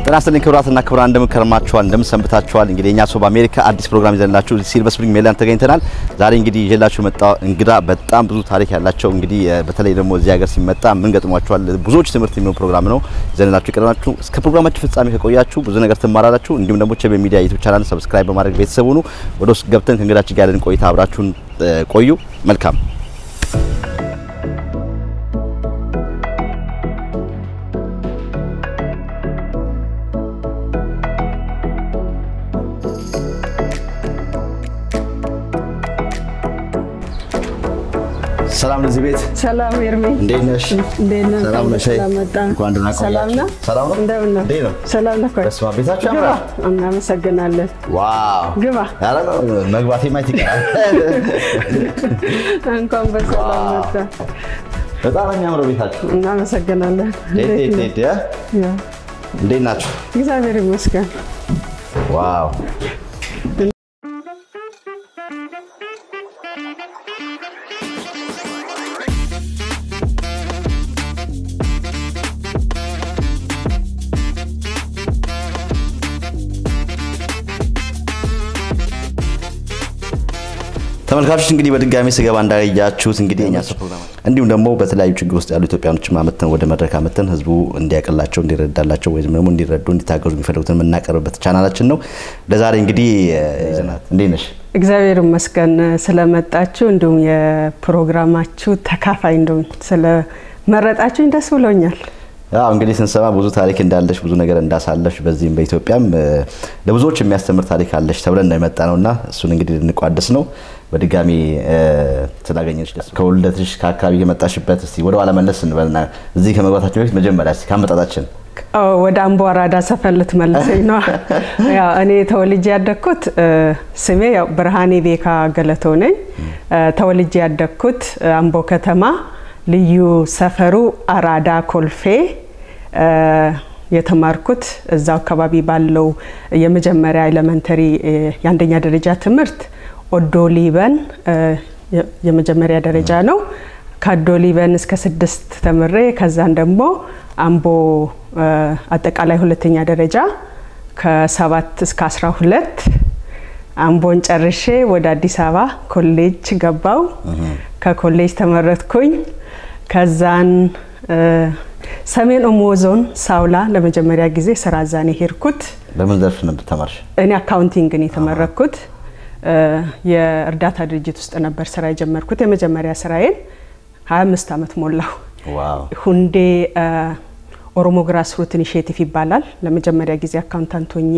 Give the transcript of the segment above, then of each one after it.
ጤና ይስጥልኝ ክቡራትና ክቡራን፣ እንደምን ከርማችኋል? እንደምን ሰንብታችኋል? እንግዲህ እኛ ሰው በአሜሪካ አዲስ ፕሮግራም ይዘንላችሁ ሲልቨር ስፕሪንግ ሜሪላንድ ተገኝተናል። ዛሬ እንግዲህ ይዤላችሁ መጣ እንግዳ በጣም ብዙ ታሪክ ያላቸው እንግዲህ በተለይ ደግሞ እዚህ ሀገር ሲመጣ ምን ገጥሟቸዋል ብዙዎች ትምህርት የሚሆን ፕሮግራም ነው ይዘንላችሁ የቀረባችሁ። እስከ ፕሮግራማችን ፍጻሜ ከቆያችሁ ብዙ ነገር ትማራላችሁ። እንዲሁም ደግሞ ቸቤ ሚዲያ ዩቲዩብ ቻናል ሰብስክራይብ በማድረግ ቤተሰብ ሁኑ። ወደ ውስጥ ገብተን ከእንግዳችን ጋር ያለን ቆይታ አብራችሁን ቆዩ። መልካም ሰላም ለዚህ ቤት ሰላም ኤርሜ፣ እንዴት ነሽ? እንዴት ነህ? ሰላም ነሽ? ስለመጣ እንኳን ደህና ቆያችሁ። ሰላም ነህ? ሰላም ነው? እንደምን ነህ? እንዴት ነው? ሰላም ነህ? ቆይ በስመ አብ ቤታችሁ ግባ። ያምራል። እናመሰግናለን። ዋው ግባ። ኧረ ነው መግባቴ ማየት ይቀራል። እንኳን በሰላም መጣ። በጣም ነው የሚያምረው ቤታችሁ። እናመሰግናለን። ዴት እንዴት ዴት ነህ? ዴት ያ ያው እንዴት ናችሁ? እግዚአብሔር ይመስገን። ዋው ተመልካቾች እንግዲህ በድጋሚ ስገባ እንዳያችሁት እንግዲህ የኛ ሰው ፕሮግራም እንዲሁም ደግሞ በተለያዩ ችግር ውስጥ ያሉ ኢትዮጵያኖችን አመተን ወደ መድረክ አመተን ህዝቡ እንዲያቀላቸው እንዲረዳላቸው ወይም ደግሞ እንዲረዱ እንዲታገዙ የሚፈልጉትን የምናቀርብበት ቻናላችን ነው። ለዛሬ እንግዲህ ይዘናት እንዴት ነሽ? እግዚአብሔር ይመስገን ስለመጣችሁ እንዲሁም የፕሮግራማችሁ ተካፋይ እንደሆን ስለመረጣችሁኝ ደስ ብሎኛል። ያው እንግዲህ ስንሰማ ብዙ ታሪክ እንዳለሽ ብዙ ነገር እንዳሳለሽ በዚህም በኢትዮጵያም እ፣ ለብዙዎች የሚያስተምር ታሪክ አለሽ ተብለን ነው የመጣ ነው እና እሱን እንግዲህ ልንቋደስ ነው። በድጋሚ እ፣ ስላገኘሽ ደስ ከውልደትሽ ከአካባቢ የመጣሽበት እስቲ ወደ ኋላ መለስ እንበልና እዚህ ከመግባታችን በፊት መጀመሪያ እስቲ ከአመጣጣችን አዎ፣ ወደ አምቦ አራዳ ሰፈር ልትመልሰኝ ነው። ያው እኔ ተወልጄ ያደግኩት እ፣ ስሜ ያው ብርሃኔ ቤካ ገለተው ነኝ። እ፣ ተወልጄ ያደግኩት እ፣ አምቦ ከተማ ልዩ ሰፈሩ አራዳ ኮልፌ እ፣ የተማርኩት እዛው አካባቢ ባለው የመጀመሪያ ኤሌመንተሪ እ፣ የአንደኛ ደረጃ ትምህርት ኦዶ ሊበን እ፣ የ- የመጀመሪያ ደረጃ ነው። ከአዶ ሊበን እስከ ስድስት ተምሬ ከዛን ደግሞ አምቦ እ፣ አጠቃላይ ሁለተኛ ደረጃ ከሰባት እስከ አስራ ሁለት አምቦን ጨርሼ ወደ አዲስ አበባ ኮሌጅ ገባው። ከኮሌጅ ተመረጥኩኝ። ከዛን እ፣ ሰሜን ኦሞ ዞን ሳውላ ለመጀመሪያ ጊዜ ስራ እዛን የሄድኩት በምን ዘርፍ ነበር ተማርሽ? እኔ አካውንቲንግን የተመረኩት እ፣ የእርዳታ ድርጅት ውስጥ ነበር ስራ የጀመርኩት። የመጀመሪያ ስራዬን 25 ዓመት ሞላው። ዋው ሁንዴ እ፣ ኦሮሞ ግራስ ሩት ኢኒሽቲቭ ይባላል። ለመጀመሪያ ጊዜ አካውንታንት ሆኜ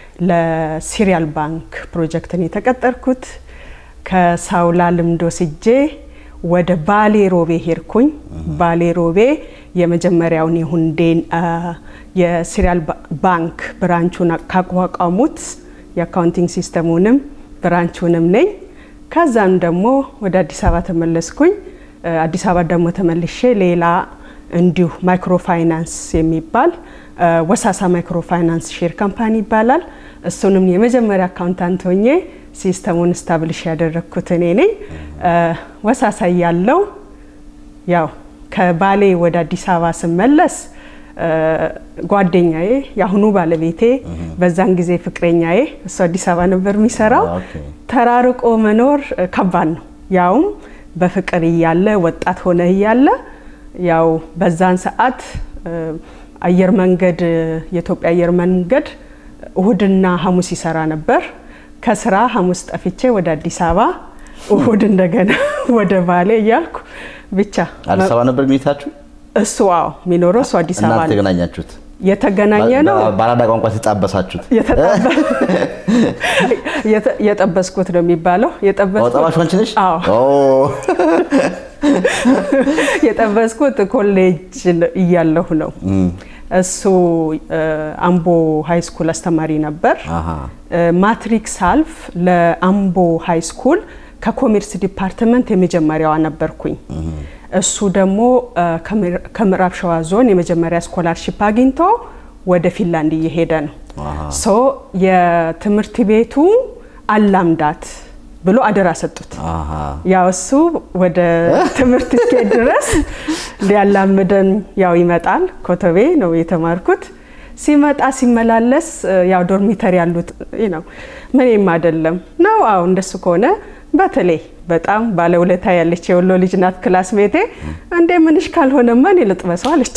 ለሲሪያል ባንክ ፕሮጀክትን የተቀጠርኩት ከሳውላ ልምድ ወስጄ ወደ ባሌ ሮቤ ሄድኩኝ። ባሌ ሮቤ የመጀመሪያውን የሁንዴን አ፣ የሲሪያል ባ- ባንክ ብራንቹን ካቋቋሙት የአካውንቲንግ ሲስተሙንም ብራንቹንም ነኝ። ከዛም ደግሞ ወደ አዲስ አበባ ተመለስኩኝ። እ፣ አዲስ አበባ ደግሞ ተመልሼ ሌላ እንዲሁ ማይክሮ ፋይናንስ የሚባል እ፣ ወሳሳ ማይክሮ ፋይናንስ ሼር ካምፓኒ ይባላል። እሱንም የመጀመሪያ አካውንታንት ሆኜ ሲስተሙን ስታብልሽ ያደረግኩት እኔ ነኝ። እ፣ ወሳሳ ያለው ያው ከባሌ ወደ አዲስ አበባ ስመለስ እ፣ ጓደኛዬ የአሁኑ ባለቤቴ በዛን ጊዜ ፍቅረኛዬ እሱ አዲስ አበባ ነበር የሚሰራው። ኦኬ። ተራርቆ መኖር እ፣ ከባድ ነው። ያውም በፍቅር እያለ ወጣት ሆነ እያለ ያው በዛን ሰዓት እ፣ አየር መንገድ እ፣ የኢትዮጵያ አየር መንገድ እሁድና ሐሙስ ይሰራ ነበር። ከስራ ሐሙስ ጠፍቼ ወደ አዲስ አበባ እሁድ እንደገና ወደ ባሌ እያልኩ ብቻ አዲስ አበባ ነበር ሚታችሁ? እሱ አዎ የሚኖረው እሱ አዲስ አበባ እናንተ ነው። የተገናኛችሁት? የተገናኘ ነው። በ- በአራዳ ቋንቋ የተጣበሳችሁት? የተጠበ- የተ- የጠበስኩት ነው የሚባለው። የጠበስኩት ጠባሽ አንቺ ነሽ? አዎ ኦ፣ የጠበስኩት ኮሌጅ እያለሁ ነው። እሱ እ፣ አምቦ ሃይ ስኩል አስተማሪ ነበር። አሃ። እ፣ ማትሪክ ሳልፍ ለአምቦ ሃይ ስኩል ከኮሜርስ ዲፓርትመንት የመጀመሪያዋ ነበርኩኝ። እሱ ደግሞ እ፣ ከምዕራ- ከምዕራብ ሸዋ ዞን የመጀመሪያ ስኮላርሺፕ አግኝቶ ወደ ፊንላንድ እየሄደ ነው። ሶ የትምህርት ቤቱ አላምዳት ብሎ አደራ ሰጡት። አሃ። ያው እሱ ወደ ትምህርት እስኪሄድ ድረስ ሊያላምደን ያው ይመጣል። ኮተቤ ነው የተማርኩት። ሲመጣ ሲመላለስ ያው ዶርሚተሪ ያሉት ነው ምንም አይደለም ነው። አዎ እንደሱ ከሆነ በተለይ በጣም ባለውለታ ያለች የወሎ ልጅ ናት ክላስ ሜቴ። እንዴ ምንሽ ካልሆነማ እኔ ልጥበሰው አለች።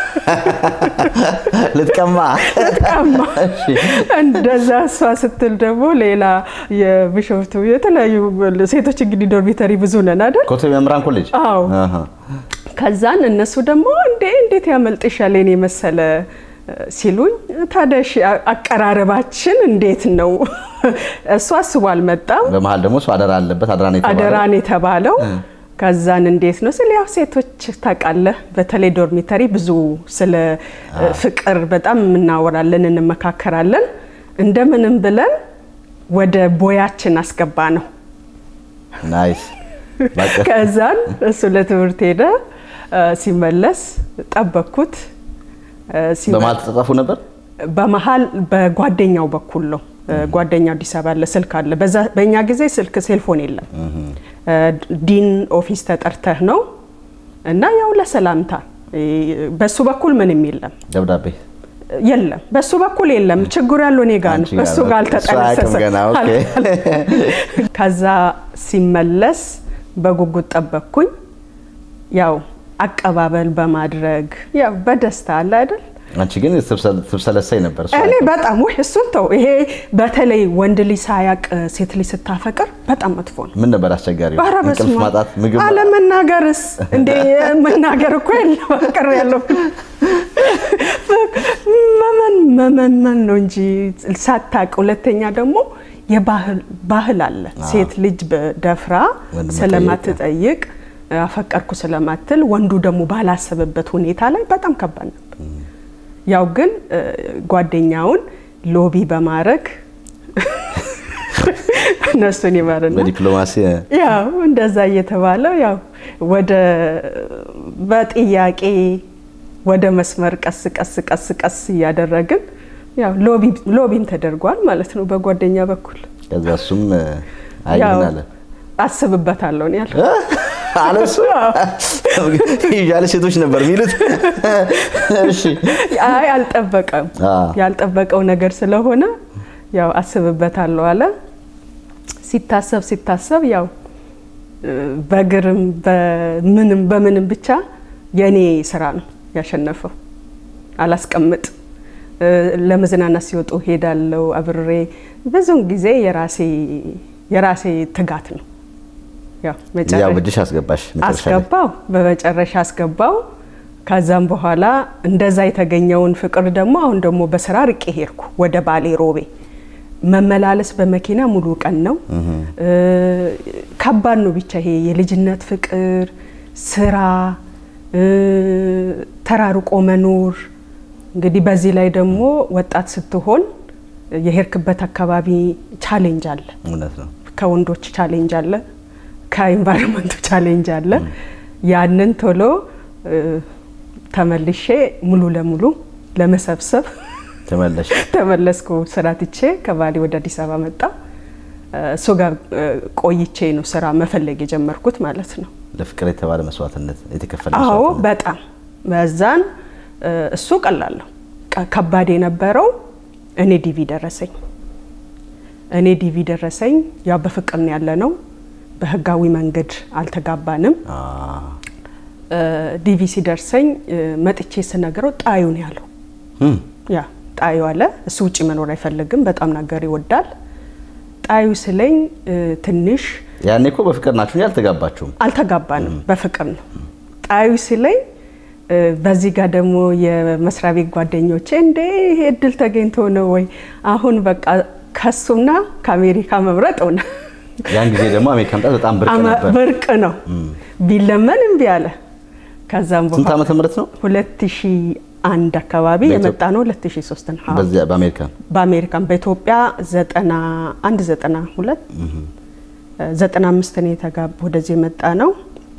ልትቀማ ልትቀማ እንደዛ እሷ ስትል ደግሞ ሌላ የቢሾፍቱ የተለያዩ ሴቶች እንግዲህ ዶርሚተሪ ብዙ ነን አይደል? ኮተቤ መምህራን ኮሌጅ አዎ። ከዛን እነሱ ደግሞ እንዴ እንዴት ያመልጥሻል የኔ መሰለ ሲሉኝ ታዲያ እሺ አቀራረባችን እንዴት ነው? እሱ አስቦ አልመጣም። በመሀል ደግሞ እሱ አደራ አለበት አደራ ነው የተባለው። አደራን የተባለው ከዛን እንዴት ነው ስለ ያው ሴቶች ታውቃለህ፣ በተለይ ዶርሚተሪ ብዙ ስለ ፍቅር በጣም እናወራለን፣ እንመካከራለን። እንደምንም ብለን ወደ ቦያችን አስገባ ነው። ናይስ በቃ ከዛን እሱ ለትምህርት ሄደ። ሲመለስ ጠበቅኩት። ሲመ- በመሀል ተጻጻፉ ነበር። በመሀል በጓደኛው በኩል ነው። ጓደኛው አዲስ አበባ አለ፣ ስልክ አለ። በዛ በእኛ ጊዜ ስልክ ሴልፎን የለም። ዲን ኦፊስ ተጠርተህ ነው እና ያው ለሰላምታ በሱ በኩል ምንም የለም ደብዳቤ የለም በሱ በኩል የለም። ችግሩ ያለው እኔ ጋር ነው። አንቺ ጋር እሱ ነው። ጋር እሱ አያውቅም አልተጠነሰሰም። ገና፣ ኦኬ። ከዛ ሲመለስ በጉጉት ጠበቅኩኝ። ያው አቀባበል በማድረግ ያው በደስታ አለ አይደል አንቺ ግን ትብሰለሰይ ነበር። እሱ እኔ አያውቅም። በጣም ወይ እሱን ተው። ይሄ በተለይ ወንድ ልጅ ሳያቅ ሴት ልጅ ስታፈቅር በጣም መጥፎ ነው። ምን ነበር አስቸጋሪው? ኧረ እንቅልፍ በስመ አብ። ማጣት፣ ምግብ አለመናገርስ እንዴ መናገር እኮ የለም ፍቅር ያለው መመን መመንመን ነው እንጂ ሳታቅ። ሁለተኛ ደግሞ የባህል ባህል አለ። ሴት ልጅ በደፍራ ወንድ ስለማትጠይቅ አፈቀርኩ ስለማትል ወንዱ ደግሞ ባላሰበበት ሁኔታ ላይ በጣም ከባድ ነበር። ያው ግን እ፣ ጓደኛውን ሎቢ በማድረግ እነሱን ይመርና በዲፕሎማሲ ያው እንደዛ እየተባለ ያው ወደ በጥያቄ ወደ መስመር ቀስ ቀስ ቀስ ቀስ እያደረግን ያው ሎቢ ሎቢም ተደርጓል ማለት ነው በጓደኛ በኩል። ከዛ እሱም አይ ያው ምን አለ አስብበታለሁ ነው ያለው። አለ እሱ ያለ ሴቶች ነበር የሚሉት። እሺ አይ አልጠበቀም። አ ያልጠበቀው ነገር ስለሆነ ያው አስብበታለሁ አለ። ሲታሰብ ሲታሰብ ያው እ፣ በእግርም በምንም በምንም ብቻ የኔ ስራ ነው ያሸነፈው። አላስቀምጥ እ፣ ለመዝናናት ሲወጡ ሄዳለው አብሬ ብዙውን ጊዜ የራሴ የራሴ ትጋት ነው። ያው ያው መጨረሻ ብድሽ አስገባሽ መጨረሻ ላይ። አስገባው በመጨረሻ አስገባው። ከዛም በኋላ እንደዛ የተገኘውን ፍቅር ደግሞ አሁን ደግሞ በስራ ርቄ ሄድኩ ወደ ባሌ ሮቤ። መመላለስ በመኪና ሙሉ ቀን ነው። እ፣ ከባድ ነው። ብቻ ይሄ የልጅነት ፍቅር፣ ስራ፣ እ፣ ተራርቆ መኖር እንግዲህ በዚህ ላይ ደግሞ ወጣት ስትሆን የሄድክበት አካባቢ ቻሌንጅ አለ። እውነት ነው። ከወንዶች ቻሌንጅ አለ፣ ከኢንቫይሮንመንቱ ቻሌንጅ አለ። ያንን ቶሎ እ፣ ተመልሼ ሙሉ ለሙሉ ለመሰብሰብ ተመለሽ ተመለስኩ። ስራ ትቼ ከባሌ ወደ አዲስ አበባ መጣ። እ፣ እሱ ጋር እ፣ ቆይቼ ነው ስራ መፈለግ የጀመርኩት ማለት ነው። ለፍቅር የተባለ መስዋዕትነት የተከፈለ አዎ መስዋዕትነት። በጣም በዛን እ፣ እሱ ቀላል ነው። ቀ- ከባድ የነበረው እኔ ዲቪ ደረሰኝ። እኔ ዲቪ ደረሰኝ። ያው በፍቅር ነው ያለ ነው። በህጋዊ መንገድ አልተጋባንም። አ እ፣ ዲቪ ሲደርሰኝ እ፣ መጥቼ ስነግረው ጣዩ ነው ያለው። እም፣ ያ ጣዩ አለ። እሱ ውጭ መኖር አይፈልግም። በጣም ነገር ይወዳል። ጣዩ ስለኝ እ፣ ትንሽ ያኔ እኮ በፍቅር ናችሁ እንጂ አልተጋባችሁም። አልተጋባንም፣ በፍቅር ነው። ጣዩ ሲለኝ እ፣ በዚህ ጋር ደግሞ የመስሪያ ቤት ጓደኞቼ እንዴ ይሄ እድል ተገኝቶ ነው ወይ አሁን በቃ ከሱና ከአሜሪካ መምረጥ ሆነ። ያን ጊዜ ደግሞ አሜሪካ መምጣት በጣም ብርቅ አመ- ነበር። ብርቅ ነው ቢለመን እምቢ አለ። ከዛም ስንት በኋላ ዓመተ ምህረት ነው? 2001 አካባቢ በኢትዮጵያ- የመጣ ነው 2003 ነው። አዎ። በዚያ በአሜሪካ በአሜሪካን በኢትዮጵያ 91 92 95 ነው የተጋባ ወደዚህ የመጣ ነው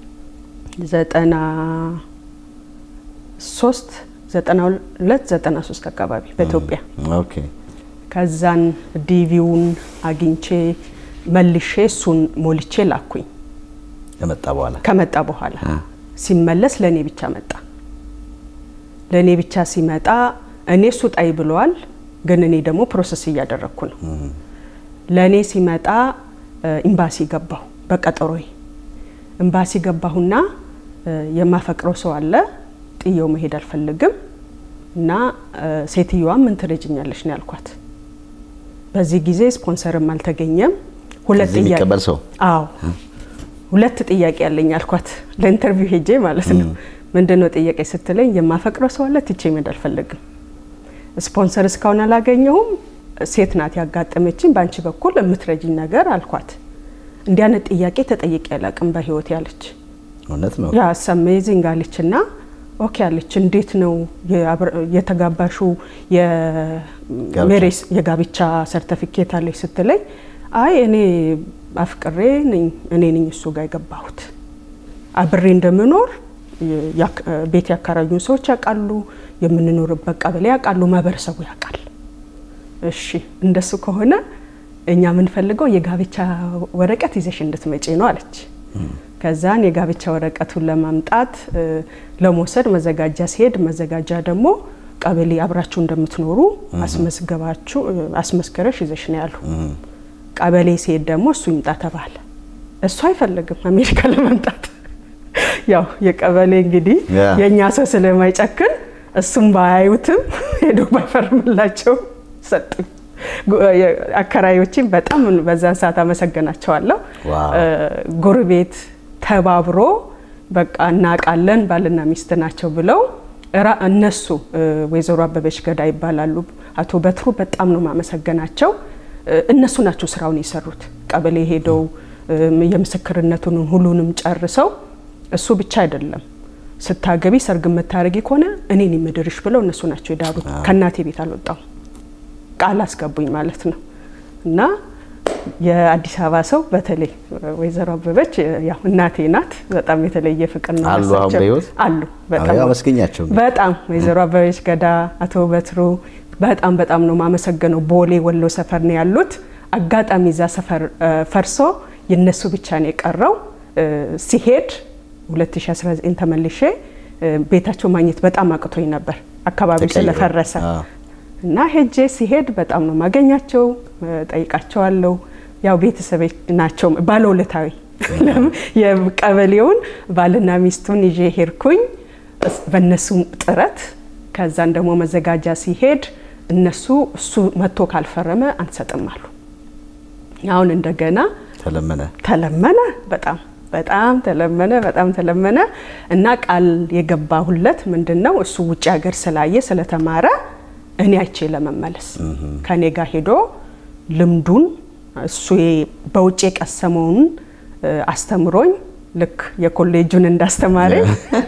93 92 93 አካባቢ በኢትዮጵያ ኦኬ ከዛን ዲቪውን አግኝቼ መልሼ እሱን ሞልቼ ላኩኝ። ከመጣ በኋላ ከመጣ በኋላ ሲመለስ ለእኔ ብቻ መጣ። ለእኔ ብቻ ሲመጣ እኔ እሱ ጣይ ብለዋል፣ ግን እኔ ደግሞ ፕሮሰስ እያደረግኩ ነው። ለእኔ ሲመጣ ኤምባሲ ገባሁ በቀጠሮዬ። ኤምባሲ ገባሁና የማፈቅረው ሰው አለ፣ ጥየው መሄድ አልፈልግም እና ሴትዮዋ ምን ትረጅኛለሽ ነው ያልኳት። በዚህ ጊዜ ስፖንሰርም አልተገኘም። ሁለት እዚህ የሚቀበል ሰው አዎ ሁለት ጥያቄ ያለኝ አልኳት። ለኢንተርቪው ሄጄ ማለት ነው። ምንድነው ጥያቄ ስትለኝ የማፈቅረው ሰው አለ፣ ትቼ መሄድ አልፈልግም። ስፖንሰር እስካሁን አላገኘሁም። ሴት ናት ያጋጠመችኝ፣ በአንቺ በኩል የምትረጂኝ ነገር አልኳት። እንዲህ አይነት ጥያቄ ተጠይቄ አላቅም በህይወት ያለች እውነት ነው። ያ አሜዚንግ አለች እና ኦኬ አለች። እንዴት ነው የተጋባሹ የሜሬስ የጋብቻ ሰርተፊኬት አለች ስትለኝ አይ እኔ አፍቅሬ ነኝ እኔ ነኝ እሱ ጋር የገባሁት አብሬ እንደምኖር ቤት ያከራዩን ሰዎች ያውቃሉ፣ የምንኖርበት ቀበሌ ያውቃሉ፣ ማህበረሰቡ ያውቃል። እሺ እንደሱ ከሆነ እኛ የምንፈልገው የጋብቻ ወረቀት ይዘሽ እንድትመጪ ነው አለች። ከዛን የጋብቻ ወረቀቱን ለማምጣት ለመውሰድ መዘጋጃ ሲሄድ መዘጋጃ ደግሞ ቀበሌ አብራችሁ እንደምትኖሩ አስመዝገባችሁ አስመስክረሽ ይዘሽ ነው ያሉ። ቀበሌ ሲሄድ ደግሞ እሱ ይምጣ ተባለ። እሱ አይፈልግም አሜሪካ ለመምጣት ያው የቀበሌ እንግዲህ የእኛ ሰው ስለማይጨክን እሱም ባያዩትም ሄዶ ባይፈርምላቸው ሰጡኝ። አከራዮችን በጣም በዛን ሰዓት አመሰግናቸዋለሁ። ጎረቤት ተባብሮ በቃ እናውቃለን ባልና ሚስት ናቸው ብለው እነሱ ወይዘሮ አበበች ገዳ ይባላሉ። አቶ በትሩ በጣም ነው ማመሰገናቸው። እነሱ ናቸው ስራውን የሰሩት። ቀበሌ ሄደው የምስክርነቱን ሁሉንም ጨርሰው እሱ ብቻ አይደለም ስታገቢ ሰርግ የምታደርጊ ከሆነ እኔን የምድርሽ ብለው እነሱ ናቸው የዳሩት። ከእናቴ ቤት አልወጣው ቃል አስገቡኝ ማለት ነው። እና የአዲስ አበባ ሰው በተለይ ወይዘሮ አበበች ያው እናቴ ናት። በጣም የተለየ ፍቅር ነው አሉ አሁን በህይወት አሉ። አመስገኛቸው በጣም ወይዘሮ አበበች ገዳ፣ አቶ በትሩ በጣም በጣም ነው ማመሰገነው። ቦሌ ወሎ ሰፈር ነው ያሉት። አጋጣሚ እዛ ሰፈር ፈርሶ የነሱ ብቻ ነው የቀረው። ሲሄድ 2019 ተመልሼ ቤታቸው ማግኘት በጣም አቅቶኝ ነበር አካባቢው ስለፈረሰ እና ሄጄ ሲሄድ በጣም ነው ማገኛቸው፣ ጠይቃቸዋለሁ። ያው ቤተሰብ ናቸው ባለውለታዊ የቀበሌውን ባልና ሚስቱን ይዤ ሄድኩኝ በእነሱ ጥረት። ከዛን ደግሞ መዘጋጃ ሲሄድ እነሱ እሱ መጥቶ ካልፈረመ አንሰጥም አሉ። አሁን እንደገና ተለመነ ተለመነ በጣም በጣም ተለመነ በጣም ተለመነ እና ቃል የገባሁለት ምንድን ነው እሱ ውጭ ሀገር ስላየ ስለተማረ እኔ አይቼ ለመመለስ ከኔ ጋር ሄዶ ልምዱን እሱ በውጭ የቀሰመውን አስተምሮኝ ልክ የኮሌጁን እንዳስተማረኝ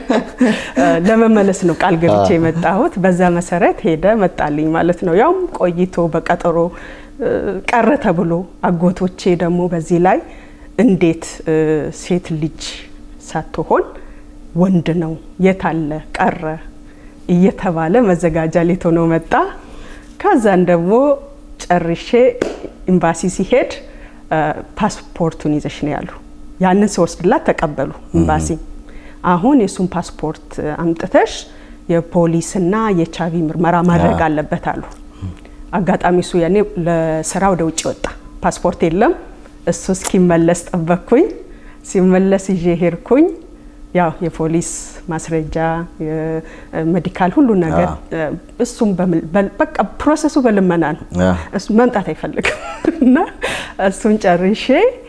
ለመመለስ ነው ቃል ገብቼ የመጣሁት። በዛ መሰረት ሄደ መጣልኝ ማለት ነው። ያውም ቆይቶ በቀጠሮ ቀረ ተብሎ አጎቶቼ ደግሞ በዚህ ላይ እንዴት ሴት ልጅ ሳትሆን ወንድ ነው የታለ ቀረ እየተባለ መዘጋጃ ሌት ሆኖ መጣ። ከዛን ደግሞ ጨርሼ ኤምባሲ ሲሄድ ፓስፖርቱን ይዘሽ ነው ያሉ። ያንን ስወስድላት ተቀበሉ ኤምባሲ። አሁን የእሱን ፓስፖርት አምጥተሽ የፖሊስና የቻቢ ምርመራ ማድረግ አለበት አሉ። አጋጣሚ እሱ ያኔ ለስራ ወደ ውጭ ወጣ፣ ፓስፖርት የለም። እሱ እስኪመለስ ጠበቅኩኝ። ሲመለስ ይዤ ሄድኩኝ። ያው የፖሊስ ማስረጃ ሜዲካል ሁሉ ነገር እሱም በቃ ፕሮሰሱ በልመና ነው። እሱ መምጣት አይፈልግም እና እሱን ጨርሼ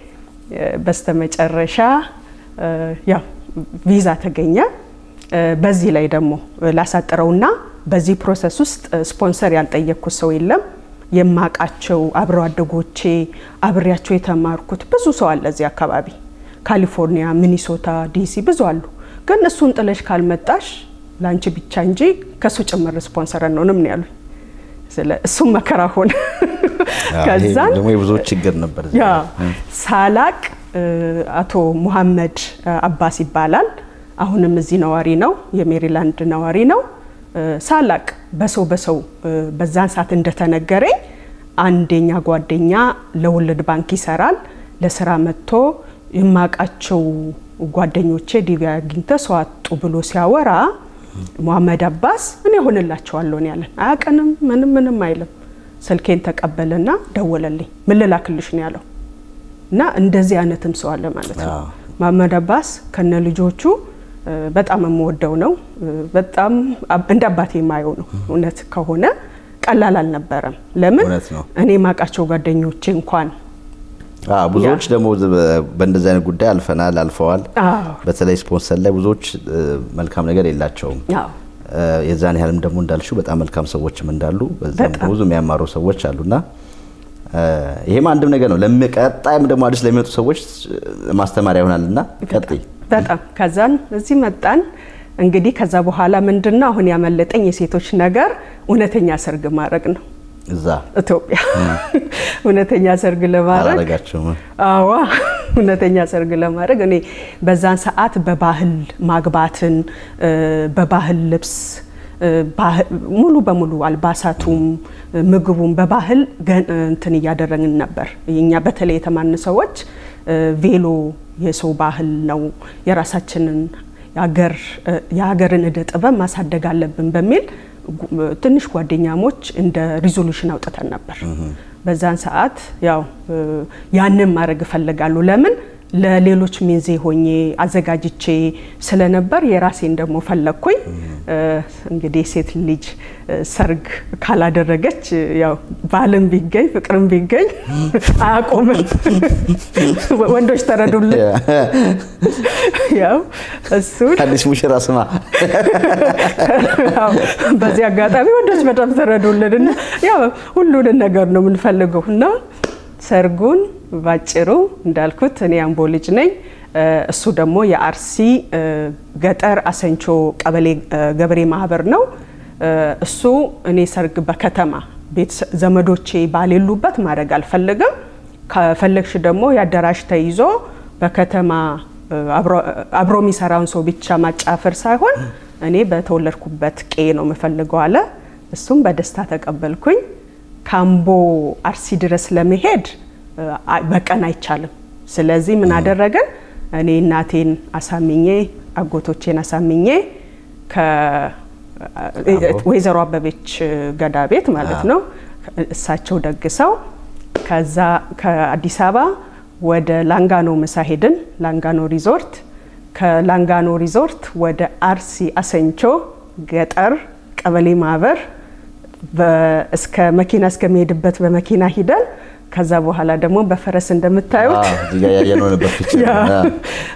በስተመጨረሻ ያው ቪዛ ተገኘ። በዚህ ላይ ደግሞ ላሳጥረውና በዚህ ፕሮሰስ ውስጥ ስፖንሰር ያልጠየቅኩት ሰው የለም። የማቃቸው አብረው አደጎቼ አብሬያቸው የተማርኩት ብዙ ሰው አለ እዚህ አካባቢ ካሊፎርኒያ፣ ሚኒሶታ፣ ዲሲ ብዙ አሉ። ግን እሱን ጥለሽ ካልመጣሽ ለአንቺ ብቻ እንጂ ከእሱ ጭምር ስፖንሰር አንሆንም ነው ያሉኝ። እሱም መከራ ሆነ። ከዛን ደግሞ የብዙዎች ችግር ነበር። ያ ሳላቅ አቶ ሙሐመድ አባስ ይባላል። አሁንም እዚህ ነዋሪ ነው፣ የሜሪላንድ ነዋሪ ነው። ሳላቅ በሰው በሰው በዛን ሰዓት እንደተነገረኝ አንደኛ ጓደኛ ለወለድ ባንክ ይሰራል። ለስራ መጥቶ የማውቃቸው ጓደኞቼ ዲቪ አግኝተ ሰው አጡ ብሎ ሲያወራ ሙሐመድ አባስ እኔ ሆንላቸዋለሁ ነው ያለን። አያውቅንም፣ ምንም ምንም አይልም። ስልኬን ተቀበለና ደወለልኝ። ምን ልላክልሽ ነው ያለው። እና እንደዚህ አይነትም ሰው አለ ማለት ነው። አዎ። መሐመድ አባስ ከነ ልጆቹ እ፣ በጣም የምወደው ነው። እ፣ በጣም አብ- እንደ አባቴ የማየው ነው። እውነት ከሆነ ቀላል አልነበረም። ለምን እውነት ነው። እኔ ማውቃቸው ጓደኞቼ እንኳን አዎ፣ ብዙዎች ደግሞ በ- በእንደዚህ አይነት ጉዳይ አልፈናል አልፈዋል። አዎ በተለይ ስፖንሰር ላይ ብዙዎች እ፣ መልካም ነገር የላቸውም። አዎ እ፣ የዛን ያህልም ደግሞ እንዳልሽው በጣም መልካም ሰዎችም እንዳሉ በዛም በጣም። ብዙ የሚያማሩ ሰዎች አሉና እ፣ ይሄም አንድም ነገር ነው። ለቀጣይም ደግሞ አዲስ ለሚመጡ ሰዎች እ፣ ማስተማሪያ ይሆናልና ቀጥይ። በጣም ከዛን እዚህ መጣን። እንግዲህ ከዛ በኋላ ምንድነው አሁን ያመለጠኝ የሴቶች ነገር እውነተኛ ሰርግ ማድረግ ነው። እዛ ኢትዮጵያ እውነተኛ ሰርግ ለማድረግ አላረጋቸውም። አዋ እውነተኛ ሰርግ ለማድረግ እኔ በዛን ሰዓት በባህል ማግባትን እ፣ በባህል ልብስ እ፣ ባህ- ሙሉ በሙሉ አልባሳቱም እ፣ ምግቡም በባህል ገ- እንትን እያደረግን ነበር። እኛ በተለይ የተማርን ሰዎች እ፣ ቬሎ የሰው ባህል ነው፣ የራሳችንን የሀገር እ፣ የሀገርን እደ ጥበብ ማሳደግ አለብን በሚል ጉ- ትንሽ ጓደኛሞች እንደ ሪዞሉሽን አውጥተን ነበር። በዛን ሰዓት ያው እ፣ ያንን ማድረግ እፈልጋለሁ። ለምን ለሌሎች ሚዜ ሆኜ አዘጋጅቼ ስለነበር የራሴን ደግሞ ፈለግኩኝ። እ፣ እንግዲህ ሴት ልጅ እ፣ ሰርግ ካላደረገች እ፣ ያው ባልም ቢገኝ ፍቅርም ቢገኝ አያቆምም። ወንዶች ተረዱልን። ያው እሱን አዲስ ሙሽራ ስማ ያው በዚህ አጋጣሚ ወንዶች በጣም ተረዱልን እና ያው ሁሉንን ነገር ነው የምንፈልገው እና ሰርጉን ባጭሩ እንዳልኩት እኔ አምቦ ልጅ ነኝ። እ፣ እሱ ደግሞ የአርሲ እ፣ ገጠር አሰንቾ ቀበሌ እ፣ ገበሬ ማህበር ነው። እ፣ እሱ እኔ ሰርግ በከተማ ቤት ዘመዶቼ ባሌሉበት ማድረግ አልፈልግም። ከፈለግሽ ደግሞ የአዳራሽ ተይዞ በከተማ እ፣ አብሮ- አብሮ የሚሰራውን ሰው ብቻ ማጫፈር ሳይሆን እኔ በተወለድኩበት ቄ ነው የምፈልገው አለ። እሱም በደስታ ተቀበልኩኝ። ካምቦ አርሲ ድረስ ለመሄድ እ፣ አይ- በቀን አይቻልም። ስለዚህ ምን አደረገን? እኔ እናቴን አሳምኜ አጎቶቼን አሳምኜ ከወይዘሮ አበቤች ገዳ ቤት ማለት ነው እሳቸው ደግሰው ከዛ ከአዲስ አበባ ወደ ላንጋኖ ምሳ ሄድን። ላንጋኖ ሪዞርት ከላንጋኖ ሪዞርት ወደ አርሲ አሰንቾ ገጠር ቀበሌ ማህበር በ- እስከ መኪና እስከሚሄድበት በመኪና ሂደን ከዛ በኋላ ደግሞ በፈረስ እንደምታዩት አዎ፣ እዚህ ጋር ያየነው ነበር ፒክቸር። ያ፣ አዎ።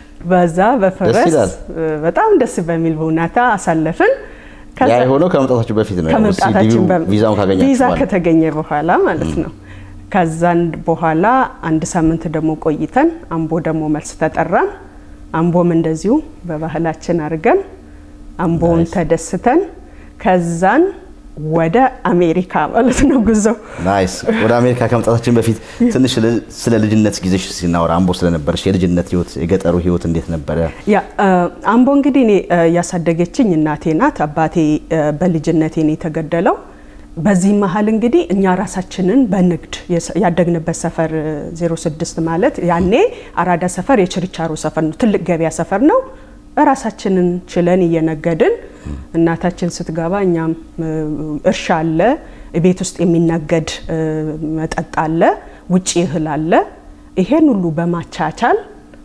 በዛ በፈረስ ይላል። እ፣ በጣም ደስ በሚል ሁኔታ አሳለፍን። ከዛ- ያ የሆነው ከመምጣታችሁ በፊት ነው። ያው ከመምጣታችን ሲዲዩ በ- ቪዛውን ካገኛችሁ ቪዛ በኋላ። ከተገኘ በኋላ ማለት ነው። ከዛን በኋላ አንድ ሳምንት ደግሞ ቆይተን አምቦ ደግሞ መልስ ተጠራን። አምቦም እንደዚሁ በባህላችን አድርገን አምቦውን ናይስ። ተደስተን ከዛን ወደ አሜሪካ ማለት ነው ጉዞ ናይስ። ወደ አሜሪካ ከመምጣታችን በፊት ትንሽ ስለ- ስለ ልጅነት ጊዜሽ ሲናወራ አምቦ ስለነበረሽ የልጅነት ህይወት፣ የገጠሩ ህይወት እንዴት ነበረ? ያ እ፣ አምቦ እንግዲህ እኔ እ፣ ያሳደገችኝ እናቴ ናት። አባቴ እ፣ በልጅነቴ ነው የተገደለው። በዚህ መሀል እንግዲህ እኛ ራሳችንን በንግድ የሰ- ያደግንበት ሰፈር እ፣ 06 ማለት ያኔ አራዳ ሰፈር የችርቻሮ ሰፈር ነው፣ ትልቅ ገበያ ሰፈር ነው። ራሳችንን ችለን እየነገድን እናታችን ስትገባ እኛም እ፣ እርሻ አለ፣ ቤት ውስጥ የሚነገድ እ፣ መጠጥ አለ፣ ውጭ እህል አለ። ይሄን ሁሉ በማቻቻል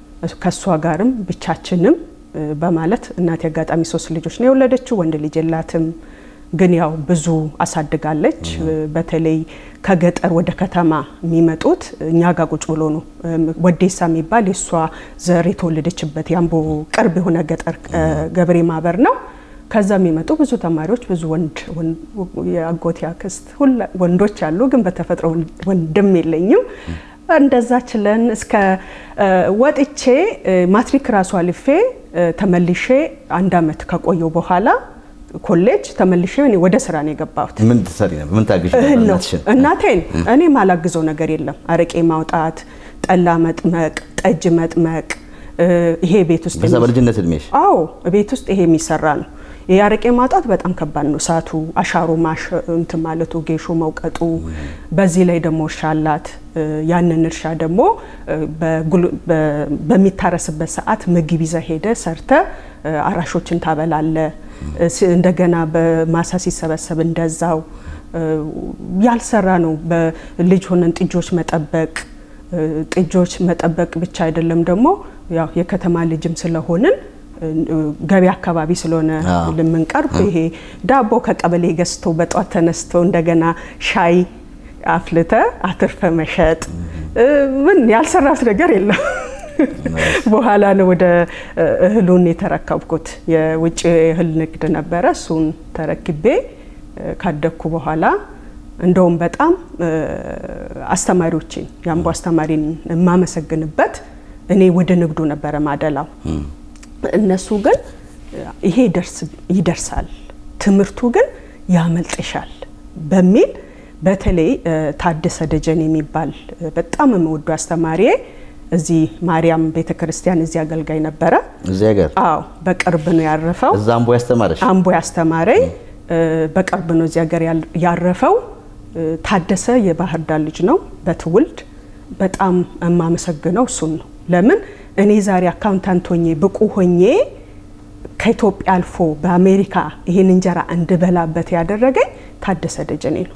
ከእሷ ጋርም ብቻችንም እ፣ በማለት እናቴ አጋጣሚ ሶስት ልጆች ነው የወለደችው። ወንድ ልጅ የላትም፣ ግን ያው ብዙ አሳድጋለች። እ፣ በተለይ ከገጠር ወደ ከተማ የሚመጡት እኛ ጋር ቁጭ ብሎ ነው። እም፣ ወዴሳ የሚባል የእሷ ዘር የተወለደችበት የአምቦ ቅርብ የሆነ ገጠር እ፣ ገበሬ ማህበር ነው። ከዛ የሚመጡ ብዙ ተማሪዎች ብዙ ወንድ ወን- የአጎቴ አክስት ሁላ ወንዶች አሉ፣ ግን በተፈጥሮ ወንድ- ወንድም የለኝም። እንደዛ ችለን እስከ እ፣ ወጥቼ እ፣ ማትሪክ ራሱ አልፌ እ፣ ተመልሼ አንድ አመት ከቆየው በኋላ ኮሌጅ ተመልሼ እኔ ወደ ስራ ነው የገባሁት። ምን ትሰሪ ነበር? ምን ታግዥ ነበር? እህል ነው እናትሽን? እናቴን። እኔ ማላግዘው ነገር የለም። አረቄ ማውጣት፣ ጠላ መጥመቅ፣ ጠጅ መጥመቅ እ፣ ይሄ ቤት ውስጥ በዛ የሚ- በልጅነት እድሜሽ አዎ ቤት ውስጥ ይሄ የሚሰራ ነው። ይሄ አረቄ ማውጣት በጣም ከባድ ነው። እሳቱ አሻሮ ማሽ እንትን ማለቱ ጌሾ መውቀጡ፣ በዚህ ላይ ደግሞ እርሻ አላት። እ፣ ያንን እርሻ ደግሞ እ፣ በጉል- በ- በሚታረስበት ሰዓት ምግብ ይዘ ሄደ ሰርተ እ፣ አራሾችን ታበላለ። እንደገና በማሳ ሲሰበሰብ እንደዛው ያልሰራ ነው። በልጅ ሆነን ጥጆች መጠበቅ ጥጆች መጠበቅ ብቻ አይደለም ደግሞ ያው የከተማ ልጅም ስለሆንን ገቢ አካባቢ ስለሆነ ልምንቀርብ ይሄ ዳቦ ከቀበሌ ገዝቶ በጧት ተነስቶ እንደገና ሻይ አፍልተ አትርፈ መሸጥ ምን ያልሰራት ነገር የለም። በኋላ ነው ወደ እህሉን የተረከብኩት። የውጭ እህል ንግድ ነበረ። እሱን ተረክቤ ካደግኩ በኋላ እንደውም በጣም አስተማሪዎችን የአምቦ አስተማሪን የማመሰግንበት እኔ ወደ ንግዱ ነበረ ማደላው። እነሱ ግን ይሄ ይደርሳል፣ ትምህርቱ ግን ያመልጥሻል በሚል በተለይ ታደሰ ደጀን የሚባል በጣም የምወዱ አስተማሪዬ እዚህ ማርያም ቤተ ክርስቲያን እዚህ አገልጋይ ነበረ። እዚህ ሀገር አዎ፣ በቅርብ ነው ያረፈው። እዛ አምቦ ያስተማረሽ? አምቦ ያስተማረኝ በቅርብ ነው እዚህ ሀገር ያረፈው። ታደሰ የባህር ዳር ልጅ ነው በትውልድ በጣም የማመሰግነው እሱን ነው። ለምን እኔ ዛሬ አካውንታንት ሆኜ ብቁ ሆኜ ከኢትዮጵያ አልፎ በአሜሪካ ይህን እንጀራ እንድበላበት ያደረገኝ ታደሰ ደጀኔ ነው።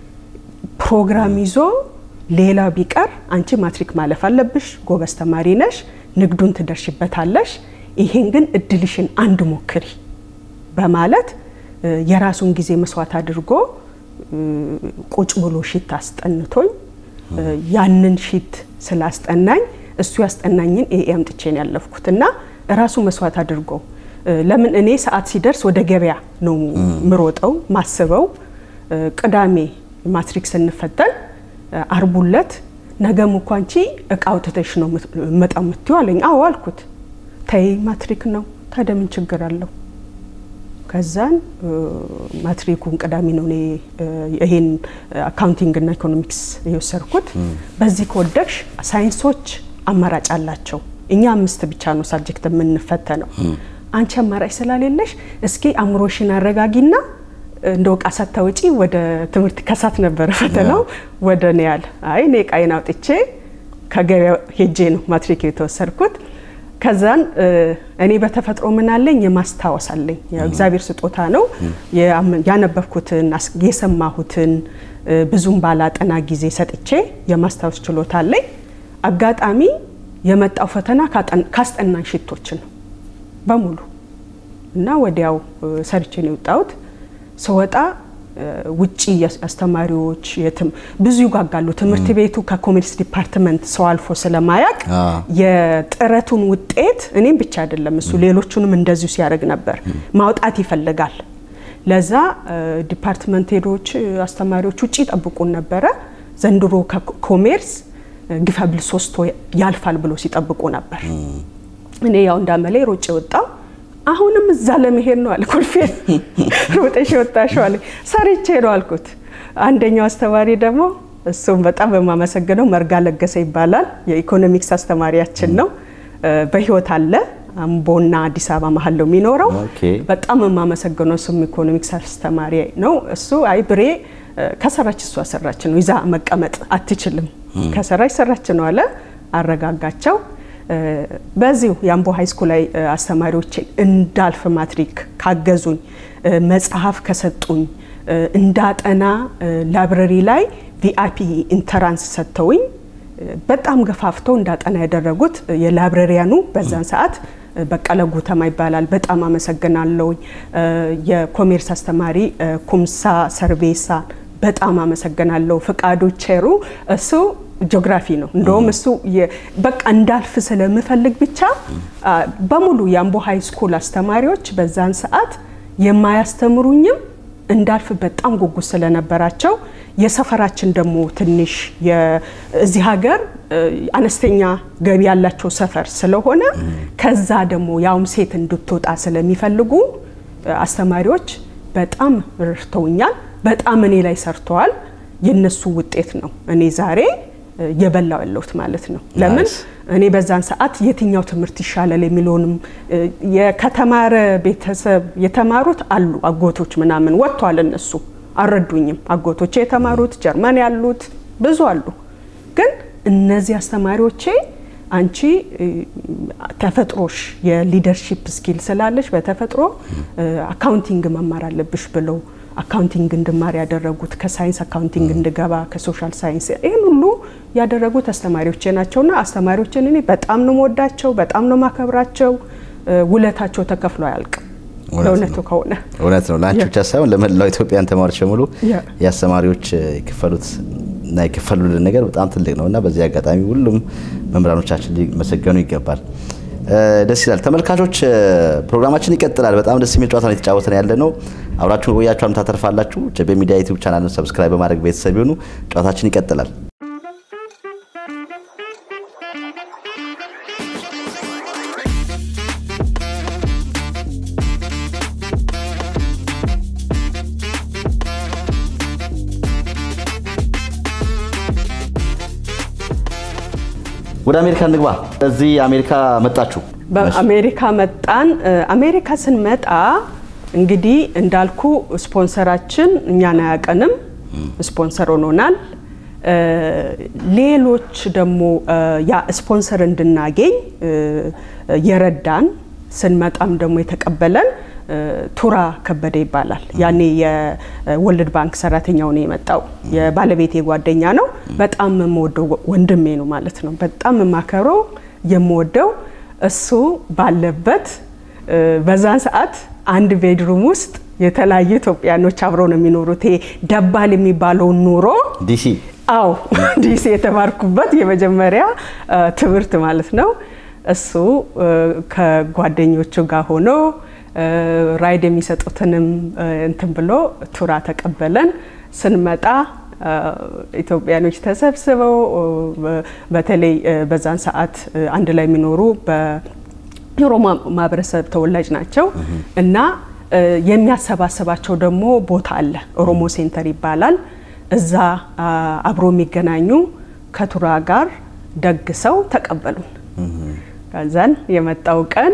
ፕሮግራም ይዞ ሌላ ቢቀር አንቺ ማትሪክ ማለፍ አለብሽ፣ ጎበዝ ተማሪ ነሽ፣ ንግዱን ትደርሽበታለሽ፣ ይሄን ግን እድልሽን አንድ ሞክሪ በማለት የራሱን ጊዜ መስዋዕት አድርጎ ቁጭ ብሎ ሺት አስጠንቶኝ ያንን ሺት ስላስጠናኝ እሱ ያስጠናኝን ኤ አምጥቼ ነው ያለፍኩት እና ራሱ መስዋዕት አድርጎ ለምን እኔ ሰዓት ሲደርስ ወደ ገበያ ነው ምሮጠው ማስበው። ቅዳሜ ማትሪክ ስንፈተን አርቡለት ነገም እኮ አንቺ እቃ አውጥተሽ ነው መጣ የምትይው አለኝ። አዎ አልኩት። ተይ ማትሪክ ነው ታዲያ ምን ችግር አለው? ከዛን ማትሪኩን ቅዳሜ ነው እኔ ይሄን አካውንቲንግ እና ኢኮኖሚክስ የወሰድኩት። በዚህ ከወደቅሽ ሳይንሶች አማራጭ አላቸው። እኛ አምስት ብቻ ነው ሳብጀክት የምንፈተነው። አንቺ አማራጭ ስላሌለሽ እስኪ አእምሮሽን አረጋጊና እንደ እቃ ሳታወጪ ወደ ትምህርት ከሳት ነበረ ፈተናው ወደ እኔ ያለ አይ እኔ እቃዬን አውጥቼ ከገበያ ሄጄ ነው ማትሪክ የተወሰድኩት። ከዛን እኔ በተፈጥሮ ምን አለኝ የማስታወስ አለኝ። እግዚአብሔር ስጦታ ነው። ያነበብኩትን የሰማሁትን ብዙም ባላጠና ጊዜ ሰጥቼ የማስታወስ ችሎታ አለኝ። አጋጣሚ የመጣው ፈተና ካስጠናን ሽቶች ነው በሙሉ እና ወዲያው ሰርቼ ነው የወጣሁት። ስወጣ ውጪ አስተማሪዎች ብዙ ይጓጋሉ። ትምህርት ቤቱ ከኮሜርስ ዲፓርትመንት ሰው አልፎ ስለማያቅ የጥረቱን ውጤት እኔም ብቻ አይደለም እሱ ሌሎቹንም እንደዚሁ ሲያደርግ ነበር ማውጣት ይፈልጋል። ለዛ ዲፓርትመንት ሄዶች አስተማሪዎች ውጭ ይጠብቁን ነበረ። ዘንድሮ ከኮሜርስ ግፈብል ሶስት ያልፋል ብሎ ሲጠብቁ ነበር። እኔ ያው እንዳመሌ ሮጬ ወጣው። አሁንም እዛ ለመሄድ ነው አለ። ኮልፌ ሮጠሽ ወጣሽው አለ። ሰርቼ ነው አልኩት። አንደኛው አስተማሪ ደግሞ እሱም በጣም በማመሰግነው መርጋ ለገሰ ይባላል። የኢኮኖሚክስ አስተማሪያችን ነው። በህይወት አለ። አምቦና አዲስ አበባ መሀል ነው የሚኖረው። በጣም የማመሰግነው እሱም ኢኮኖሚክስ አስተማሪ ነው። እሱ አይ ብሬ ከሰራች እሷ ሰራች ነው ይዛ መቀመጥ አትችልም። ከሰራች ሰራች ነው አለ። አረጋጋቸው። በዚሁ የአምቦ ሃይስኩል ላይ አስተማሪዎችን እንዳልፍ ማትሪክ ካገዙኝ፣ መጽሐፍ ከሰጡኝ፣ እንዳጠና ላይብረሪ ላይ ቪአይፒ ኢንተራንስ ሰጥተውኝ በጣም ገፋፍተው እንዳጠና ያደረጉት የላይብረሪያኑ በዛን ሰዓት በቀለ ጉተማ ይባላል። በጣም አመሰግናለሁ። የኮሜርስ አስተማሪ ኩምሳ ሰርቤሳ በጣም አመሰግናለሁ። ፍቃዱ ቼሩ እሱ ጂኦግራፊ ነው። እንደውም እሱ በቃ እንዳልፍ ስለምፈልግ ብቻ በሙሉ የአምቦ ሃይ ስኩል አስተማሪዎች በዛን ሰዓት የማያስተምሩኝም እንዳልፍ በጣም ጉጉት ስለነበራቸው የሰፈራችን ደግሞ ትንሽ እዚህ ሀገር አነስተኛ ገቢ ያላቸው ሰፈር ስለሆነ ከዛ ደግሞ ያውም ሴት እንድትወጣ ስለሚፈልጉ አስተማሪዎች በጣም ረድተውኛል። በጣም እኔ ላይ ሰርተዋል። የነሱ ውጤት ነው እኔ ዛሬ የበላው ያለሁት ማለት ነው። ለምን እኔ በዛን ሰዓት የትኛው ትምህርት ይሻላል የሚለውንም ከተማረ ቤተሰብ የተማሩት አሉ አጎቶች ምናምን ወጥተዋል። እነሱ አልረዱኝም። አጎቶቼ የተማሩት ጀርመን ያሉት ብዙ አሉ። ግን እነዚህ አስተማሪዎቼ አንቺ ተፈጥሮሽ የሊደርሺፕ ስኪል ስላለሽ በተፈጥሮ አካውንቲንግ መማር አለብሽ ብለው አካውንቲንግ እንድማር ያደረጉት ከሳይንስ አካውንቲንግ እንድገባ ከሶሻል ሳይንስ ይህን ሁሉ ያደረጉት አስተማሪዎቼ ናቸውና አስተማሪዎችን እኔ በጣም ነው መወዳቸው፣ በጣም ነው ማከብራቸው። ውለታቸው ተከፍሎ አያልቅም። ለእውነቱ ከሆነ እውነት ነው። ለአንቺ ብቻ ሳይሆን ለመላው ኢትዮጵያን ተማሪዎች በሙሉ የአስተማሪዎች የከፈሉት እና የከፈሉልን ነገር በጣም ትልቅ ነው እና በዚህ አጋጣሚ ሁሉም መምህራኖቻችን ሊመሰገኑ ይገባል። ደስ ይላል። ተመልካቾች ፕሮግራማችን ይቀጥላል። በጣም ደስ የሚል ጨዋታ ነው የተጫወተን ያለ ነው። አብራችሁን ቆያችሁ አምታ ተርፋላችሁ። ጀቤ ሚዲያ ዩቲዩብ ቻናልን ሰብስክራይብ በማድረግ ቤተሰብ ይሁኑ። ጨዋታችን ይቀጥላል። ወደ አሜሪካ እንግባ። እዚህ አሜሪካ መጣችሁ? በአሜሪካ መጣን። አሜሪካ ስንመጣ እንግዲህ እንዳልኩ ስፖንሰራችን እኛን አያውቀንም፣ ስፖንሰር ሆኖናል። ሌሎች ደግሞ ያ ስፖንሰር እንድናገኝ የረዳን ስንመጣም ደግሞ የተቀበለን ቱራ ከበደ ይባላል። ያኔ የወርልድ ባንክ ሰራተኛው ነው የመጣው። የባለቤቴ ጓደኛ ነው። በጣም የምወደው ወንድሜ ነው ማለት ነው። በጣም የማከብረው የምወደው እሱ ባለበት በዛን ሰዓት አንድ ቤድሩም ውስጥ የተለያዩ ኢትዮጵያኖች አብረው ነው የሚኖሩት። ይሄ ደባል የሚባለውን ኑሮ ዲሲ አዎ ዲሲ የተማርኩበት የመጀመሪያ ትምህርት ማለት ነው። እሱ ከጓደኞቹ ጋር ሆኖ ራይድ የሚሰጡትንም እንትን ብሎ ቱራ ተቀበለን። ስንመጣ ኢትዮጵያኖች ተሰብስበው በተለይ በዛን ሰዓት አንድ ላይ የሚኖሩ የኦሮሞ ማህበረሰብ ተወላጅ ናቸው እና የሚያሰባስባቸው ደግሞ ቦታ አለ። ኦሮሞ ሴንተር ይባላል። እዛ አብሮ የሚገናኙ ከቱራ ጋር ደግሰው ተቀበሉን። ከዛን የመጣው ቀን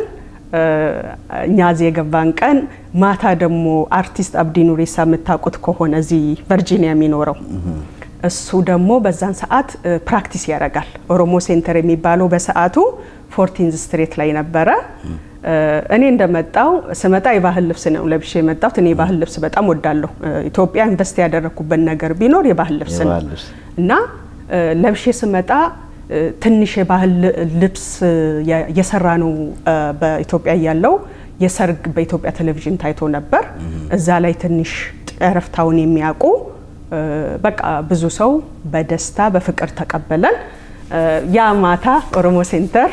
እኛ እዚህ የገባን ቀን ማታ ደግሞ አርቲስት አብዲ ኑሬሳ የምታውቁት ከሆነ እዚህ ቨርጂኒያ የሚኖረው እሱ ደግሞ በዛን ሰዓት ፕራክቲስ ያደርጋል። ኦሮሞ ሴንተር የሚባለው በሰዓቱ ፎርቲንዝ ስትሬት ላይ ነበረ። እኔ እንደመጣው ስመጣ የባህል ልብስ ነው ለብሼ የመጣሁት። እኔ የባህል ልብስ በጣም ወዳለሁ። ኢትዮጵያ ኢንቨስት ያደረግኩበት ነገር ቢኖር የባህል ልብስ ነው እና ለብሼ ስመጣ ትንሽ የባህል ልብስ የሰራ ነው በኢትዮጵያ ያለው የሰርግ በኢትዮጵያ ቴሌቪዥን ታይቶ ነበር። እዛ ላይ ትንሽ ጨረፍታውን የሚያውቁ በቃ ብዙ ሰው በደስታ በፍቅር ተቀበለን። ያ ማታ ኦሮሞ ሴንተር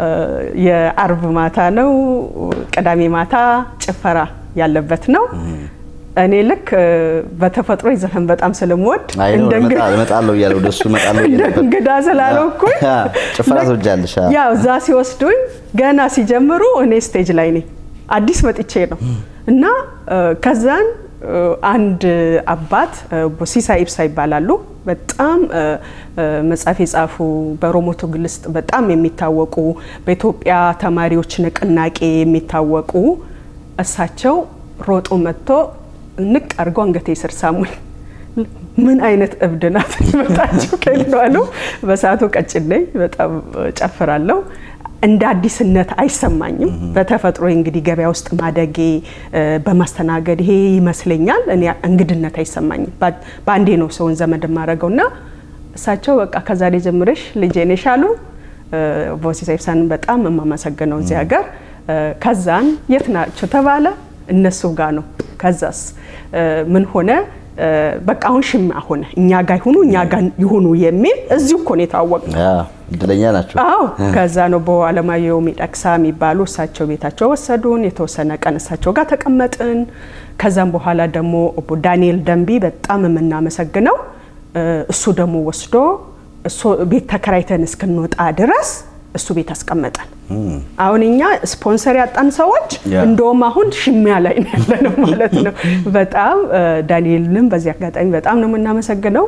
የአርብ ማታ ነው፣ ቅዳሜ ማታ ጭፈራ ያለበት ነው። እኔ ልክ በተፈጥሮ ዘፈን በጣም ስለምወድ እመጣለሁ እያለ ወደ እሱ እመጣለሁ እንደ እንግዳ ስላልኩኝ ጭፈራ ትወጃለሽ? ያው እዛ ሲወስዱኝ ገና ሲጀምሩ እኔ ስቴጅ ላይ ነኝ። አዲስ መጥቼ ነው እና ከዛን አንድ አባት ሲሳ ኢብሳ ይባላሉ። በጣም መጽሐፍ የጻፉ በኦሮሞ ትግል ውስጥ በጣም የሚታወቁ በኢትዮጵያ ተማሪዎች ንቅናቄ የሚታወቁ እሳቸው ሮጦ መጥቶ ንቅ አድርገው አንገቴ ስር ሳሙኝ። ምን አይነት እብድ ናት መጣችሁ ከልዋሉ። በሰዓቱ ቀጭን ነኝ፣ በጣም ጨፍራለሁ። እንደ አዲስነት አይሰማኝም። በተፈጥሮ እንግዲህ ገበያ ውስጥ ማደጌ በማስተናገድ ይሄ ይመስለኛል። እኔ እንግድነት አይሰማኝም። በአንዴ ነው ሰውን ዘመድ የማደርገው እና እሳቸው በቃ ከዛሬ ጀምረሽ ልጄ ነሽ አሉ። ቦሲሳ ኢብሳንን በጣም የማመሰግነው እዚህ ሀገር። ከዛን የት ናቸው ተባለ፣ እነሱ ጋር ነው። ከዛስ ምን ሆነ? በቃ አሁን ሽማ ሆነ። እኛ ጋር ይሁኑ እኛ ጋር ይሁኑ የሚል እዚሁ እኮ ነው የታወቅነው። እድለኛ ናቸው። አዎ ከዛ ነው በአለማየሁ ሚደቅሳ የሚባሉ እሳቸው ቤታቸው ወሰዱን። የተወሰነ ቀን እሳቸው ጋር ተቀመጥን። ከዛም በኋላ ደግሞ ዳንኤል ደንቢ በጣም የምናመሰግነው እሱ ደግሞ ወስዶ ቤት ተከራይተን እስክንወጣ ድረስ እሱ ቤት አስቀመጠን። አሁን እኛ ስፖንሰር ያጣን ሰዎች እንደውም አሁን ሽሚያ ላይ ነው ያለነው ማለት ነው። በጣም ዳንኤልንም በዚህ አጋጣሚ በጣም ነው የምናመሰግነው።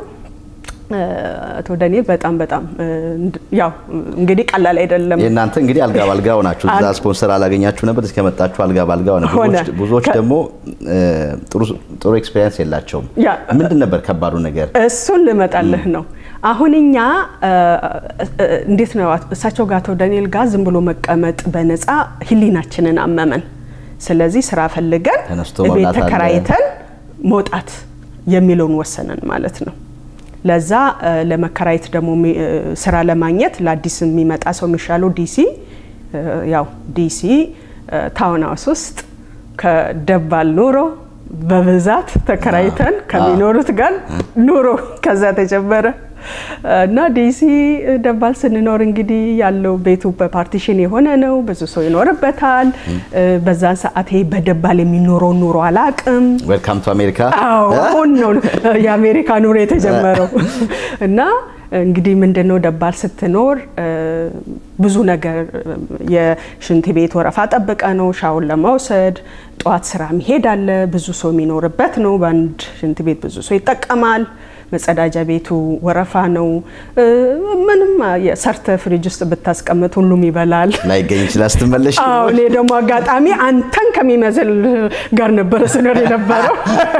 አቶ ዳንኤል በጣም በጣም ያው እንግዲህ ቀላል አይደለም። የእናንተ እንግዲህ አልጋ ባልጋ ሆናችሁ እዛ ስፖንሰር አላገኛችሁ ነበር፣ እስከመጣችሁ አልጋ ባልጋ ሆነ። ብዙዎች ደግሞ ጥሩ ኤክስፔሪንስ የላቸውም። ምንድን ነበር ከባዱ ነገር? እሱን ልመጣልህ ነው። አሁን እኛ እንዴት ነው እሳቸው ጋር አቶ ዳንኤል ጋር ዝም ብሎ መቀመጥ በነፃ ህሊናችንን አመመን። ስለዚህ ስራ ፈልገን ተነስቶ ቤት መብላት አለ። ተከራይተን መውጣት የሚለውን ወሰነን ማለት ነው። ለዛ እ፣ ለመከራየት ደግሞ የሚ- እ፣ ስራ ለማግኘት ለአዲስ የሚመጣ ሰው የሚሻለው ዲሲ እ፣ ያው ዲሲ እ፣ ታውን ሃውስ ውስጥ ከደባል ኑሮ በብዛት ተከራይተን ከሚኖሩት ጋር ኑሮ ከዛ ተጀመረ እና ዲሲ ደባል ስንኖር እንግዲህ ያለው ቤቱ በፓርቲሽን የሆነ ነው። ብዙ ሰው ይኖርበታል። እ፣ በዛን ሰዓት ይሄ በደባል የሚኖረው ኑሮ አላቅም ዌልካም ቱ አሜሪካ። አዎ አሁን ነው የአሜሪካ ኑሮ የተጀመረው። እና እንግዲህ ምንድነው ደባል ስትኖር እ፣ ብዙ ነገር እ፣ የሽንት ቤት ወረፋ ጠብቀ ነው ሻውን ለመውሰድ ጠዋት ስራ መሄድ አለ። ብዙ ሰው የሚኖርበት ነው። በአንድ ሽንት ቤት ብዙ ሰው ይጠቀማል። መጸዳጃ ቤቱ ወረፋ ነው። እ፣ ምንም ሰርተ ፍሪጅ ውስጥ ብታስቀምጥ ሁሉም ይበላል። ላይገኝ ይችላል ስትመለሽ። አዎ እኔ ደግሞ አጋጣሚ አንተን ከሚመስል ጋር ነበረ ስኖር የነበረው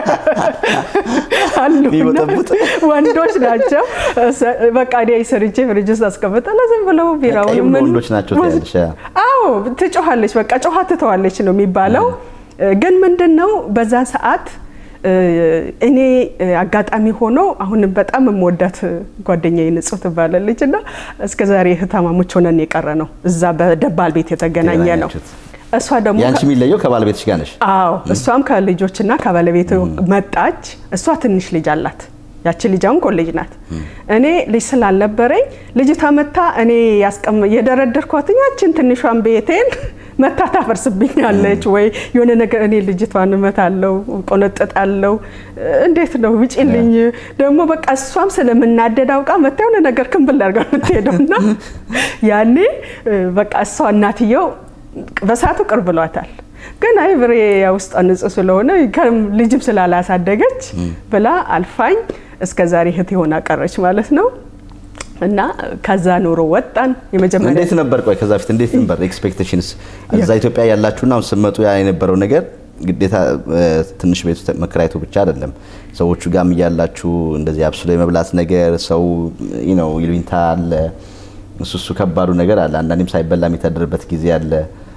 አሉ እና የሚወጠቡጥ? ወንዶች ናቸው። እሰ- በቃ እኔ ሰርቼ ፍሪጅ ውስጥ አስቀምጣለሁ። ዝም ብለው ቢራውን የሁሉ ምን- ወንዶች ናቸው ትያለሽ። አዎ ትጮኻለች፣ በቃ ጮኻ ትተዋለች ነው የሚባለው። ግን ምንድን ነው በዛን ሰዓት እ፣ እኔ እ፣ አጋጣሚ ሆኖ አሁንም በጣም የምወዳት ጓደኛዬ ንጹህ ትባላለች እና እስከ ዛሬ እህታማሞች ሆነን የቀረ ነው እዛ በደባል ቤት የተገናኘ ነው። የተገናኛችሁት። እሷ ደግሞ ያንቺ የሚለየው ከባለቤትሽ ጋር ነሽ። አዎ እሷም ከልጆችና ከባለቤቱ መጣች። እሷ ትንሽ ልጅ አላት። ያቺ ልጅ አሁን ኮሌጅ ናት። እኔ ልጅ ስላልነበረኝ ልጅቷ መታ እኔ ያስቀም የደረደርኳትኝ ያችን ትንሿን ቤቴን መታ ታፈርስብኛለች ወይ የሆነ ነገር እኔ ልጅቷን እመታለሁ፣ ቆነጥጣለሁ። እንዴት ነው ውጪልኝ። ደግሞ በቃ እሷም ስለምናደድ አውቃ መታ የሆነ ነገር ክንብል አድርጋ የምትሄደው እና ያኔ በቃ እሷ እናትየው በሰዓቱ ቅር ብሏታል። ግን አይ ብሬ ውስጥ ንጹህ ስለሆነ ከም- ልጅም ስላላሳደገች ብላ አልፋኝ እስከ ዛሬ እህት ሆና ቀረች ማለት ነው። እና ከዛ ኑሮ ወጣን። የመጀመሪያ እንዴት ነበር? ቆይ ከዛ በፊት እንዴት ነበር ኤክስፔክቴሽንስ? እዛ ኢትዮጵያ ያላችሁና አሁን ስትመጡ ያ የነበረው ነገር ግዴታ እ፣ ትንሽ ቤት ውስጥ መከራየቱ ብቻ አይደለም። ሰዎቹ ጋርም እያላችሁ እንደዚህ አብስሎ የመብላት ነገር ሰው ነው ይሉኝታ አለ። እሱ እሱ ከባዱ ነገር አለ። አንዳንዴም ሳይበላ የሚታደርበት ጊዜ አለ።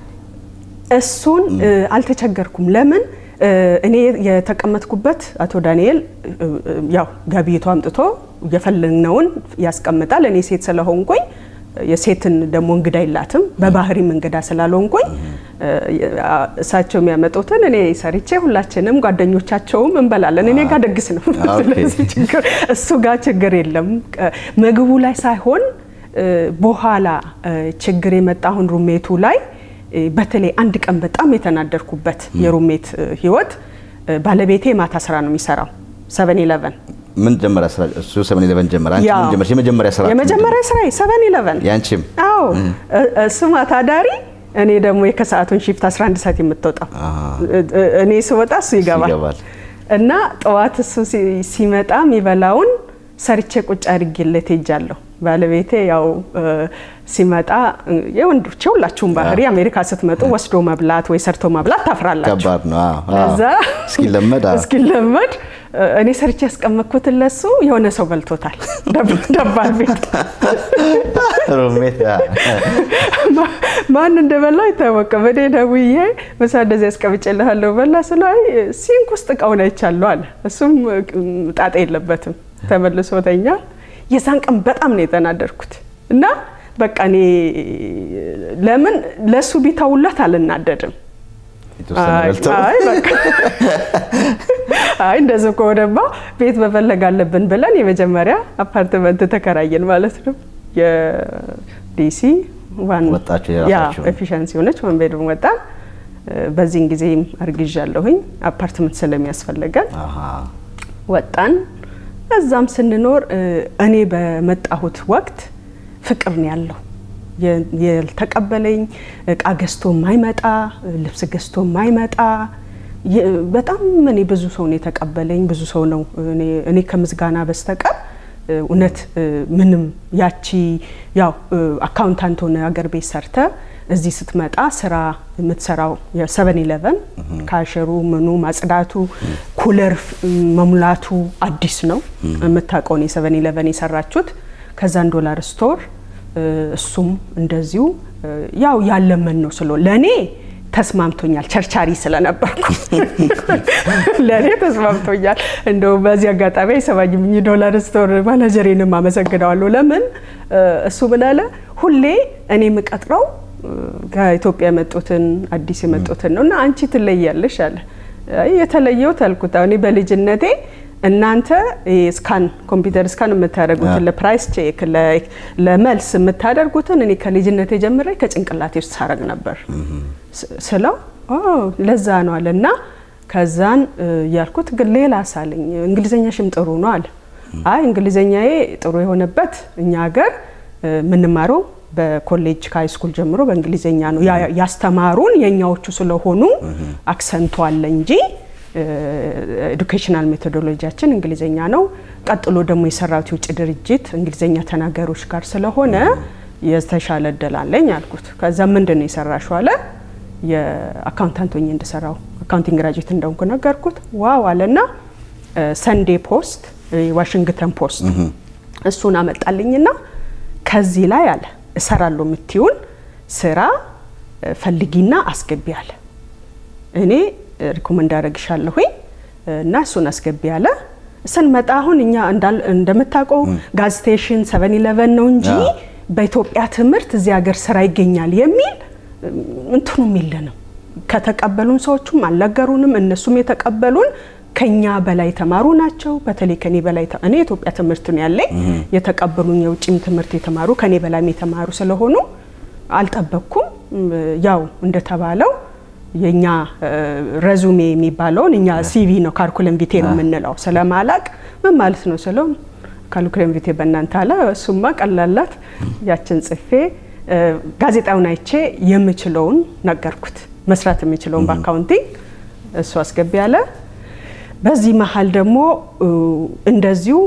እሱን እ፣ አልተቸገርኩም። ለምን እ፣ እኔ የተቀመጥኩበት አቶ ዳንኤል እ፣ እ፣ ያው ገቢቱ አምጥቶ የፈለግነውን ያስቀምጣል። እኔ ሴት ስለሆንኩኝ የሴትን ደግሞ እንግዳ የላትም በባህሪም እንግዳ ስላልሆንኩኝ እ፣ እሳቸው የሚያመጡትን እኔ ሰርቼ ሁላችንም ጓደኞቻቸውም እንበላለን። እኔ ጋር ደግስ ነው። ኦኬ። ስለዚህ ችግር እሱ ጋር ችግር የለም። እ፣ ምግቡ ላይ ሳይሆን እ፣ በኋላ እ፣ ችግር የመጣ አሁን ሩሜቱ ላይ እ፣ በተለይ አንድ ቀን በጣም የተናደርኩበት የሩሜት እ፣ ህይወት እ፣ ባለቤቴ ማታ ስራ ነው የሚሰራው ሰቨን ኢለቨን ምን ጀመረ ስራ? እሱ 7 ጀመረ። አንቺ ምን ጀመርሽ? የመጀመሪያ ስራ የመጀመሪያ ስራ ሰቨን ኢለቨን ያንቺም አዎ እ- እሱ ማታ ዳሪ እኔ ደግሞ የከሰዓቱን ሺፍት 11 ሰዓት የምትወጣው እ- እ- እኔ ስወጣ እሱ ይገባል ይገባል። እና ጠዋት እሱ ሲ- ሲመጣ የሚበላውን ሰርቼ ቁጭ አድርጌለት ሄጃለሁ። ባለቤቴ ያው እ፣ ሲመጣ እ፣ የወንዶች የሁላችሁም ባህሪ አሜሪካ ስትመጡ ወስዶ መብላት ወይ ሰርቶ መብላት ታፍራላችሁ። ከባድ ነው። አዎ፣ አዎ። ለዛ እስኪለመድ አዎ። እስኪለመድ እ፣ እኔ ሰርቼ ያስቀመጥኩትን ለሱ የሆነ ሰው በልቶታል። ደብ- ደባል ቤት ሩሜት አዎ። ማ- ማን እንደበላው አይታወቅም። እኔ ደውዬ ምሳ እንደዚህ አስቀምጬልሃለሁ በላ ስለው አይ ሲንክ ውስጥ እቃውን አይቻለሁ አለ። እሱም እም፣ ጣጣ የለበትም ተመልሶ ተኛ። የዛን ቀን በጣም ነው የተናደድኩት እና በቃ እኔ ለምን ለእሱ ቢተውለት አልናደድም። የተወሰነ አይ በልተው አይ በቃ አይ እንደዚህ ከሆነማ ቤት መፈለግ አለብን ብለን የመጀመሪያ አፓርትመንት ተከራየን ማለት ነው። የዲሲ ዋን ወጣችሁ ያ የራሳችሁን? ኤፊሸንሲ ሆነች ወን ቤድሩም ወጣን። በዚህን ጊዜም አርግዣለሁኝ አፓርትመንት ስለሚያስፈልገን አሃ። ወጣን። እዛም ስንኖር እ፣ እኔ በመጣሁት ወቅት ፍቅር ነው ያለው። የ- ያልተቀበለኝ እቃ ገዝቶ የማይመጣ ልብስ ገዝቶ የማይመጣ የ- በጣም እኔ ብዙ ሰው ነው የተቀበለኝ። ብዙ ሰው ነው እኔ- እኔ ከምስጋና በስተቀር እ፣ እውነት እ፣ ምንም ያቺ ያው እ፣ አካውንታንት ሆነ አገር ቤት ሰርተ እዚህ ስትመጣ ስራ የምትሰራው የሰቨን ኢለቨን ካሸሩ ምኑ ማጽዳቱ፣ ኩለር መሙላቱ አዲስ ነው የምታውቀውን የሰቨን ኢለቨን የሰራችሁት ከዛን ዶላር ስቶር እሱም እንደዚሁ ያው ያለመን ነው ስለ ለእኔ ተስማምቶኛል። ቸርቻሪ ስለነበርኩ ለእኔ ተስማምቶኛል። እንደው በዚህ አጋጣሚ አይሰማኝም ዶላር ስቶር ማናጀሬንም አመሰግነዋለሁ። ለምን እሱ ምን አለ ሁሌ እኔ የምቀጥረው ከኢትዮጵያ የመጡትን አዲስ የመጡትን ነው እና አንቺ ትለያለሽ አለ። የተለየውት አልኩት እኔ በልጅነቴ እናንተ ስካን ኮምፒውተር ስካን የምታደርጉትን ለፕራይስ ቼክ ለመልስ የምታደርጉትን እኔ ከልጅነቴ ጀምሬ ከጭንቅላቴ ውስጥ ሳረግ ነበር ስለው ለዛ ነው አለ እና ከዛን ያልኩት ግን ሌላ ሳለኝ እንግሊዘኛሽም ጥሩ ነው አለ። አይ እንግሊዘኛዬ ጥሩ የሆነበት እኛ ሀገር የምንማረው በኮሌጅ ከሃይ ስኩል ጀምሮ በእንግሊዘኛ ነው ያስተማሩን የእኛዎቹ ስለሆኑ አክሰንቱ አለ እንጂ ኤዱኬሽናል ሜቶዶሎጂያችን እንግሊዘኛ ነው። ቀጥሎ ደግሞ የሰራሁት የውጭ ድርጅት እንግሊዘኛ ተናጋሪዎች ጋር ስለሆነ የተሻለ እድል አለኝ አልኩት። ከዛ ምንድን ነው የሰራሽው አለ። የአካውንታንት ሆኜ እንድሰራው አካውንቲንግ ግራጁዌት እንደሆንኩ ነገርኩት። ዋው አለና ሰንዴ ፖስት፣ ዋሽንግተን ፖስት እሱን አመጣልኝና ከዚህ ላይ አለ እሰራለሁ የምትይውን ስራ ፈልጊና አስገቢ አለ። እኔ ሪኮመንድ አደረግሻለሁኝ እና እሱን አስገቢ አለ። ስንመጣ አሁን እኛ እንደምታውቀው ጋዝ ስቴሽን ሰቨን ኢለቨን ነው እንጂ በኢትዮጵያ ትምህርት እዚህ ሀገር ስራ ይገኛል የሚል እንትኑም የለንም። ከተቀበሉን ሰዎቹም አልነገሩንም። እነሱም የተቀበሉን ከኛ በላይ የተማሩ ናቸው። በተለይ ከኔ በላይ እኔ የኢትዮጵያ ትምህርት ነው ያለኝ። የተቀበሉኝ የውጭም ትምህርት የተማሩ ከኔ በላይም የተማሩ ስለሆኑ አልጠበቅኩም። ያው እንደተባለው የኛ ረዙሜ የሚባለውን እኛ ሲቪ ነው ካርኩለም ቪቴ ነው የምንለው። ስለማላቅ ምን ማለት ነው ስለው ካርኩለም ቪቴ በእናንተ አለ። እሱማ ቀላላት ያችን ጽፌ ጋዜጣውን አይቼ የምችለውን ነገርኩት። መስራት የምችለውን በአካውንቲንግ እሱ አስገቢ አለ። በዚህ መሀል ደግሞ እንደዚሁ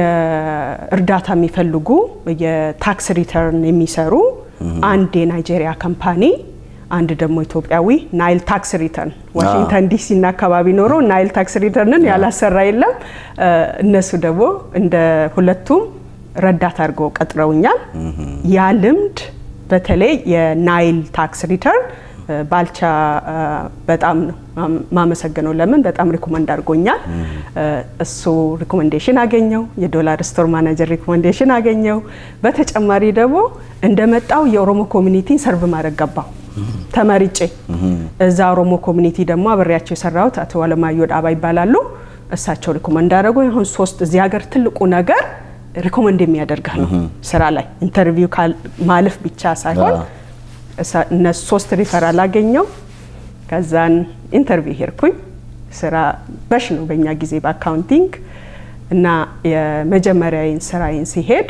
የእርዳታ የሚፈልጉ የታክስ ሪተርን የሚሰሩ አንድ የናይጄሪያ ካምፓኒ አንድ ደግሞ ኢትዮጵያዊ ናይል ታክስ ሪተርን ዋሽንግተን ዲሲ እና አካባቢ ኖሮ ናይል ታክስ ሪተርንን ያላሰራ የለም። እነሱ ደግሞ እንደ ሁለቱም ረዳት አድርገው ቀጥረውኛል። ያ ልምድ በተለይ የናይል ታክስ ሪተርን ባልቻ በጣም ነው ማመሰግነው። ለምን በጣም ሪኮመንድ አድርጎኛል። እሱ ሪኮመንዴሽን አገኘው። የዶላር ስቶር ማናጀር ሪኮመንዴሽን አገኘው። በተጨማሪ ደግሞ እንደመጣው የኦሮሞ ኮሚኒቲን ሰርቭ ማድረግ ገባው ተመርጬ። እዛ ኦሮሞ ኮሚኒቲ ደግሞ አብሬያቸው የሰራሁት አቶ አለማየሁ ዳባ ይባላሉ። እሳቸው ሪኮመንድ አደረጉ። አሁን ሶስት እዚህ ሀገር ትልቁ ነገር ሪኮመንድ የሚያደርግህ ነው። ስራ ላይ ኢንተርቪው ማለፍ ብቻ ሳይሆን እነሱ ሶስት ሪፈራል አገኘው። ከዛን ኢንተርቪው ሄድኩኝ። ስራ በሽ ነው በእኛ ጊዜ በአካውንቲንግ እና የመጀመሪያዬን ስራዬን ሲሄድ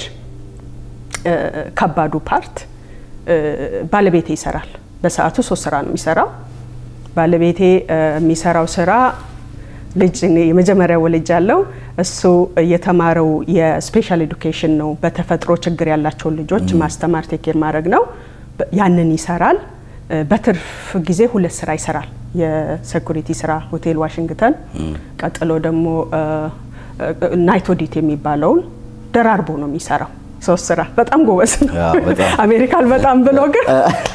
ከባዱ ፓርት ባለቤቴ ይሰራል። በሰዓቱ ሶስት ስራ ነው የሚሰራው። ባለቤቴ የሚሰራው ስራ ልጅ የመጀመሪያ ወልጅ አለው። እሱ የተማረው የስፔሻል ኤዱኬሽን ነው። በተፈጥሮ ችግር ያላቸውን ልጆች ማስተማር ቴኬር ማድረግ ነው። ያንን ይሰራል። በትርፍ ጊዜ ሁለት ስራ ይሰራል። የሴኩሪቲ ስራ ሆቴል ዋሽንግተን፣ ቀጥሎ ደግሞ ናይት ኦዲት የሚባለውን ደራርቦ ነው የሚሰራው። ሶስት ስራ በጣም ጎበዝ ነው። አሜሪካን በጣም ብሎ ግን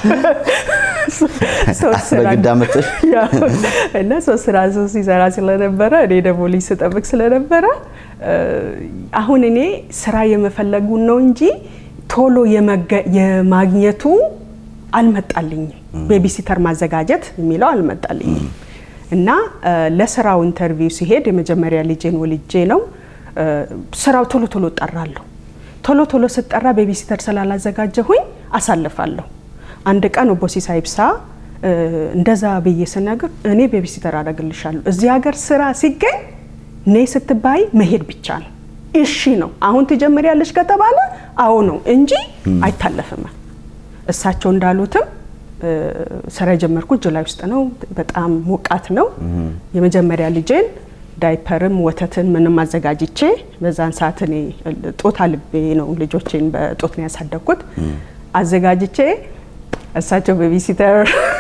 እና ሶስት ስራ ሶስት ሲሰራ ስለነበረ እኔ ደግሞ ልጅ ስጠብቅ ስለነበረ አሁን እኔ ስራ የመፈለጉን ነው እንጂ ቶሎ የማግኘቱ አልመጣልኝም። ቤቢሲተር ማዘጋጀት የሚለው አልመጣልኝም እና ለስራው ኢንተርቪው ሲሄድ የመጀመሪያ ልጄን ወልጄ ነው ስራው ቶሎ ቶሎ እጠራለሁ። ቶሎ ቶሎ ስጠራ ቤቢሲተር ስላላዘጋጀሁኝ አሳልፋለሁ። አንድ ቀን ኦቦ ሲሳይ ኢብሳ እንደዛ ብዬ ስነግር እኔ ቤቢሲተር አደርግልሻለሁ፣ እዚህ ሀገር ስራ ሲገኝ እኔ ስትባይ መሄድ ብቻ ነው። እሺ ነው አሁን ትጀምሪያለሽ ከተባለ አዎ ነው እንጂ አይታለፍም። እሳቸው እንዳሉትም ስራ የጀመርኩት ጁላይ ውስጥ ነው። በጣም ሞቃት ነው። የመጀመሪያ ልጄን ዳይፐርም ወተትን ምንም አዘጋጅቼ በዛን ሰዓት እኔ ጦት አልቤ ነው ልጆቼን በጦት ነው ያሳደግኩት። አዘጋጅቼ እሳቸው ቤቢሲተር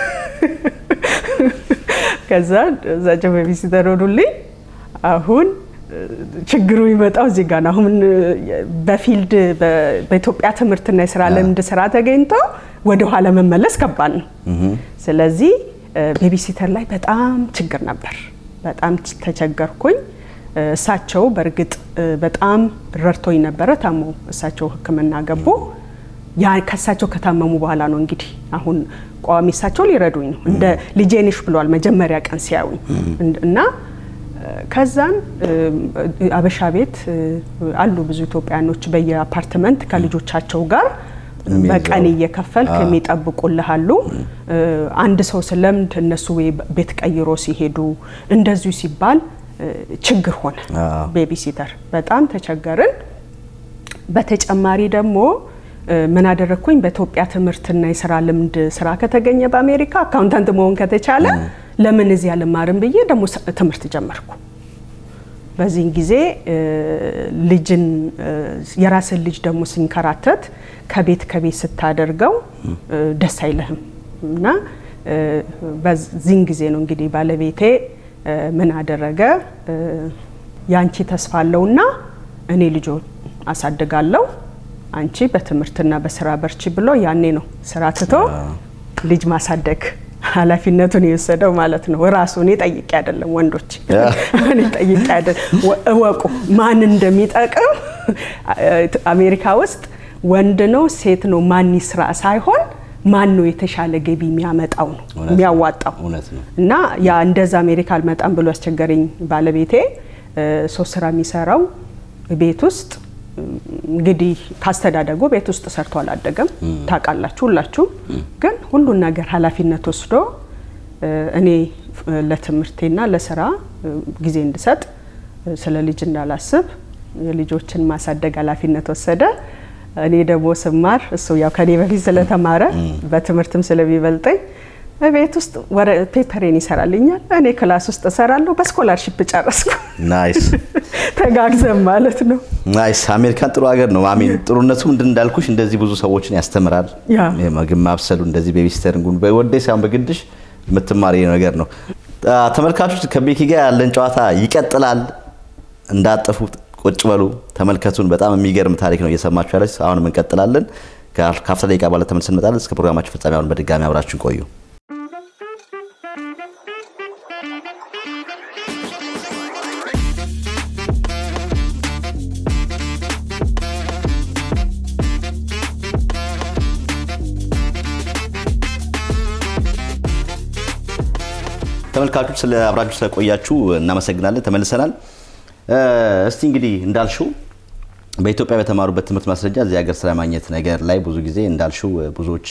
ከዛ እሳቸው ቤቢሲተር ሆኑልኝ። አሁን ችግሩ ይመጣው እዚህ ጋር ነው። አሁን በፊልድ በኢትዮጵያ ትምህርትና የስራ ልምድ ስራ ተገኝቶ ወደ ኋላ መመለስ ከባድ ነው። ስለዚህ ቤቢሲተር ላይ በጣም ችግር ነበር። በጣም ተቸገርኩኝ። እሳቸው በእርግጥ በጣም ረድቶኝ ነበረ። ታሞ እሳቸው ሕክምና ገቡ። ያ ከእሳቸው ከታመሙ በኋላ ነው እንግዲህ አሁን ቋሚ እሳቸው ሊረዱኝ ነው። እንደ ልጄ ነሽ ብለዋል መጀመሪያ ቀን ሲያዩኝ እና ከዛን አበሻ ቤት አሉ ብዙ ኢትዮጵያኖች በየአፓርትመንት ከልጆቻቸው ጋር በቀን እየከፈልክ የሚጠብቁልህ አሉ። አንድ ሰው ስለምድ እነሱ ቤት ቀይሮ ሲሄዱ እንደዚሁ ሲባል ችግር ሆነ። ቤቢሲተር በጣም ተቸገርን። በተጨማሪ ደግሞ ምን አደረግኩኝ? በኢትዮጵያ ትምህርትና የስራ ልምድ ስራ ከተገኘ በአሜሪካ አካውንታንት መሆን ከተቻለ ለምን እዚህ አልማርም ብዬ ደግሞ ትምህርት ጀመርኩ። በዚህን ጊዜ ልጅን የራስን ልጅ ደግሞ ሲንከራተት ከቤት ከቤት ስታደርገው ደስ አይልህም እና በዚህን ጊዜ ነው እንግዲህ ባለቤቴ ምን አደረገ፣ ያንቺ ተስፋ አለውና እኔ ልጆ አሳድጋለሁ አንቺ በትምህርትና በስራ በርቺ ብሎ ያኔ ነው ስራ ትቶ ልጅ ማሳደግ ኃላፊነቱን የወሰደው ማለት ነው። ራሱ እኔ ጠይቄ አይደለም፣ ወንዶች እኔ ጠይቄ አይደለም። እወቁ ማን እንደሚጠቅም አሜሪካ ውስጥ ወንድ ነው ሴት ነው ማን ይስራ ሳይሆን ማን ነው የተሻለ ገቢ የሚያመጣው ነው የሚያዋጣው። እና ያ እንደዛ አሜሪካ አልመጣም ብሎ ያስቸገረኝ ባለቤቴ ሶስት ስራ የሚሰራው ቤት ውስጥ እንግዲህ ካስተዳደጉ ቤት ውስጥ ሰርቶ አላደገም። ታውቃላችሁ ሁላችሁ። ግን ሁሉን ነገር ኃላፊነት ወስዶ እኔ ለትምህርቴና ለስራ ጊዜ እንድሰጥ ስለ ልጅ እንዳላስብ የልጆችን ማሳደግ ኃላፊነት ወሰደ። እኔ ደግሞ ስማር እሱ ያው ከኔ በፊት ስለተማረ በትምህርትም ስለሚበልጠኝ ቤት ውስጥ ፔፐሬን ይሰራልኛል፣ እኔ ክላስ ውስጥ እሰራለሁ። በስኮላርሽፕ ጨረስኩ። ናይስ ተጋግዘን ማለት ነው። ናይስ። አሜሪካን ጥሩ ሀገር ነው። አሜን። ጥሩነቱ ምንድን እንዳልኩሽ እንደዚህ ብዙ ሰዎችን ያስተምራል። ምግብ ማብሰሉ እንደዚህ ቤቢስተሪንጉን በወዴ ሳይሆን በግድሽ የምትማሪ ነገር ነው። ተመልካቾች ከቤኪ ጋር ያለን ጨዋታ ይቀጥላል። እንዳጠፉ ቁጭ በሉ ተመልከቱን። በጣም የሚገርም ታሪክ ነው እየሰማችሁ ያለች። አሁንም እንቀጥላለን። ከአፍታ ደቂቃ በኋላ ተመልሰን እንመጣለን። እስከ ፕሮግራማችን ፍጻሜ አሁን በድጋሚ አብራችን ቆዩ። ተመልካቾች ስለ አብራችሁ ስለቆያችሁ እናመሰግናለን። ተመልሰናል። እስቲ እንግዲህ እንዳልሽው በኢትዮጵያ በተማሩበት ትምህርት ማስረጃ እዚህ ሀገር ስራ ማግኘት ነገር ላይ ብዙ ጊዜ እንዳልሽው ብዙዎች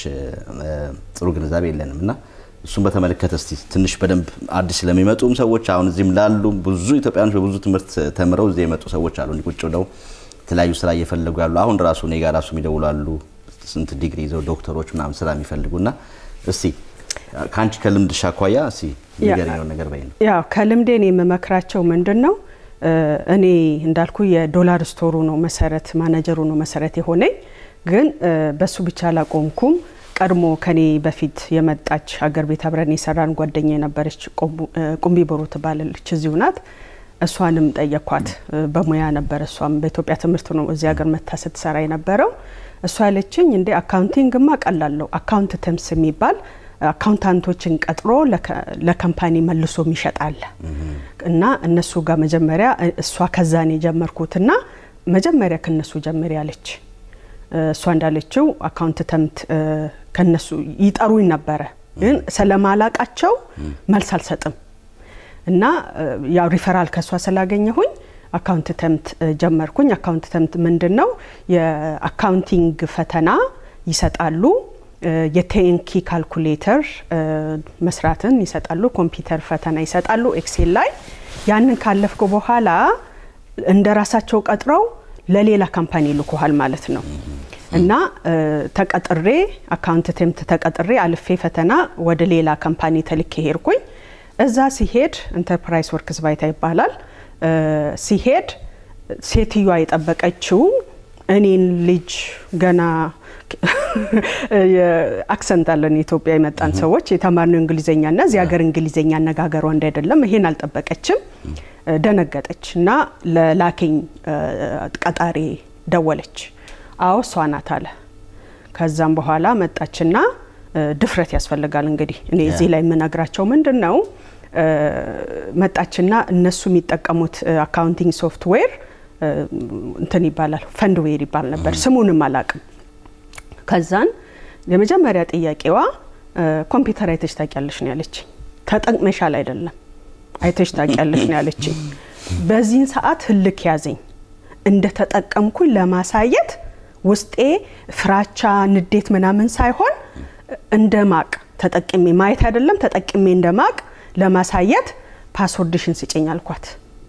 ጥሩ ግንዛቤ የለንም እና እሱን በተመለከተ እስቲ ትንሽ በደንብ አዲስ ስለሚመጡም ሰዎች አሁን እዚህም ላሉ ብዙ ኢትዮጵያኖች በብዙ ትምህርት ተምረው እዚህ የመጡ ሰዎች አሉ። እንዲህ ቁጭ ብለው የተለያዩ ስራ እየፈለጉ ያሉ አሁን ራሱ እኔ ጋር ራሱ የሚደውሉ አሉ። ስንት ዲግሪ ይዘው ዶክተሮች ምናምን ስራ የሚፈልጉ እና እስቲ ከአንቺ ከልምድሽ አኳያ እስቲ ንገሪኝ ነገር በይ ነው። ያው ከልምዴ እኔ የምመክራቸው ምንድን ነው እኔ እንዳልኩ የዶላር ስቶሩ ነው መሰረት ማናጀሩ ነው መሰረት የሆነኝ። ግን በሱ ብቻ አላቆምኩም። ቀድሞ ከኔ በፊት የመጣች ሀገር ቤት አብረን የሰራን ጓደኛ የነበረች ቁምቢ ቦሮ ትባላለች፣ እዚሁ ናት። እሷንም ጠየኳት። በሙያ ነበረ፣ እሷም በኢትዮጵያ ትምህርት ነው እዚህ ሀገር መታ ስትሰራ የነበረው። እሷ ያለችኝ እንዴ አካውንቲንግማ ቀላለሁ፣ አካውንት ተምስ የሚባል አካውንታንቶችን ቀጥሮ ለካምፓኒ መልሶ የሚሸጣል እና እነሱ ጋር መጀመሪያ እሷ ከዛኔ የጀመርኩትና መጀመሪያ ከነሱ ጀምር ያለች እሷ እንዳለችው አካውንተንት ከነሱ ይጠሩኝ ነበረ፣ ግን ስለማላቃቸው መልስ አልሰጥም እና ያው ሪፈራል ከእሷ ስላገኘሁኝ አካውንተንት ጀመርኩኝ። አካውንተንት ምንድን ነው? የአካውንቲንግ ፈተና ይሰጣሉ። የቴንኪ ካልኩሌተር መስራትን ይሰጣሉ። ኮምፒውተር ፈተና ይሰጣሉ ኤክሴል ላይ። ያንን ካለፍኩ በኋላ እንደ ራሳቸው ቀጥረው ለሌላ ካምፓኒ ልኮሃል ማለት ነው እና ተቀጥሬ አካውንተንት ተቀጥሬ አልፌ ፈተና ወደ ሌላ ካምፓኒ ተልኬ ሄድኩኝ። እዛ ሲሄድ ኢንተርፕራይዝ ወርክስ ባይታ ይባላል። ሲሄድ ሴትዮዋ የጠበቀችው እኔን ልጅ ገና አክሰንት አለን የኢትዮጵያ የመጣን ሰዎች የተማርነው እንግሊዝኛ እና እዚህ ሀገር እንግሊዝኛ አነጋገሯ እንዳይደለም ይሄን አልጠበቀችም። ደነገጠች እና ለላከኝ ቀጣሪ ደወለች። አዎ እሷ ናት አለ። ከዛም በኋላ መጣችና ድፍረት ያስፈልጋል እንግዲህ እኔ እዚህ ላይ የምነግራቸው ምንድን ነው መጣችና እነሱ የሚጠቀሙት አካውንቲንግ ሶፍትዌር እንትን ይባላል ፈንድዌር ይባል ነበር። ስሙንም አላቅም። ከዛን የመጀመሪያ ጥያቄዋ ኮምፒውተር አይተሽ ታውቂያለሽ ነው ያለች። ተጠቅመሻል አይደለም አይተሽ ታውቂያለሽ ነው ያለችኝ። በዚህን ሰዓት ህልክ ያዘኝ። እንደ ተጠቀምኩኝ ለማሳየት ውስጤ ፍራቻ፣ ንዴት ምናምን ሳይሆን እንደ ማቅ ተጠቅሜ ማየት አይደለም ተጠቅሜ እንደ ማቅ ለማሳየት ፓስወርድሽን ስጭኝ አልኳት።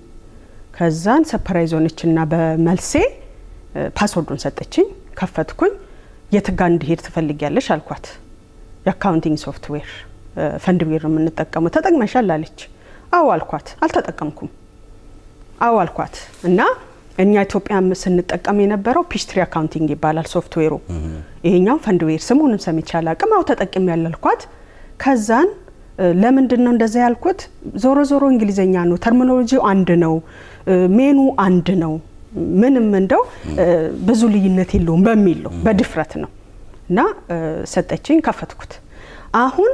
ከዛን ሰፕራይዝ ሆነችና በመልሴ ፓስወርዱን ሰጠችኝ። ከፈትኩኝ። የት ጋ እንዲሄድ ትፈልጊያለሽ አልኳት። የአካውንቲንግ ሶፍትዌር ፈንድዌር ነው የምንጠቀመው ተጠቅመሻል አለች። አዎ አልኳት። አልተጠቀምኩም። አዎ አልኳት እና እኛ ኢትዮጵያ ስንጠቀም የነበረው ፒስትሪ አካውንቲንግ ይባላል ሶፍትዌሩ። ይሄኛው ፈንድዌር ስሙንም ሰምቼ አላቅም። አዎ ተጠቅሜ ያላልኳት ከዛን ለምንድን ነው እንደዛ ያልኩት? ዞሮ ዞሮ እንግሊዘኛ ነው፣ ተርሚኖሎጂው አንድ ነው፣ ሜኑ አንድ ነው፣ ምንም እንደው ብዙ ልዩነት የለውም በሚል ነው በድፍረት ነው እና ሰጠችኝ፣ ከፈትኩት። አሁን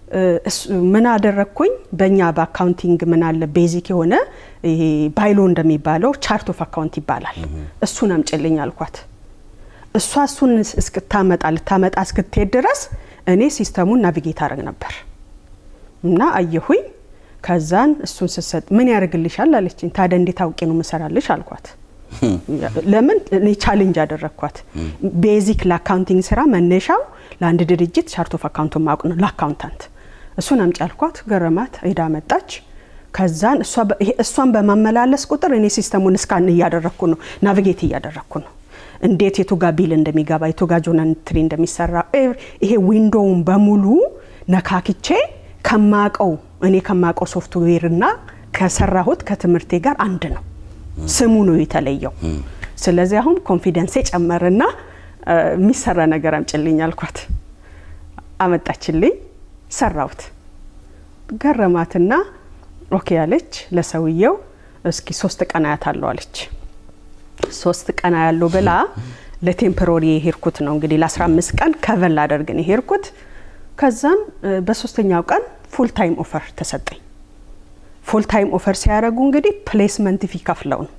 ምን አደረግኩኝ? በእኛ በአካውንቲንግ ምን አለ ቤዚክ የሆነ ይሄ ባይሎ እንደሚባለው ቻርት ኦፍ አካውንት ይባላል። እሱን አምጭልኝ አልኳት። እሷ እሱን እስክታመጣ ልታመጣ እስክትሄድ ድረስ እኔ ሲስተሙን ናቪጌት አረግ ነበር እና አየሁኝ። ከዛን እሱን ስሰጥ ምን ያደርግልሻል አለችኝ። ታዲያ እንዴት አውቄ ነው ምሰራልሽ አልኳት። ለምን እኔ ቻሌንጅ አደረግኳት። ቤዚክ ለአካውንቲንግ ስራ መነሻው ለአንድ ድርጅት ቻርት ኦፍ አካውንቱን ማወቅ ነው ለአካውንታንት። እሱን አምጪ አልኳት። ገረማት። ሄዳ መጣች። ከዛን እሷን በማመላለስ ቁጥር እኔ ሲስተሙን እስካን እያደረግኩ ነው፣ ናቪጌት እያደረግኩ ነው እንዴት የቱ ጋ ቢል እንደሚገባ የቱ ጋ ጆርናል ኢንትሪ እንደሚሰራ ይሄ ዊንዶውን በሙሉ ነካክቼ ከማቀው እኔ ከማቀው ሶፍትዌር እና ከሰራሁት ከትምህርቴ ጋር አንድ ነው። ስሙ ነው የተለየው። ስለዚህ አሁን ኮንፊደንሴ ጨመርና የሚሰራ ነገር አምጭልኝ አልኳት። አመጣችልኝ፣ ሰራሁት። ገረማትና ኦኬ አለች። ለሰውየው እስኪ ሶስት ቀን አያታለሁ አለች። ሶስት ቀን ያለው ብላ ለቴምፖራሪ የሄድኩት ነው እንግዲህ ለ15 ቀን ከቨን ላደርግ ነው የሄድኩት። ከዛም በሶስተኛው ቀን ፉል ታይም ኦፈር ተሰጠኝ። ፉል ታይም ኦፈር ሲያደርጉ እንግዲህ ፕሌስመንት ፊ ከፍለው ነው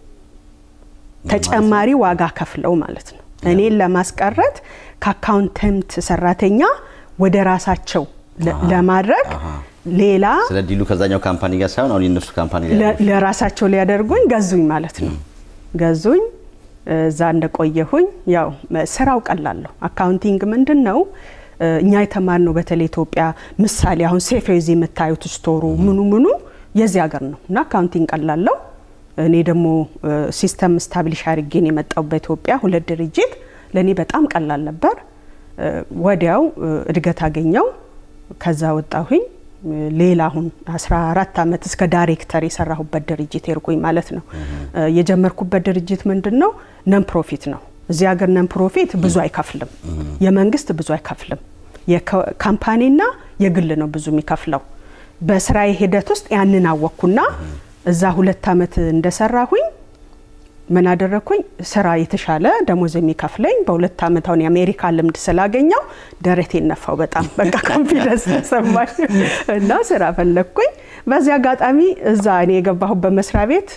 ተጨማሪ ዋጋ ከፍለው ማለት ነው እኔን ለማስቀረት ከአካውንተንት ሰራተኛ ወደ ራሳቸው ለማድረግ ሌላ ስለ ዲሉ ከዛኛው ካምፓኒ ጋር ሳይሆን አሁን የነሱ ካምፓኒ ለራሳቸው ሊያደርጉኝ ገዙኝ ማለት ነው። ገዙኝ። እዛ እንደቆየሁኝ ያው ስራው ቀላለሁ። አካውንቲንግ ምንድን ነው እኛ የተማርነው በተለይ ኢትዮጵያ ምሳሌ አሁን ሴፌዝ የምታዩት ስቶሩ ምኑ ምኑ የዚህ ሀገር ነው እና አካውንቲንግ ቀላለው። እኔ ደግሞ ሲስተም ስታብሊሽ አድርጌን የመጣው በኢትዮጵያ ሁለት ድርጅት ለእኔ በጣም ቀላል ነበር። ወዲያው እድገት አገኘው። ከዛ ወጣሁኝ። ሌላ አሁን 14 ዓመት እስከ ዳይሬክተር የሰራሁበት ድርጅት ሄድኩኝ ማለት ነው። የጀመርኩበት ድርጅት ምንድን ነው? ነን ፕሮፊት ነው። እዚህ ሀገር ነን ፕሮፊት ብዙ አይከፍልም፣ የመንግስት ብዙ አይከፍልም። የካምፓኒና የግል ነው ብዙ የሚከፍለው። በስራዬ ሂደት ውስጥ ያንን አወቅኩና እዛ ሁለት ዓመት እንደሰራሁኝ ምን አደረግኩኝ? ስራ የተሻለ ደሞዝ የሚከፍለኝ በሁለት ዓመት አሁን የአሜሪካ ልምድ ስላገኘው ደረቴን ነፋው። በጣም በቃ ኮንፊደንስ ተሰማኝ እና ስራ ፈለግኩኝ። በዚህ አጋጣሚ እዛ እኔ የገባሁበት መስሪያ ቤት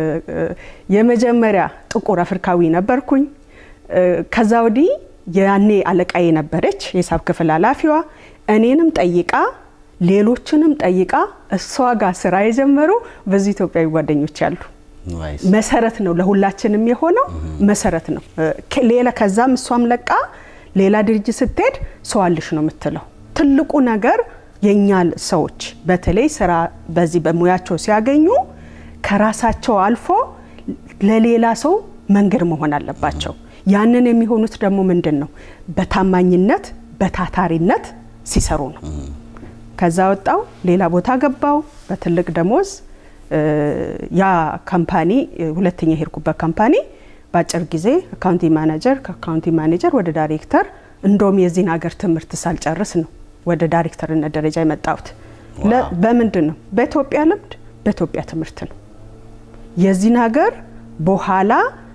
የመጀመሪያ ጥቁር አፍሪካዊ ነበርኩኝ። ከዛ ወዲህ ያኔ አለቃዬ ነበረች የሂሳብ ክፍል ኃላፊዋ እኔንም ጠይቃ ሌሎችንም ጠይቃ እሷ ጋር ስራ የጀመሩ ብዙ ኢትዮጵያዊ ጓደኞች አሉ። መሰረት ነው ለሁላችንም የሆነው መሰረት ነው። ሌላ ከዛም እሷም ለቃ ሌላ ድርጅት ስትሄድ ሰው አልሽ ነው የምትለው። ትልቁ ነገር የእኛ ሰዎች በተለይ ስራ በዚህ በሙያቸው ሲያገኙ ከራሳቸው አልፎ ለሌላ ሰው መንገድ መሆን አለባቸው። ያንን የሚሆኑት ደግሞ ምንድን ነው? በታማኝነት በታታሪነት ሲሰሩ ነው። ከዛ ወጣው ሌላ ቦታ ገባው በትልቅ ደሞዝ ያ ካምፓኒ ሁለተኛ የሄድኩበት ካምፓኒ በአጭር ጊዜ አካውንቲንግ ማኔጀር፣ ከአካውንቲንግ ማኔጀር ወደ ዳይሬክተር እንደውም የዚህን ሀገር ትምህርት ሳልጨርስ ነው ወደ ዳይሬክተርነት ደረጃ የመጣሁት። በምንድን ነው? በኢትዮጵያ ልምድ፣ በኢትዮጵያ ትምህርት ነው። የዚህን ሀገር በኋላ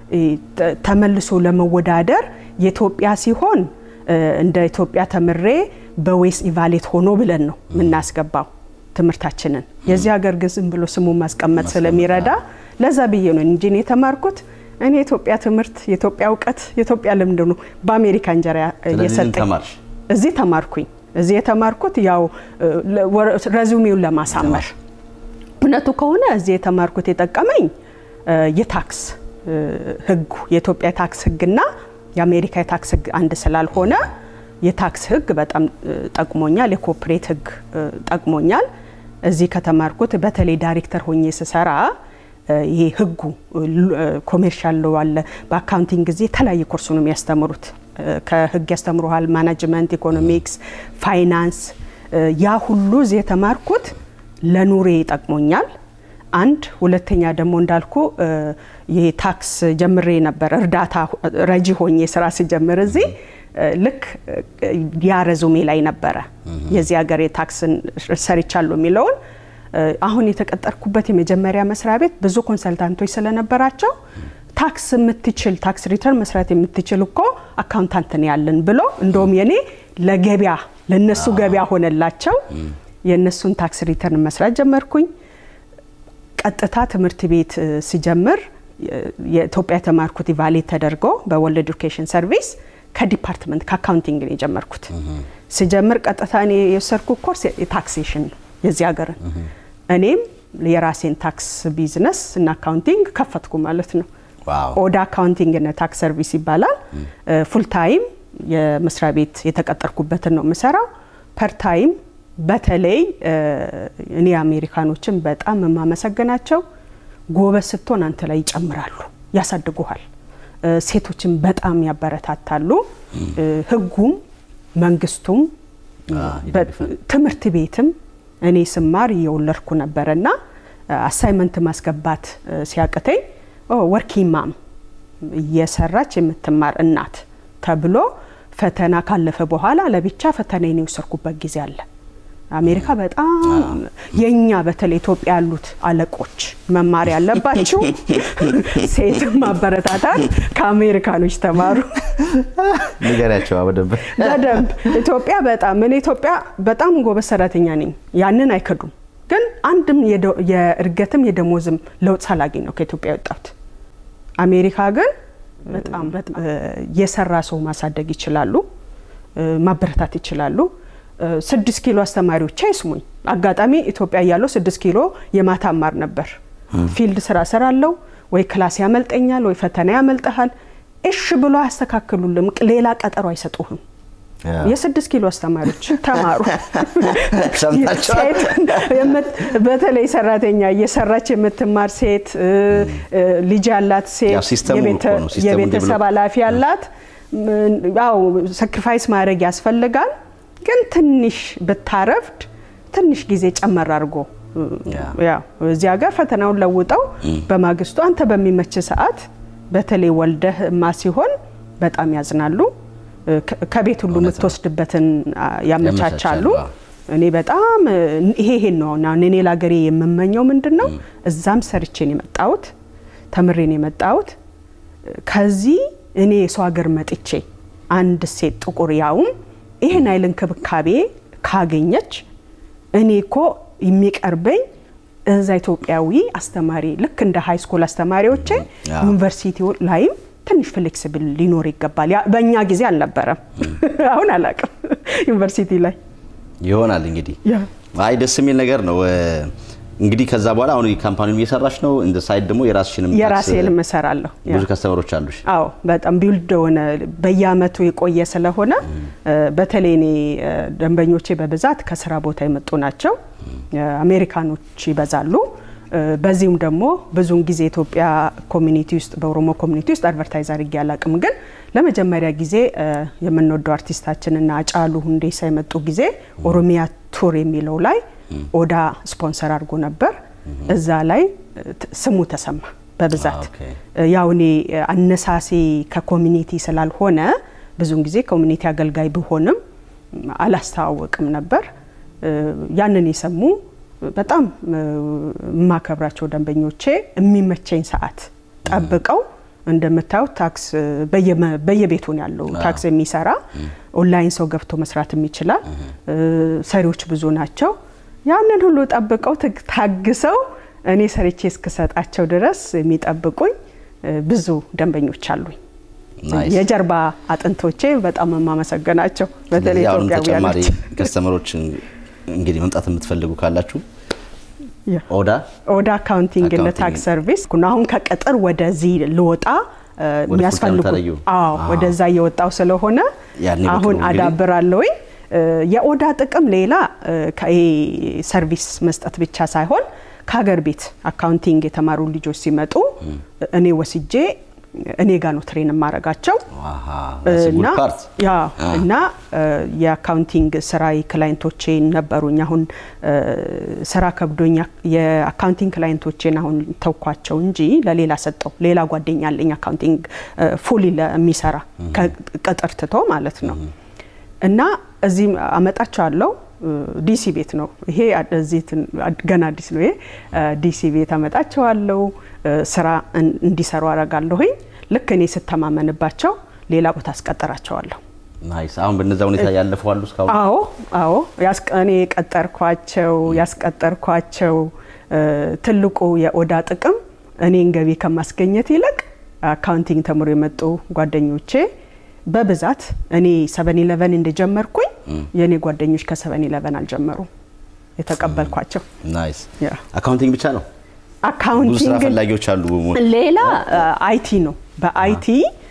ተመልሶ ለመወዳደር የኢትዮጵያ ሲሆን እንደ ኢትዮጵያ ተምሬ በዌስ ኢቫሌት ሆኖ ብለን ነው የምናስገባው ትምህርታችንን። የዚህ ሀገር ግን ዝም ብሎ ስሙን ማስቀመጥ ስለሚረዳ ለዛ ብዬ ነው እንጂ እኔ የተማርኩት እኔ የኢትዮጵያ ትምህርት፣ የኢትዮጵያ እውቀት፣ የኢትዮጵያ ልምድ ነው በአሜሪካ እንጀራ እየሰጠኝ እዚህ ተማርኩኝ። እዚህ የተማርኩት ያው ረዚሜውን ለማሳመር እውነቱ ከሆነ እዚህ የተማርኩት የጠቀመኝ የታክስ ህጉ የኢትዮጵያ የታክስ ህግና የአሜሪካ የታክስ ህግ አንድ ስላልሆነ የታክስ ህግ በጣም ጠቅሞኛል። የኮፕሬት ህግ ጠቅሞኛል። እዚህ ከተማርኩት በተለይ ዳይሬክተር ሆኜ ስሰራ ይሄ ህጉ ኮሜርሻል ሎ አለ። በአካውንቲንግ ጊዜ የተለያየ ኮርስ ነው የሚያስተምሩት። ከህግ ያስተምሩሃል፣ ማናጅመንት፣ ኢኮኖሚክስ፣ ፋይናንስ። ያ ሁሉ እዚህ የተማርኩት ለኑሬ ይጠቅሞኛል። አንድ ሁለተኛ ደግሞ እንዳልኩ ይሄ ታክስ ጀምሬ ነበር እርዳታ ረጂ ሆኜ ስራ ሲጀምር እዚህ ልክ ያ ረዙሜ ላይ ነበረ የዚህ ሀገር የታክስን ሰርቻለሁ የሚለውን አሁን የተቀጠርኩበት የመጀመሪያ መስሪያ ቤት ብዙ ኮንሰልታንቶች ስለነበራቸው ታክስ የምትችል ታክስ ሪተርን መስራት የምትችል እኮ አካውንታንትን ያለን ብሎ እንደውም የኔ ለገበያ ለነሱ ገበያ ሆነላቸው። የእነሱን ታክስ ሪተርን መስራት ጀመርኩኝ። ቀጥታ ትምህርት ቤት ሲጀምር የኢትዮጵያ የተማርኩት ኢቫሌት ተደርጎ በወርልድ ኤዱኬሽን ሰርቪስ ከዲፓርትመንት ከአካውንቲንግ ነው የጀመርኩት። ሲጀምር ቀጥታ እኔ የወሰድኩ ኮርስ የታክሴሽን ነው የዚህ ሀገርን። እኔም የራሴን ታክስ ቢዝነስ እና አካውንቲንግ ከፈትኩ ማለት ነው። ኦዳ አካውንቲንግ እና ታክስ ሰርቪስ ይባላል። ፉል ታይም የመስሪያ ቤት የተቀጠርኩበትን ነው የምሰራው። ፐር ታይም በተለይ እኔ አሜሪካኖችን በጣም የማመሰግናቸው ጎበዝ ስትሆን አንተ ላይ ይጨምራሉ፣ ያሳድጉሃል። ሴቶችን በጣም ያበረታታሉ። ህጉም መንግስቱም ትምህርት ቤትም እኔ ስማር እየወለድኩ ነበረና አሳይመንት ማስገባት ሲያቅተኝ ወርኪንግ ማም እየሰራች የምትማር እናት ተብሎ ፈተና ካለፈ በኋላ ለብቻ ፈተናዬን የወሰድኩበት ጊዜ አለ። አሜሪካ በጣም የኛ በተለይ ኢትዮጵያ ያሉት አለቆች መማር ያለባችሁ ሴት ማበረታታት ከአሜሪካኖች ተማሩ። ንገሪያቸው በደንብ በደንብ ኢትዮጵያ በጣም እኔ ኢትዮጵያ በጣም ጎበዝ ሰራተኛ ነኝ፣ ያንን አይከዱም። ግን አንድም የእድገትም የደሞዝም ለውጥ ሳላገኝ ነው ከኢትዮጵያ የወጣሁት። አሜሪካ ግን በጣም የሰራ ሰው ማሳደግ ይችላሉ፣ ማበረታት ይችላሉ። ስድስት ኪሎ አስተማሪዎች አይስሙኝ። አጋጣሚ ኢትዮጵያ እያለሁ ስድስት ኪሎ የማታ አማር ነበር። ፊልድ ስራ ሰራለሁ፣ ወይ ክላስ ያመልጠኛል፣ ወይ ፈተና ያመልጠሃል። እሽ ብሎ አያስተካክሉልም፣ ሌላ ቀጠሮ አይሰጡህም። የስድስት ኪሎ አስተማሪዎች ተማሩ። በተለይ ሰራተኛ እየሰራች የምትማር ሴት፣ ልጅ ያላት ሴት፣ የቤተሰብ ኃላፊ ያላት ያው ሰክሪፋይስ ማድረግ ያስፈልጋል። ግን ትንሽ ብታረፍድ ትንሽ ጊዜ ጨመር አድርጎ ያው እዚህ ሀገር ፈተናውን ለውጠው በማግስቱ አንተ በሚመች ሰዓት በተለይ ወልደህ እማ ሲሆን በጣም ያዝናሉ። ከቤት ሁሉ የምትወስድበትን ያመቻቻሉ። እኔ በጣም ይሄ ይሄን ነው አሁን እኔ ለሀገሬ የምመኘው ምንድን ነው፣ እዛም ሰርቼን የመጣሁት ተምሬን የመጣሁት ከዚህ እኔ የሰው ሀገር መጥቼ አንድ ሴት ጥቁር ያውም ይህን አይል እንክብካቤ ካገኘች እኔ እኮ የሚቀርበኝ እዛ ኢትዮጵያዊ አስተማሪ ልክ እንደ ሀይ ስኩል አስተማሪዎቼ ዩኒቨርሲቲ ላይም ትንሽ ፍሌክስብል ሊኖር ይገባል። በእኛ ጊዜ አልነበረም። አሁን አላውቅም ዩኒቨርሲቲ ላይ ይሆናል እንግዲህ። አይ ደስ የሚል ነገር ነው። እንግዲህ ከዛ በኋላ አሁን ካምፓኒውን እየሰራሽ ነው። እንደ ሳይድ ደግሞ የራስሽንም የራሴንም እሰራለሁ። ብዙ ከስተመሮች አሉሽ? አዎ በጣም ቢውልድ ሆነ በየአመቱ የቆየ ስለሆነ በተለይ እኔ ደንበኞቼ በብዛት ከስራ ቦታ የመጡ ናቸው። አሜሪካኖች ይበዛሉ። በዚሁም ደግሞ ብዙውን ጊዜ ኢትዮጵያ ኮሚኒቲ ውስጥ በኦሮሞ ኮሚኒቲ ውስጥ አድቨርታይዝ አድርጌ አላቅም። ግን ለመጀመሪያ ጊዜ የምንወደው አርቲስታችንና አጫሉ ሁንዴሳ የመጡ ጊዜ ኦሮሚያ ቱር የሚለው ላይ ኦዳ ስፖንሰር አድርጎ ነበር። እዛ ላይ ስሙ ተሰማ። በብዛት ኦኬ። ያው እኔ አነሳሴ ከኮሚኒቲ ስላልሆነ ብዙውን ጊዜ ኮሚኒቲ አገልጋይ ብሆንም አላስተዋወቅም ነበር። ያንን የሰሙ በጣም የማከብራቸው ደንበኞቼ የሚመቸኝ ሰዓት ጠብቀው እንደምታዩት ታክስ በየመ- በየቤቱ ነው ያለው ታክስ የሚሰራ ኦንላይን ሰው ገብቶ መስራትም ይችላል። ሰሪዎች ብዙ ናቸው። ያንን ሁሉ ጠብቀው ትግ- ታግሰው እኔ ሰርቼ እስክሰጣቸው ድረስ የሚጠብቁኝ ብዙ ደንበኞች አሉኝ። ናይስ። የጀርባ አጥንቶቼ በጣም የማመሰገናቸው በተለይ ስለዚህ አሁንም ኢትዮጵያውያኖች ተጨማሪ ከስተመሮችን እንግዲህ መምጣት የምትፈልጉ ካላችሁ ያ። ኦዳ ኦዳ አካውንቲንግ እና አካውንቲንግ። ታክስ ሰርቪስ አሁን ከቅጥር ወደዚህ ልወጣ እ, ወደ የሚያስፈልጉ full-time ተለዩ? አዎ አዎ። ወደዛ እየወጣው ስለሆነ ያኔ አሁን በቅርቡ እንግዲህ- አዳብራለሁኝ። እ, የኦዳ ጥቅም ሌላ እ, ከ- ይሄ ሰርቪስ መስጠት ብቻ ሳይሆን ከሀገር ቤት አካውንቲንግ የተማሩ ልጆች ሲመጡ እኔ ወስጄ እኔ ጋ ነው ትሬን የማረጋቸው እና ፓርት ያ እና እ, የአካውንቲንግ ስራ ክላይንቶቼ ነበሩኝ። አሁን እ, ስራ ከብዶኝ የአካውንቲንግ ክላይንቶቼን አሁን ተውኳቸው እንጂ ለሌላ ሰጠው። ሌላ ጓደኛ አለኝ አካውንቲንግ ፉሊ የሚሰራ ከቅጥር ትቶ ማለት ነው። እና እዚህ አመጣቸዋለሁ። ዲሲ ቤት ነው ይሄ እዚህ ትን- ገና አዲስ ነው ይሄ እ፣ ዲሲ ቤት አመጣቸዋለሁ። እ፣ ስራ እን- እንዲሰሩ አረጋለሁኝ። ልክ እኔ ስተማመንባቸው ሌላ ቦታ አስቀጠራቸዋለሁ። ናይስ። አሁን በነዛ ሁኔታ ያለፉ አሉ እስካሁን አዎ አዎ ያስቀ- እኔ የቀጠርኳቸው ያስቀጠርኳቸው እ፣ ትልቁ የኦዳ ጥቅም እኔን ገቢ ከማስገኘት ይልቅ አካውንቲንግ ተምሮ የመጡ ጓደኞቼ በብዛት እኔ ሰቨን ኢለቨን እንደጀመርኩኝ የእኔ ጓደኞች ከሰቨን ኢለቨን አልጀመሩም የተቀበልኳቸው ናይስ። ያ። አካውንቲንግ ብቻ ነው። ብዙ ስራ አካውንቲንግ ፈላጊዎች አሉ። ሌላ አይቲ ነው። በአይቲ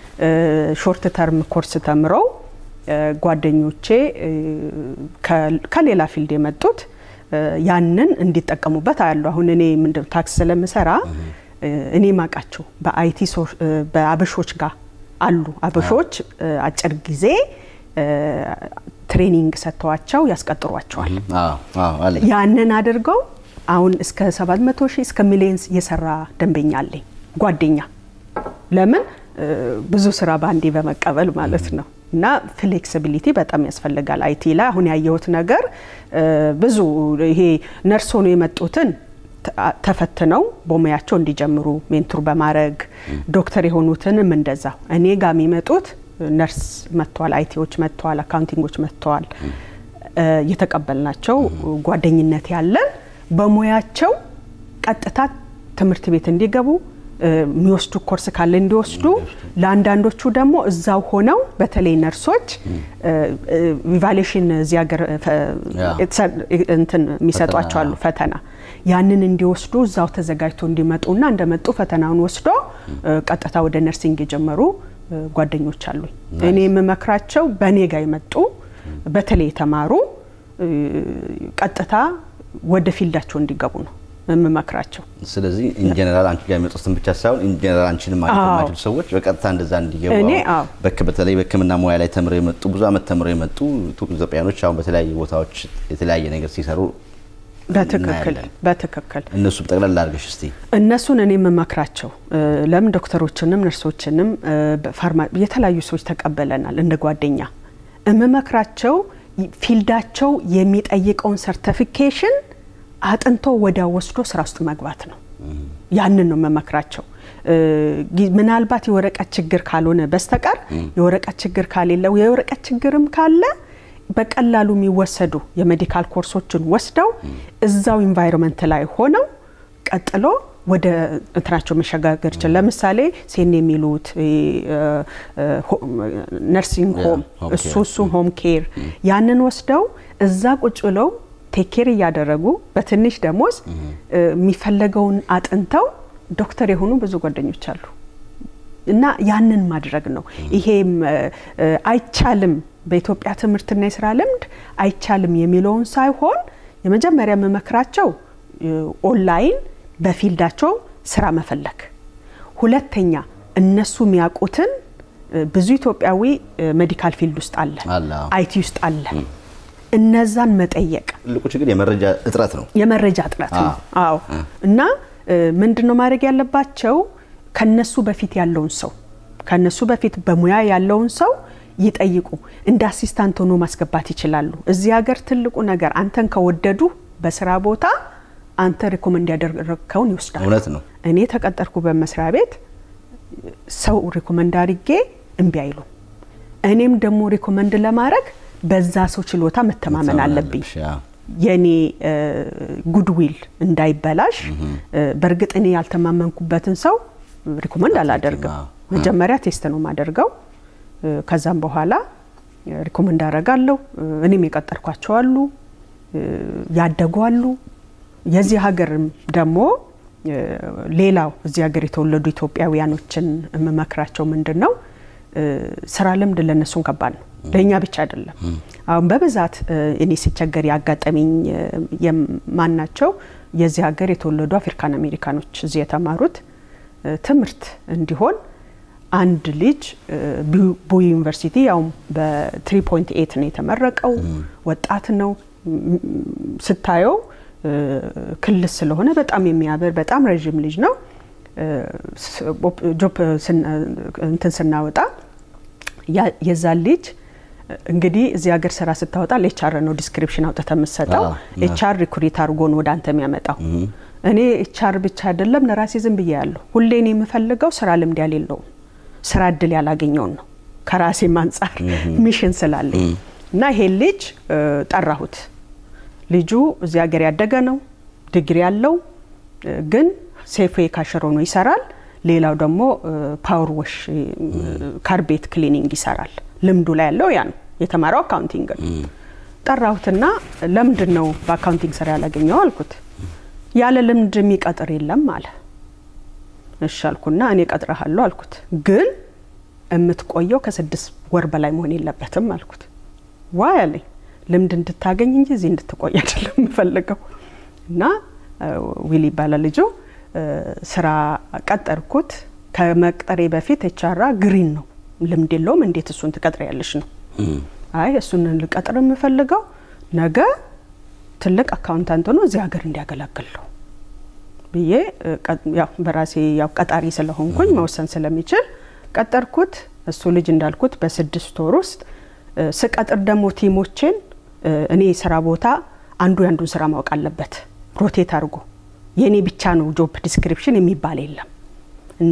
ሾርት ተርም ኮርስ ተምረው እ፣ ጓደኞቼ እ፣ ከ- ከሌላ ፊልድ የመጡት እ፣ ያንን እንዲጠቀሙበት አያለሁ። አሁን እኔ ምንድን ታክስ ስለምሰራ እ፣ እኔ ማቃቸው በአይቲ ሶ- እ፣ በአበሾች ጋር አሉ። አበሾች እ፣ አጭር ጊዜ እ፣ ትሬኒንግ ሰጥተዋቸው ያስቀጥሯቸዋል። አዎ አዎ አለኝ። ያንን አድርገው አሁን እስከ 700 ሺህ እስከ ሚሊዮን የሰራ ደንበኛ አለኝ ጓደኛ። ለምን እ፣ ብዙ ስራ በአንዴ በመቀበል ማለት ነው። እና ፍሌክሲቢሊቲ በጣም ያስፈልጋል። አይቲ ላይ አሁን ያየሁት ነገር እ፣ ብዙ ይሄ ነርስ ሆኖ የመጡትን ተ- ተፈትነው በሙያቸው እንዲጀምሩ ሜንቱር በማድረግ ዶክተር የሆኑትንም እንደዛ እኔ ጋር የሚመጡት ነርስ መጥተዋል፣ አይቲዎች መጥተዋል፣ አካውንቲንጎች መጥተዋል። እ፣ የተቀበልናቸው ጓደኝነት ያለን በሙያቸው ቀጥታ ትምህርት ቤት እንዲገቡ እ፣ የሚወስዱ ኮርስ ካለ እንዲወስዱ፣ ለአንዳንዶቹ ደግሞ እዛው ሆነው በተለይ ነርሶች ኢቫሉዌሽን እዚህ ሀገር ፈ- ያ። የተሰ- እንትን የሚሰጧቸው አሉ ፈተና ያንን እንዲወስዱ እዛው ተዘጋጅቶ እንዲመጡና እንደመጡ ፈተናውን ወስዶ እ፣ ቀጥታ ወደ ነርሲንግ የጀመሩ እ፣ ጓደኞች አሉኝ። እኔ የምመክራቸው በእኔ ጋር የመጡ በተለይ የተማሩ እ፣ ቀጥታ ወደ ፊልዳቸው እንዲገቡ ነው የምመክራቸው። ስለዚህ ኢንጀነራል አንቺ ጋር የሚመጡትን ብቻ ሳይሆን ኢንጀነራል አንቺንም ማለት አዎ። የማይችሉ ሰዎች በቀጥታ እንደዛ እንዲገቡ እኔ አሁን አዎ። በክ- በተለይ በሕክምና ሙያ ላይ ተምረው የመጡ ብዙ አመት ተምረው የመጡ ቱ- ኢትዮጵያኖች አሁን በተለያዩ ቦታዎች የተለያየ ነገር ሲሰሩ በትክክል እናያለን። በትክክል እነሱ ጠቅላላ አድርገሽ እስቲ እነሱን እኔ የምመክራቸው እ፣ ለምን ዶክተሮችንም ነርሶችንም እ፣ በፋርማ የተለያዩ ሰዎች ተቀበለናል እንደ ጓደኛ የምመክራቸው ይ- ፊልዳቸው የሚጠይቀውን ሰርቲፊኬሽን አጥንቶ ወዲያ ወስዶ ስራ ውስጥ መግባት ነው። ያንን ነው የምመክራቸው። እ፣ ጊ- ምናልባት የወረቀት ችግር ካልሆነ በስተቀር የወረቀት ችግር ካሌለው የወረቀት ችግርም ካለ በቀላሉ የሚወሰዱ የሜዲካል ኮርሶችን ወስደው እዛው ኢንቫይሮንመንት ላይ ሆነው ቀጥሎ ወደ እንትናቸው መሸጋገር ይችላል። ለምሳሌ ሴን የሚሉት ነርሲንግ ሆም ሆም እሱ ኬር። እሱ ሆም ኬር ያንን ወስደው እዛ ቁጭ ብለው ቴኬር እያደረጉ በትንሽ ደሞዝ እ፣ የሚፈለገውን አጥንተው ዶክተር የሆኑ ብዙ ጓደኞች አሉ። እና ያንን ማድረግ ነው። ይሄም እ፣ እ፣ አይቻልም በኢትዮጵያ ትምህርትና የስራ ልምድ አይቻልም የሚለውን ሳይሆን የመጀመሪያ የምመክራቸው እ፣ ኦንላይን በፊልዳቸው ስራ መፈለግ፣ ሁለተኛ እነሱ የሚያውቁትን እ፣ ብዙ ኢትዮጵያዊ እ፣ ሜዲካል ፊልድ ውስጥ አለ፣ አለ፣ አዎ። አይቲ ውስጥ አለ። እነዛን መጠየቅ ትልቁ ችግር የመረጃ እጥረት ነው። የመረጃ እጥረት ነው። አዎ። አዎ እና ምንድን ነው ማድረግ ያለባቸው? ከነሱ በፊት ያለውን ሰው ከነሱ በፊት በሙያ ያለውን ሰው ይጠይቁ። እንደ አሲስታንት ሆኖ ማስገባት ይችላሉ። እዚህ ሀገር ትልቁ ነገር አንተን ከወደዱ በስራ ቦታ አንተ ሪኮመንድ ያደረግከውን ይወስዳሉ። እውነት ነው። እኔ ተቀጠርኩ በመስሪያ ቤት ሰው ሪኮመንድ አድርጌ እምቢ አይሉ። እኔም ደግሞ ሪኮመንድ ለማድረግ በዛ ሰው ችሎታ መተማመን አለብኝ። የኔ ጉድዊል እንዳይበላሽ። በእርግጥ እኔ ያልተማመንኩበትን ሰው ሪኮመንድ አላደርግም። መጀመሪያ ቴስት ነው የማደርገው። ከዛም በኋላ ሪኮመንድ አደርጋለሁ። እኔም የቀጠርኳቸው አሉ፣ ያደጉ አሉ። የዚህ ሀገርም ደግሞ ሌላው እዚህ ሀገር የተወለዱ ኢትዮጵያውያኖችን የምመክራቸው ምንድን ነው ስራ ልምድ ለእነሱን ከባድ ነው፣ ለእኛ ብቻ አይደለም። አሁን በብዛት እኔ ሲቸገር ያጋጠመኝ የማናቸው የዚህ ሀገር የተወለዱ አፍሪካን አሜሪካኖች እዚህ የተማሩት ትምህርት እንዲሆን አንድ ልጅ ቡይ ዩኒቨርሲቲ ያውም በትሪ ፖይንት ኤት ነው የተመረቀው። ወጣት ነው ስታየው ክልስ ስለሆነ በጣም የሚያበር በጣም ረዥም ልጅ ነው። ጆብ እንትን ስናወጣ የዛን ልጅ እንግዲህ እዚህ ሀገር ስራ ስታወጣ ለኤችአር ነው ዲስክሪፕሽን አውጥተ የምትሰጠው። ኤችአር ሪኩሪት አድርጎ ነው ወደ አንተ የሚያመጣው። እኔ ኤችአር ብቻ አይደለም ለራሴ ዝም ብዬ ያለሁ ሁሌ እኔ የምፈልገው ስራ ልምድ ያሌለውን ስራ እድል ያላገኘውን ነው ከራሴም አንጻር ሚሽን ስላለኝ እና ይሄን ልጅ ጠራሁት። ልጁ እዚህ ሀገር ያደገ ነው፣ ዲግሪ ያለው ግን ሴፌ ካሸሮ ነው ይሰራል። ሌላው ደግሞ ፓወር ወሽ ካርቤት ክሊኒንግ ይሰራል። ልምዱ ላይ ያለው ያ ነው። የተማረው አካውንቲንግ ነው። ጠራሁትና ለምንድን ነው በአካውንቲንግ ስራ ያላገኘው አልኩት። ያለ ልምድ የሚቀጥር የለም አለ። እሺ አልኩና እኔ ቀጥረሃለሁ አልኩት። ግን የምትቆየው ከስድስት ወር በላይ መሆን የለበትም አልኩት። ዋ ያለኝ ልምድ እንድታገኝ እንጂ እዚህ እንድትቆይ አይደለም የምፈልገው። እና ዊል ይባላል ልጁ። ስራ ቀጠርኩት። ከመቅጠሬ በፊት ኤችአር ግሪን ነው ልምድ የለውም። እንዴት እሱን ትቀጥሪያለሽ ነው። አይ እሱን ልቀጥር የምፈልገው ነገ ትልቅ አካውንታንት ሆኖ እዚህ ሀገር እንዲያገለግል ነው ብዬ ያው በራሴ ያው ቀጣሪ ስለሆንኩኝ መወሰን ስለሚችል ቀጠርኩት። እሱ ልጅ እንዳልኩት በስድስት ወር ውስጥ ስቀጥር ደግሞ ቲሞችን እኔ ስራ ቦታ አንዱ የአንዱን ስራ ማወቅ አለበት። ሮቴት አድርጎ የእኔ ብቻ ነው ጆብ ዲስክሪፕሽን የሚባል የለም እና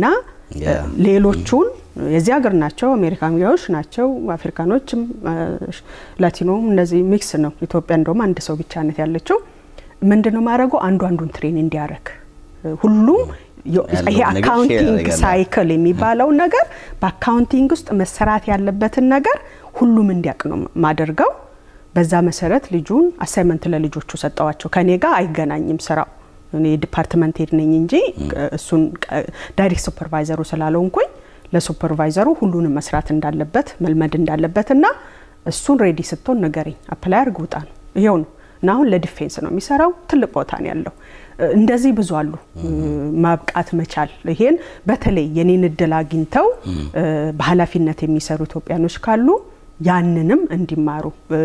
ሌሎቹን የዚህ ሀገር ናቸው፣ አሜሪካኖች ናቸው፣ አፍሪካኖችም ላቲኖም እነዚህ ሚክስ ነው። ኢትዮጵያ እንደውም አንድ ሰው ብቻ ነት ያለችው። ምንድን ነው ማድረገው? አንዱ አንዱን ትሬን እንዲያደርግ ሁሉም ይሄ አካውንቲንግ ሳይክል የሚባለው ነገር በአካውንቲንግ ውስጥ መሰራት ያለበትን ነገር ሁሉም እንዲያውቅ ነው ማደርገው። በዛ መሰረት ልጁን አሳይመንት ለልጆቹ ሰጠዋቸው። ከኔ ጋር አይገናኝም ስራው እኔ ዲፓርትመንት ሄድ ነኝ እንጂ እሱን ዳይሬክት ሱፐርቫይዘሩ ስላልሆንኩኝ ለሱፐርቫይዘሩ ሁሉንም መስራት እንዳለበት መልመድ እንዳለበት እና እሱን ሬዲ ስትሆን ንገረኝ፣ አፕላይ አድርግ፣ ውጣ ነው ይሄው ነው። እና አሁን ለዲፌንስ ነው የሚሰራው። ትልቅ ቦታ ነው ያለው። እንደዚህ ብዙ አሉ። ማብቃት መቻል ይሄን በተለይ የኔን እድል አግኝተው በኃላፊነት የሚሰሩ ኢትዮጵያኖች ካሉ ያንንም እንዲማሩ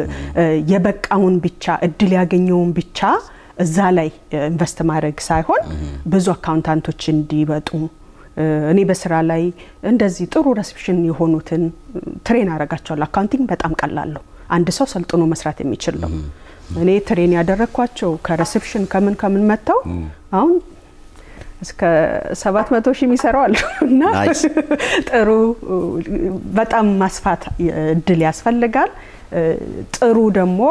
የበቃውን ብቻ እድል ያገኘውን ብቻ እዛ ላይ ኢንቨስት ማድረግ ሳይሆን ብዙ አካውንታንቶች እንዲበጡ እኔ በስራ ላይ እንደዚህ ጥሩ ሬሴፕሽን የሆኑትን ትሬን አረጋቸዋለሁ። አካውንቲንግ በጣም ቀላለሁ። አንድ ሰው ሰልጥኖ መስራት የሚችል ነው። እኔ ትሬን ያደረግኳቸው ከሬሴፕሽን ከምን ከምን መጥተው አሁን እስከ ሰባት መቶ ሺህ የሚሰራው አሉ እና ጥሩ በጣም ማስፋት እድል ያስፈልጋል። ጥሩ ደግሞ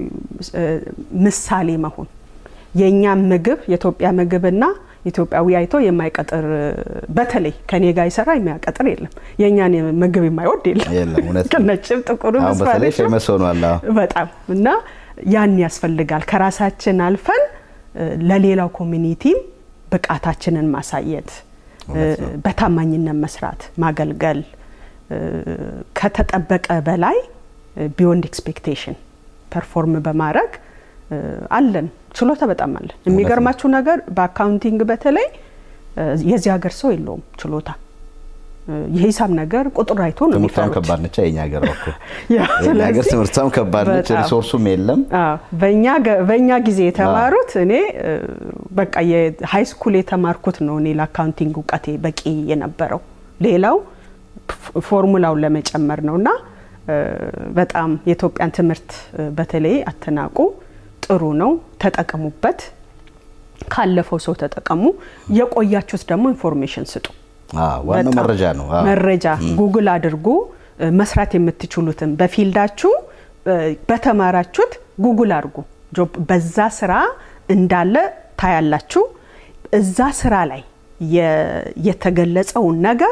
ምሳሌ መሆን የእኛ ምግብ የኢትዮጵያ ምግብና ኢትዮጵያዊ አይቶ የማይቀጥር በተለይ ከኔ ጋር ይሰራ የሚያቀጥር የለም። የእኛን ምግብ የማይወድ የለም። ነጭም ጥቁሩ በጣም እና ያን ያስፈልጋል። ከራሳችን አልፈን ለሌላው ኮሚኒቲም ብቃታችንን ማሳየት፣ በታማኝነት መስራት፣ ማገልገል ከተጠበቀ በላይ ቢዮንድ ኤክስፔክቴሽን ፐርፎርም በማድረግ አለን ችሎታ በጣም አለን። የሚገርማችሁ ነገር በአካውንቲንግ በተለይ የዚህ ሀገር ሰው የለውም ችሎታ። የሂሳብ ነገር ቁጥር አይቶ ነው ትምህርቷም የሚፈሩት። ከባድ ነች። የኛ ሀገር እኮ ያ፣ የኛ ሀገር ስለዚህ ትምህርቷም ከባድ ነች። በጣም። ሪሶርሱም የለም። አዎ፣ በእኛ ገ- በእኛ ጊዜ የተማሩት እኔ እ፣ በቃ የሃይ ስኩል የተማርኩት ነው እኔ ለአካውንቲንግ እውቀቴ በቂ የነበረው ሌላው ፍ- ፎርሙላውን ለመጨመር ነው እና እ፣ በጣም የኢትዮጵያን ትምህርት እ፣ በተለይ አትናቁ። ጥሩ ነው፣ ተጠቀሙበት። ካለፈው ሰው ተጠቀሙ። የቆያችሁት ደግሞ ኢንፎርሜሽን ስጡ። አዎ፣ ዋናው በጣም መረጃ ነው። አዎ። መረጃ ጉግል አድርጉ። እ፣ መስራት የምትችሉትን በፊልዳችሁ እ፣ በተማራችሁት ጉግል አድርጉ። ጆብ በዛ ስራ እንዳለ ታያላችሁ። እዛ ስራ ላይ የ- የተገለጸውን ነገር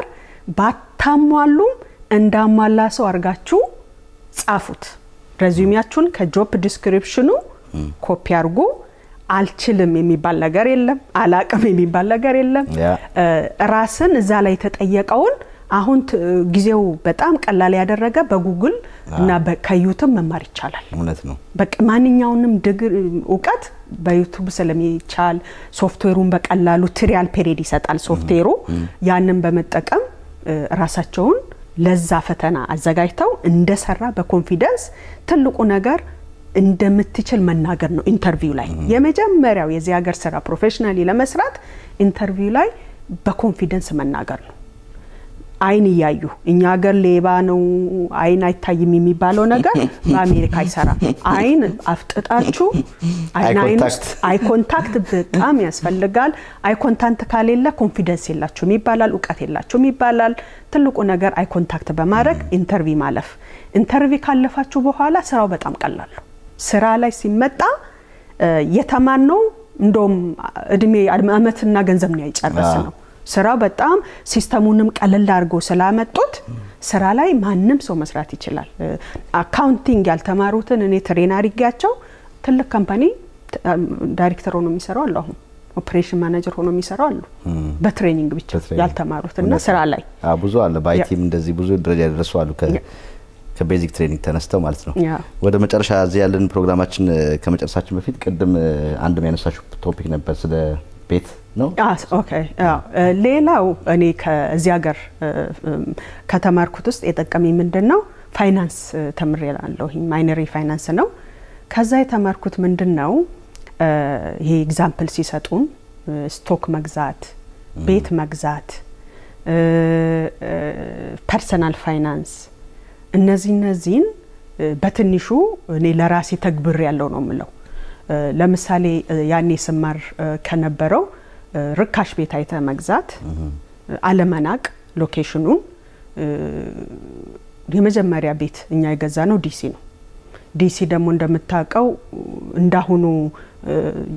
ባታሟሉም እንዳሟላ ሰው አድርጋችሁ ጻፉት። ረዚዩሚያችሁን ከጆብ ዲስክሪፕሽኑ ኮፒ አድርጉ። አልችልም የሚባል ነገር የለም። አላቅም የሚባል ነገር የለም። ያ። እ፣ ራስን እዛ ላይ የተጠየቀውን አሁን ት- ጊዜው በጣም ቀላል ያደረገ በጉግል እና በ- ከዩቱብ መማር ይቻላል። እውነት ነው። በቃ ማንኛውንም ድግር እውቀት በዩቱብ ስለሚቻል ሶፍትዌሩን በቀላሉ ትሪያል ፔሪድ ይሰጣል ሶፍትዌሩ። ያንን በመጠቀም እ፣ ራሳቸውን ለዛ ፈተና አዘጋጅተው እንደሰራ በኮንፊደንስ ትልቁ ነገር እንደምትችል መናገር ነው። ኢንተርቪው ላይ የመጀመሪያው የዚህ ሀገር ስራ ፕሮፌሽናሊ ለመስራት ኢንተርቪው ላይ በኮንፊደንስ መናገር ነው። አይን እያዩ እኛ ሀገር ሌባ ነው አይን አይታይም የሚባለው ነገር በአሜሪካ አይሰራም። አይን አፍጥጣችሁ አይን አይ አይን ኮንታክት። ውስጥ አይ ኮንታክት በጣም ያስፈልጋል። አይ ኮንታክት ካሌለ ኮንፊደንስ የላችሁም ይባላል፣ እውቀት የላችሁም ይባላል። ትልቁ ነገር አይ ኮንታክት በማድረግ ኢንተርቪ ማለፍ። ኢንተርቪ ካለፋችሁ በኋላ ስራው በጣም ቀላል ነው። ስራ ላይ ሲመጣ እ፣ የተማርነው እንደውም እድሜ አመትና ገንዘብ ነው ያጨረስ ነው። ስራው በጣም ሲስተሙንም ቀለል አድርገው ስላመጡት ስራ ላይ ማንም ሰው መስራት ይችላል። እ፣ አካውንቲንግ ያልተማሩትን እኔ ትሬን አድርጊያቸው ትልቅ ካምፓኒ ት- አም፣ ዳይሬክተር ሆኖ የሚሰሩ አሉ። አሁን ኦፕሬሽን ማኔጀር ሆኖ የሚሰሩ አሉ። በትሬኒንግ ብቻ በትሬኒንግ። ያልተማሩት እና እውነት ስራ ነው። ላይ አዎ፣ ብዙ አለ። በአይቲም እንደዚህ ብዙ ደረጃ የደረሱ አሉ። ከ- ያ። ከቤዚክ ትሬኒንግ ተነስተው ማለት ነው። ያ። ወደ መጨረሻ እዚህ ያለን ፕሮግራማችን እ፣ ከመጨረሳችን በፊት ቅድም እ፣ አንድ ያነሳችሁ ቶፒክ ነበር ስለ ቤት ነው። አስ ኦኬ አዎ። እ፣ ሌላው እኔ ከዚህ ሀገር እ፣ እም፣ ከተማርኩት ውስጥ የጠቀመኝ ምንድን ነው ፋይናንስ እ፣ ተምሬላለሁ። ማይነሪ ፋይናንስ ነው። ከዛ የተማርኩት ምንድን ነው እ፣ ይሄ ኤግዛምፕል ሲሰጡን እ፣ ስቶክ መግዛት፣ ቤት መግዛት፣ ፐርሰናል ፋይናንስ እነዚህ እነዚህን እ፣ በትንሹ እኔ ለራሴ ተግብር ያለው ነው የምለው። እ፣ ለምሳሌ እ፣ ያኔ ስማር እ፣ ከነበረው እ፣ ርካሽ ቤት አይተ መግዛት፣ አለመናቅ ሎኬሽኑን። እ፣ የመጀመሪያ ቤት እኛ የገዛ ነው ዲሲ ነው። ዲሲ ደግሞ እንደምታውቀው እንዳሁኑ እ፣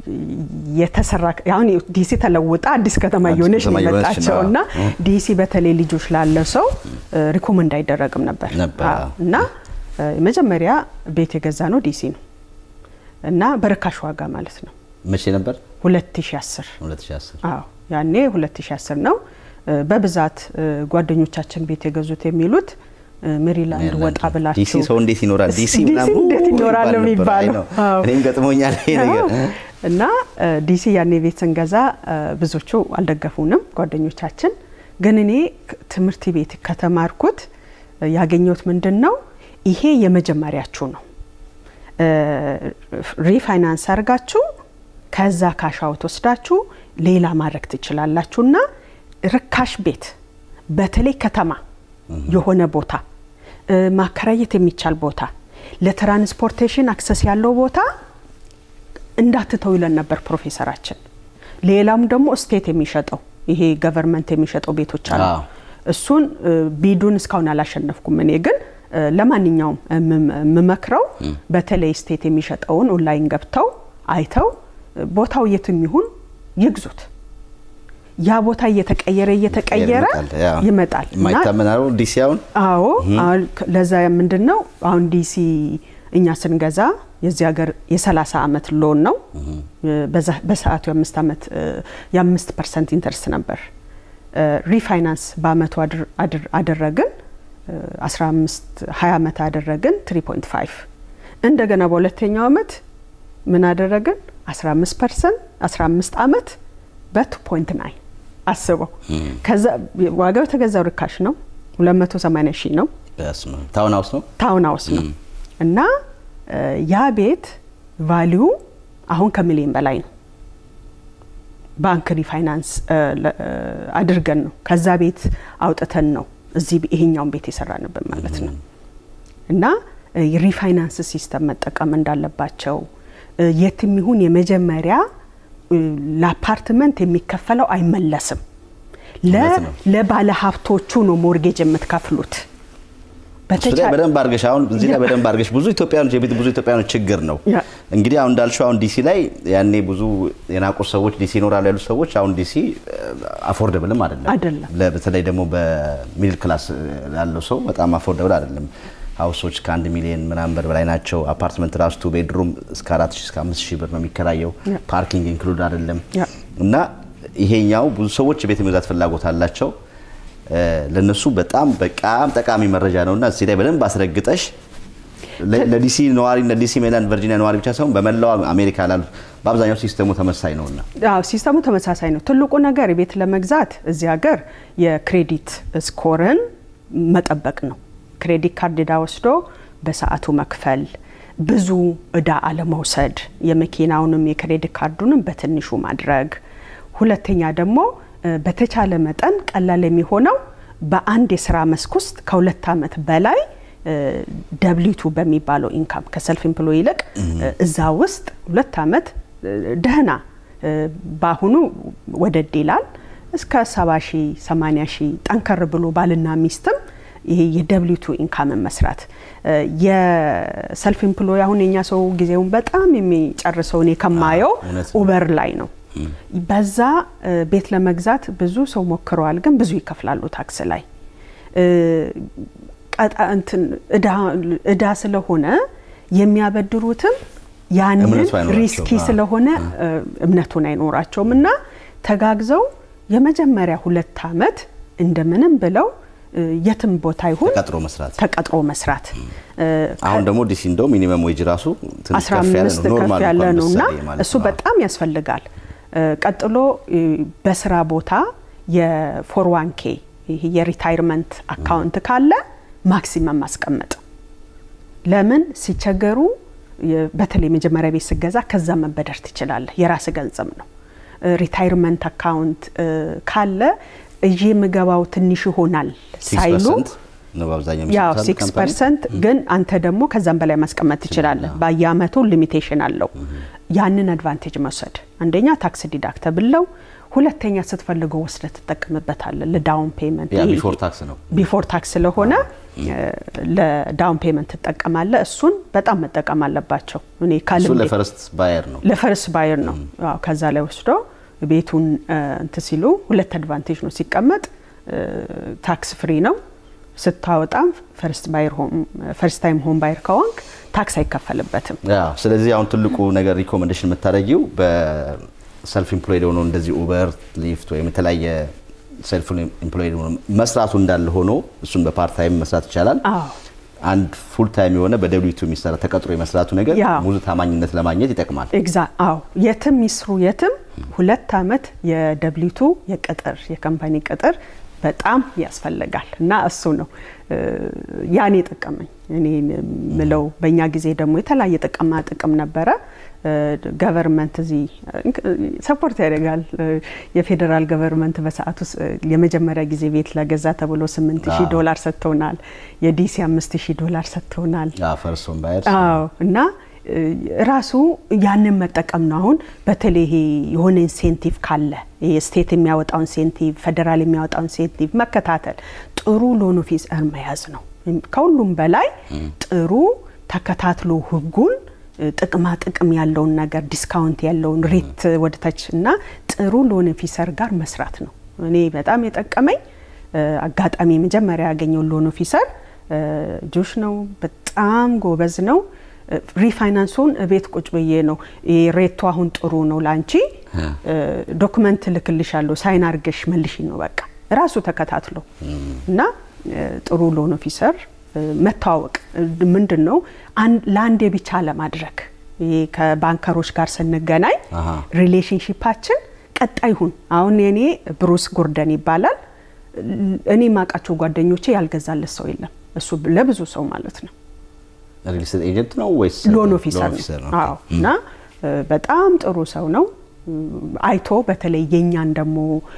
የተሰራ አሁን ዲሲ ተለውጣ አዲስ ከተማ አዲስ እየሆነች ነው ከተማ እየሆነች ነው። የመጣቸው እና ዲሲ በተለይ ልጆች ላለ ሰው ሪኮመንድ አይደረግም ነበር ነበር፣ አዎ። አዎ። እና እ፣ የመጀመሪያ ቤት የገዛ ነው ዲሲ ነው እና በርካሽ ዋጋ ማለት ነው መቼ ነበር? 2010 2010 አዎ ያኔ 2010 ነው። እ፣ በብዛት እ፣ ጓደኞቻችን ቤት የገዙት የሚሉት እ፣ ሜሪላንድ ወጣ ብላችሁ ዲሲ ሰው እንዴት ይኖራል? ዲሲ ዲሲ ምናምን እንዴት ው ይኖራል ይባል ነበር። አይ የሚባለው ነው። አዎ። እኔም ገጥሞኛል ይሄ ነገር። አዎ። እና እ፣ ዲሲ ያኔ ቤት ስንገዛ እ፣ ብዙዎቹ አልደገፉንም ጓደኞቻችን። ግን እኔ ክ- ትምህርት ቤት ከተማርኩት እ፣ ያገኘሁት ምንድን ነው ይሄ የመጀመሪያችሁ ነው። እ፣ ሪፋይናንስ አድርጋችሁ ከዛ ካሻውት ወስዳችሁ ሌላ ማድረግ ትችላላችሁና ርካሽ ቤት በተለይ ከተማ የሆነ ቦታ እ፣ ማከራየት የሚቻል ቦታ ለትራንስፖርቴሽን አክሰስ ያለው ቦታ እንዳትተው ይለን ነበር ፕሮፌሰራችን። ሌላም ደግሞ ስቴት የሚሸጠው ይሄ ገቨርንመንት የሚሸጠው ቤቶች አሉ። አዎ። እሱን እ፣ ቢዱን እስካሁን አላሸነፍኩም። እኔ ግን እ፣ ለማንኛውም የምም- የምመክረው በተለይ ስቴት የሚሸጠውን ኦንላይን ገብተው አይተው እ፣ ቦታው የትም ይሁን ይግዙት። ያ ቦታ እየተቀየረ እየተቀየረ ያ። ይመጣል እና የማይታመን ነው ዲሲ አሁን አዎ አሁን ከ- ለዛ ምንድን ነው አሁን ዲሲ እኛ ስንገዛ የዚህ ሀገር የ30 ዓመት ሎን ነው። በዛ- በሰዓቱ የአምስት ዓመት እ፣ የአምስት ፐርሰንት ኢንተርስት ነበር። እ፣ ሪፋይናንስ በአመቱ አድር- አድር- አደረግን እ፣ 15 20 ዓመት አደረግን 3.5 እንደገና በሁለተኛው ዓመት ምን አደረግን 15 ፐርሰንት 15 ዓመት በ2.9 አስበው። ከዛ ዋጋው የተገዛው ርካሽ ነው፣ 280 ሺህ ነው። በስመ አብ። ታውን ሀውስ ነው። ታውን ሀውስ ነው እና ያ ቤት ቫሊዩ አሁን ከሚሊዮን በላይ ነው። ባንክ ሪፋይናንስ አድርገን ነው ከዛ ቤት አውጥተን ነው እዚህ ይሄኛውን ቤት የሰራንበት ማለት ነው። እና የሪፋይናንስ ሲስተም መጠቀም እንዳለባቸው የትም ይሁን የመጀመሪያ ለአፓርትመንት የሚከፈለው አይመለስም። ለባለ ሀብቶቹ ነው ሞርጌጅ የምትከፍሉት። እሱ ላይ በደንብ አድርገሽ አሁን እዚህ ላይ በደንብ አድርገሽ ብዙ ኢትዮጵያኖች የቤት ብዙ ኢትዮጵያኖች ችግር ነው እንግዲህ አሁን እንዳልሽው አሁን ዲሲ ላይ ያኔ ብዙ የናቁ ሰዎች ዲሲ ይኖራሉ ያሉት ሰዎች አሁን ዲሲ አፎርደብልም አይደለም አይደለም። በተለይ ደግሞ በሚድል ክላስ ያለው ሰው በጣም አፎርደብል አይደለም። ሀውሶች ከአንድ ሚሊዮን ምናምን ብር በላይ ናቸው። አፓርትመንት ራሱ ቱ ቤድሩም እስከ አራት ሺህ እስከ አምስት ሺህ ብር ነው የሚከራየው። ፓርኪንግ ኢንክሉድ አይደለም እና ይሄኛው ብዙ ሰዎች የቤት የመግዛት ፍላጎት አላቸው። ለነሱ በጣም በጣም ጠቃሚ መረጃ ነውና እዚህ ላይ በደንብ አስረግጠሽ ለዲሲ ነዋሪ ለዲሲ ሜሪላንድ ቨርጂኒያ ነዋሪ ብቻ ሳይሆን በመላው አሜሪካ ላሉ በአብዛኛው ሲስተሙ ተመሳሳይ ነውና አዎ ሲስተሙ ተመሳሳይ ነው። ትልቁ ነገር ቤት ለመግዛት እዚህ ሀገር የክሬዲት ስኮርን መጠበቅ ነው። ክሬዲት ካርድ እዳ ወስዶ በሰዓቱ መክፈል፣ ብዙ እዳ አለመውሰድ፣ የመኪናውንም የክሬዲት ካርዱንም በትንሹ ማድረግ። ሁለተኛ ደግሞ በተቻለ መጠን ቀላል የሚሆነው በአንድ የስራ መስክ ውስጥ ከሁለት ዓመት በላይ ደብሊቱ በሚባለው ኢንካም ከሰልፍ ኤምፕሎይ ይልቅ እዛ ውስጥ ሁለት ዓመት ደህና በአሁኑ ወደድ ይላል እስከ ሰባ ሺህ ሰማኒያ ሺህ ጠንከር ብሎ ባልና ሚስትም ይሄ የደብሊቱ ኢንካምን መስራት የሰልፍ ኤምፕሎይ አሁን የኛ ሰው ጊዜውን በጣም የሚጨርሰው እኔ ከማየው ኡበር ላይ ነው። በዛ ቤት ለመግዛት ብዙ ሰው ሞክረዋል፣ ግን ብዙ ይከፍላሉ ታክስ ላይ እዳ ስለሆነ የሚያበድሩትም ያንን ሪስኪ ስለሆነ እምነቱን አይኖራቸውም እና ተጋግዘው የመጀመሪያ ሁለት ዓመት እንደምንም ብለው የትም ቦታ ይሁን ተቀጥሮ መስራት ተቀጥሮ መስራት አሁን ደግሞ ዲሲ እንደው ሚኒመም ዌጅ ራሱ ትንሽ አስራ ከፍ ያለ አምስት ነው ከፍ ኖርማል ያለ እንኳን ነው እና ምሳሌ ማለት እሱ ነው። በጣም ያስፈልጋል። ቀጥሎ በስራ ቦታ የፎር ዋን ኬ ይሄ የሪታይርመንት አካውንት ካለ ማክሲመም ማስቀመጥ ለምን ሲቸገሩ የ- በተለይ መጀመሪያ ቤት ስገዛ ከዛ መበደር ትችላለህ። የራስ ገንዘብ ነው። ሪታይርመንት አካውንት ካለ እዬ የምገባው ትንሽ ይሆናል ሳይሉ 6% ነው በአብዛኛው ያው የሚሰጡት ሲክስ ካምፓኒ። ፐርሰንት ግን አንተ ደግሞ ከዛም በላይ ማስቀመጥ ትችላለህ። በየአመቱ ሊሚቴሽን አለው። ያንን አድቫንቴጅ መውሰድ አንደኛ ታክስ ዲዳክተብል ነው። ሁለተኛ ስትፈልገው ወስደህ ትጠቀምበታለህ ለዳውን ፔመንት ያ ቢፎር ታክስ ነው። ቢፎር ታክስ ስለሆነ ለዳውን ፔመንት ትጠቀማለህ። እሱን በጣም መጠቀም አለባቸው። እኔ እሱ ካልም ለፈረስት ባየር ነው። ለፈርስ ባየር ነው። አዎ፣ ከዛ ላይ ወስዶ ቤቱን እንት ሲሉ ሁለት አድቫንቴጅ ነው። ሲቀመጥ ታክስ ፍሪ ነው። ስታወጣም ፈርስት ባየር ሆም ፈርስት ታይም ሆም ባየር ከሆንክ ታክስ አይከፈልበትም። ያ ስለዚህ አሁን ትልቁ ነገር ሪኮሜንዴሽን የምታደርጊው በሰልፍ ኢምፕሎይድ ሆኖ እንደዚህ ኡበር፣ ሊፍት ወይም የተለያየ ሰልፍ ኢምፕሎይድ ሆኖ መስራቱ እንዳለ ሆኖ እሱን በፓርት ታይም መስራት ይቻላል። አዎ አንድ ፉል ታይም የሆነ በደብሊቱ የሚሰራ ተቀጥሮ የመስራቱ ነገር ያ። ሙሉ ታማኝነት ለማግኘት ይጠቅማል። ኤግዛ አዎ የትም ይስሩ የትም ሁለት አመት የደብሊቱ የቅጥር የካምፓኒ ቅጥር በጣም ያስፈልጋል እና እሱ ነው እ፣ ያን የጠቀመኝ እኔ ምለው። በእኛ ጊዜ ደግሞ የተለያየ ጥቅማ ጥቅም ነበረ። ገቨርንመንት እዚህ ሰፖርት ያደርጋል። እ፣ የፌዴራል ገቨርንመንት በሰዓቱ ስ- የመጀመሪያ ጊዜ ቤት ለገዛ ተብሎ ስምንት ሺህ አዎ። ዶላር ሰጥተውናል። የዲሲ አምስት ሺህ ዶላር ሰጥተውናል። ያ ፈርስ ሆም ባየር አዎ እና እ፣ ራሱ ያንን መጠቀም ነው። አሁን በተለይ ይሄ የሆነ ኢንሴንቲቭ ካለ ይሄ ስቴት የሚያወጣው ኢንሴንቲቭ፣ ፌዴራል የሚያወጣው ኢንሴንቲቭ መከታተል፣ ጥሩ ሎን ኦፊሰር መያዝ ነው። ከሁሉም በላይ ጥሩ ተከታትሎ ህጉን እ፣ ጥቅማ ጥቅም ያለውን ነገር ዲስካውንት ያለውን ሬት ወደታች እና ጥሩ ሎን ኦፊሰር ጋር መስራት ነው። እኔ በጣም የጠቀመኝ እ፣ አጋጣሚ መጀመሪያ ያገኘው ሎን ኦፊሰር እ፣ ጆሽ ነው። በጣም ጎበዝ ነው። እ፣ ሪፋይናንሱን ቤት ቁጭ ብዬ ነው ይሄ ሬቱ አሁን ጥሩ ነው ለአንቺ እ፣ ዶክመንት ልክልሻለሁ ሳይን አርገሽ መልሽ ነው በቃ ራሱ ተከታትሎ እና እ፣ ጥሩ ሎን ኦፊሰር እ፣ መተዋወቅ እ፣ ምንድን ነው አን- ለአንዴ ብቻ ለማድረግ ይሄ ከባንከሮች ጋር ስንገናኝ አሃ። ሪሌሽንሽፓችን ቀጣይ ሁን። አሁን የኔ ብሩስ ጎርደን ይባላል። እኔ ማውቃቸው ጓደኞቼ ያልገዛለት ሰው የለም። እሱ ለብዙ ሰው ማለት ነው። ሪል ስቴት ኤጀንት ነው ወይስ ሎን ኦፊሰር ነው? አዎ። እና በጣም ጥሩ ሰው ነው። አይቶ በተለይ የኛን ደግሞ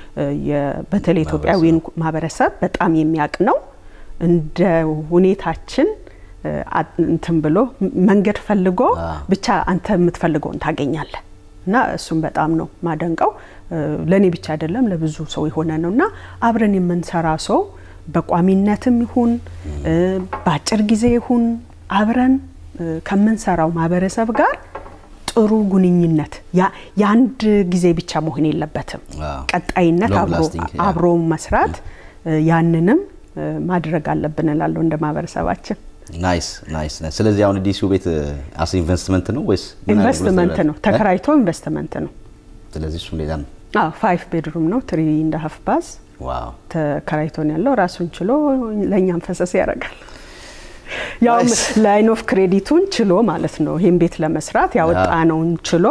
በተለይ ኢትዮጵያዊን ማህበረሰብ በጣም የሚያውቅ ነው። እንደ ሁኔታችን እንትን ብሎ መንገድ ፈልጎ ብቻ አንተ የምትፈልገውን ታገኛለህ። እና እሱም በጣም ነው ማደንቀው። ለእኔ ብቻ አይደለም ለብዙ ሰው የሆነ ነው እና አብረን የምንሰራ ሰው በቋሚነትም ይሁን በአጭር ጊዜ ይሁን አብረን ከምንሰራው ማህበረሰብ ጋር ጥሩ ግንኙነት የአንድ ጊዜ ብቻ መሆን የለበትም። ቀጣይነት አብሮ መስራት ያንንም ማድረግ አለብን እላለሁ እንደ ማህበረሰባችን። ናይስ ናይስ። ስለዚህ አሁን ዲሲው ቤት አስ ኢንቨስትመንት ነው ወይስ ኢንቨስትመንት ነው? ተከራይቶ ኢንቨስትመንት ነው። ስለዚህ እሱም ሌላ ነው። አዎ ፋይቭ ቤድሩም ነው። ትሪ እንደ ሀፍ ባዝ ተከራይቶ ነው ያለው። ራሱን ችሎ ለእኛም ፈሰስ ያደርጋል። ያው ላይን ኦፍ ክሬዲቱን ችሎ ማለት ነው። ይህን ቤት ለመስራት ያወጣነውን ችሎ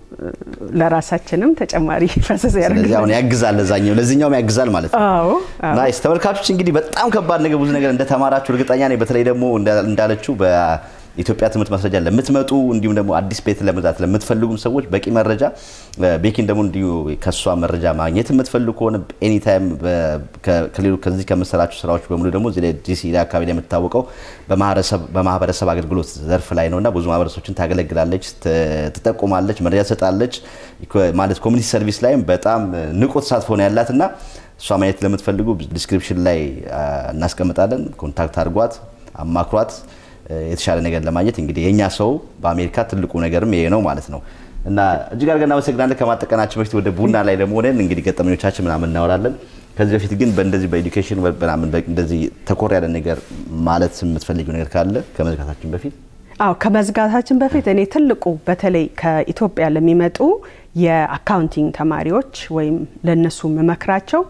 ለራሳችንም ተጨማሪ ፈሰስ ያደርጋል። ስለዚህ አሁን ያግዛል፣ ለዛኛው ለዚህኛውም ያግዛል ማለት ነው። አዎ ናይስ። ተመልካቾች እንግዲህ በጣም ከባድ ነገር ብዙ ነገር እንደተማራችሁ እርግጠኛ ነኝ። በተለይ ደግሞ እንዳለችው በኢትዮጵያ ትምህርት ማስረጃ ለምትመጡ እንዲሁም ደግሞ አዲስ ቤት ለመግዛት ለምትፈልጉም ሰዎች በቂ መረጃ ቤኪን ደግሞ እንዲሁ ከእሷ መረጃ ማግኘት የምትፈልጉ ከሆነ ኤኒታይም ከሌሉ ከዚህ ከምሰራችሁ ስራዎች በሙሉ ደግሞ እዚህ ዲሲ አካባቢ ላይ የምትታወቀው በማህበረሰብ አገልግሎት ዘርፍ ላይ ነው እና ብዙ ማህበረሰቦችን ታገለግላለች፣ ትጠቁማለች፣ መረጃ ትሰጣለች። ማለት ኮሚኒቲ ሰርቪስ ላይም በጣም ንቁ ተሳትፎ ነው ያላት እና እሷ ማየት ለምትፈልጉ ዲስክሪፕሽን ላይ እናስቀምጣለን። ኮንታክት አድርጓት፣ አማክሯት የተሻለ ነገር ለማግኘት እንግዲህ የእኛ ሰው በአሜሪካ ትልቁ ነገርም ይሄ ነው ማለት ነው እና እጅግ አድርገን እናመሰግናለን። ከማጠቀናችን በፊት ወደ ቡና ላይ ደግሞ ሆነን እንግዲህ ገጠመኞቻችን ምናምን እናወራለን። ከዚህ በፊት ግን በእንደዚህ በኤዱኬሽን ምናምን እንደዚህ ተኮር ያለ ነገር ማለት የምትፈልጊው ነገር ካለ ከመዝጋታችን በፊት አዎ ከመዝጋታችን በፊት እኔ ትልቁ በተለይ ከኢትዮጵያ ለሚመጡ የአካውንቲንግ ተማሪዎች ወይም ለነሱ መመክራቸው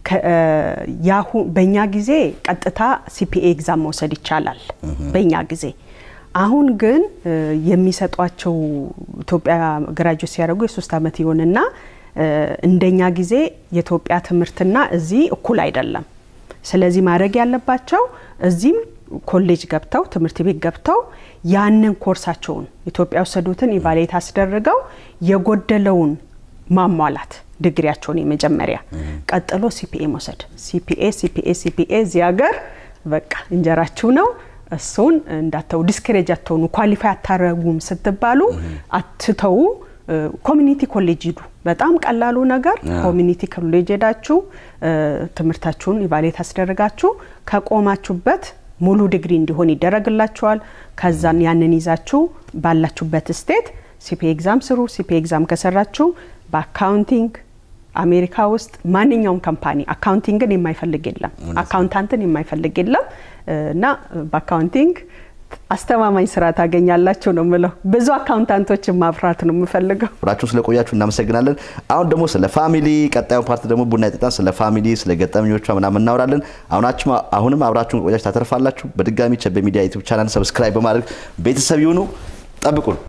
በእኛ ጊዜ ቀጥታ ሲፒኤ ኤግዛም መውሰድ ይቻላል። በእኛ ጊዜ አሁን ግን የሚሰጧቸው ኢትዮጵያ ግራጁዌት ሲያደርጉ የሶስት ዓመት ይሆንና እንደኛ ጊዜ የኢትዮጵያ ትምህርትና እዚህ እኩል አይደለም። ስለዚህ ማድረግ ያለባቸው እዚህም ኮሌጅ ገብተው ትምህርት ቤት ገብተው ያንን ኮርሳቸውን ኢትዮጵያ የወሰዱትን ኢቫሌት አስደርገው የጎደለውን ማሟላት ዲግሪያቸውን የመጀመሪያ ቀጥሎ ሲፒኤ መውሰድ ሲፒኤ ሲፒኤ ሲፒኤ እዚህ ሀገር በቃ እንጀራችሁ ነው። እሱን እንዳተው ዲስክሬጅ አትሆኑ። ኳሊፋይ አታረጉም ስትባሉ አትተው። ኮሚኒቲ ኮሌጅ ሂዱ። በጣም ቀላሉ ነገር ኮሚኒቲ ኮሌጅ ሄዳችሁ ትምህርታችሁን ኢቫሌት አስደርጋችሁ ከቆማችሁበት ሙሉ ዲግሪ እንዲሆን ይደረግላችኋል። ከዛን ያንን ይዛችሁ ባላችሁበት ስቴት ሲፒ ኤግዛም ስሩ። ሲፒ ኤግዛም ከሰራችሁ በአካውንቲንግ አሜሪካ ውስጥ ማንኛውም ካምፓኒ አካውንቲንግን የማይፈልግ የለም፣ አካውንታንትን የማይፈልግ የለም እና በአካውንቲንግ አስተማማኝ ስራ ታገኛላችሁ ነው የምለው። ብዙ አካውንታንቶችን ማፍራት ነው የምፈልገው። አብራችሁን ስለቆያችሁ እናመሰግናለን። አሁን ደግሞ ስለ ፋሚሊ ቀጣዩ ፓርት ደግሞ ቡና የጠጣን ስለ ፋሚሊ ስለ ገጠመኞቿ ምናምን እናወራለን። አሁናችሁ አሁንም አብራችሁን ቆያችሁ ታተርፋላችሁ። በድጋሚ ቸቤ ሚዲያ ዩቲዩብ ቻናል ሰብስክራይብ በማድረግ ቤተሰብ ይሁኑ። ጠብቁን።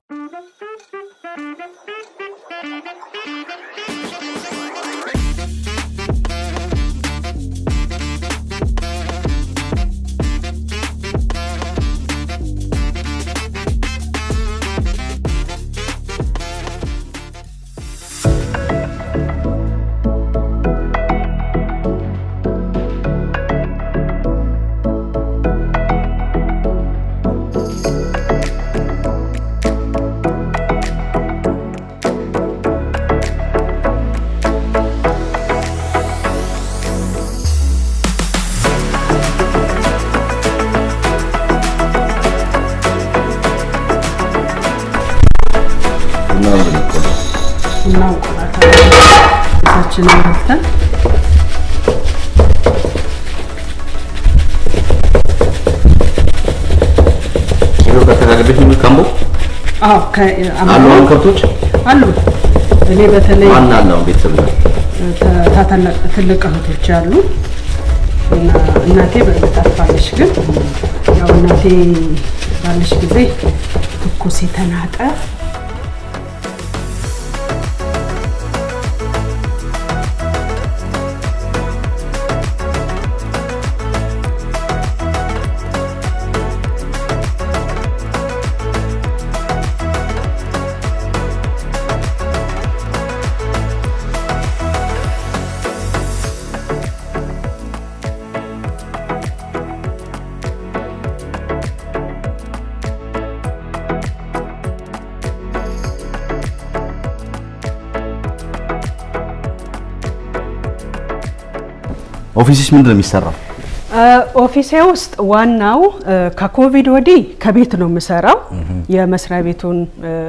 እሳችንን በልተን ካምቦ አዎ አሉ አሁን ከብቶች አሉ። እኔ በተለይ ማን አለ አሁን ቤተሰብ ጋር ታታላቅ ትልቅ እህቶች አሉ እና እናቴ በእርግጥ አርፋለች። ግን ያው እናቴ ባለች ጊዜ ትኩስ የተናጠ ኦፊስሽ ምንድን ነው የሚሰራው? ኦፊሴ ውስጥ ዋናው ከኮቪድ ወዲህ ከቤት ነው የምሰራው። የመስሪያ ቤቱን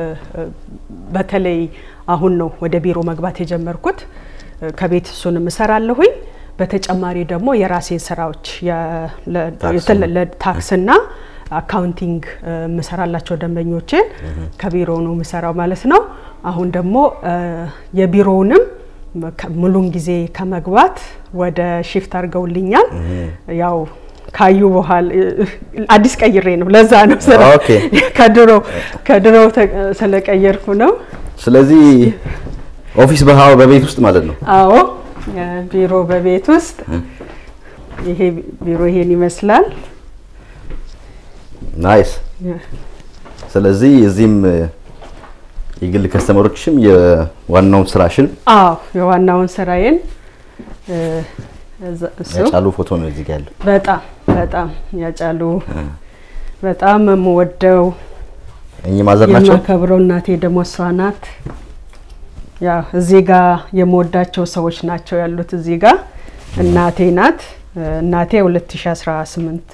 በተለይ አሁን ነው ወደ ቢሮ መግባት የጀመርኩት። ከቤት እሱን እሰራለሁኝ። በተጨማሪ ደግሞ የራሴን ስራዎች ለታክስና አካውንቲንግ የምሰራላቸው ደንበኞችን ከቢሮ ነው የምሰራው ማለት ነው። አሁን ደግሞ የቢሮውንም ሙሉን ጊዜ ከመግባት ወደ ሺፍት አድርገውልኛል። ያው ካዩ በኋላ አዲስ ቀይሬ ነው። ለዛ ነው ስራ ከድሮ ከድሮ ስለቀየርኩ ነው። ስለዚህ ኦፊስ በቤት ውስጥ ማለት ነው? አዎ ቢሮ በቤት ውስጥ ይሄ ቢሮ ይሄን ይመስላል። ናይስ። ስለዚህ እዚህም የግል ከስተመሮችም የዋናውን ስራሽን አዎ የዋናውን ስራዬን ያጫሉ ፎቶ ነው እዚህ ጋር ያለው። በጣም በጣም ያጫሉ በጣም የምወደው እኚህ ማዘር ናቸው። የማከብረው እናቴ ደግሞ እሷ ናት። ያው እዚህ ጋር የምወዳቸው ሰዎች ናቸው ያሉት እዚህ ጋር እናቴ ናት። እናቴ 2018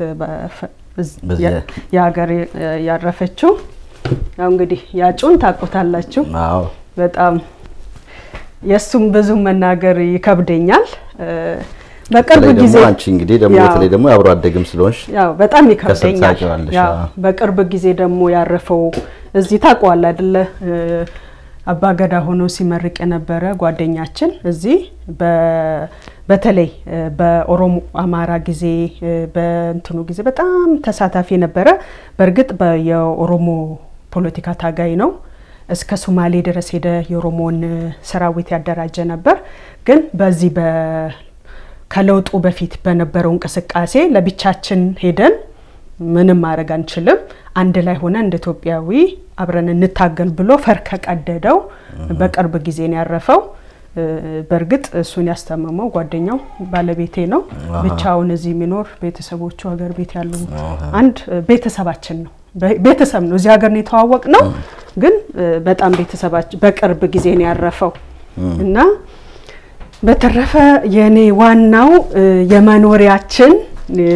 የሀገር ያረፈችው ያው እንግዲህ ያጩን ታውቁታላችሁ። አዎ በጣም የእሱም ብዙ መናገር ይከብደኛል። በቅርብ በተለይ ጊዜ ደግሞ አንቺ እንግዲህ ደግሞ ያው በተለይ ደግሞ የአብሮ አደግም ስለሆንሽ ያው በጣም ይከብደኛል። ታውቂዋለሽ፣ ያው አዎ። በቅርብ ጊዜ ደግሞ ያረፈው እዚህ ታውቀዋል አይደለ? አባገዳ ሆኖ ሲመርቅ የነበረ ጓደኛችን እዚህ በ- በተለይ በኦሮሞ አማራ ጊዜ በእንትኑ ጊዜ በጣም ተሳታፊ ነበረ። በእርግጥ በ- የኦሮሞ ፖለቲካ ታጋይ ነው። እስከ ሶማሌ ድረስ ሄደ የኦሮሞን ሰራዊት ያደራጀ ነበር። ግን በዚህ በ ከለውጡ በፊት በነበረው እንቅስቃሴ ለብቻችን ሄደን ምንም ማድረግ አንችልም፣ አንድ ላይ ሆነ እንደ ኢትዮጵያዊ አብረን እንታገል ብሎ ፈር ከቀደደው በቅርብ ጊዜ ነው ያረፈው። እ፣ በእርግጥ እሱን ያስተመመው ጓደኛው ባለቤቴ ነው። አሃ። ብቻውን እዚህ የሚኖር ቤተሰቦቹ ሀገር ቤት ያሉ አንድ እ፣ ቤተሰባችን ነው። በ- ቤተሰብ ነው። እዚህ ሀገር ነው የተዋወቅ ነው፣ ግን እ፣ በጣም ቤተሰባችን በቅርብ ጊዜ ነው ያረፈው እና በተረፈ የኔ ዋናው እ፣ የመኖሪያችን እ፣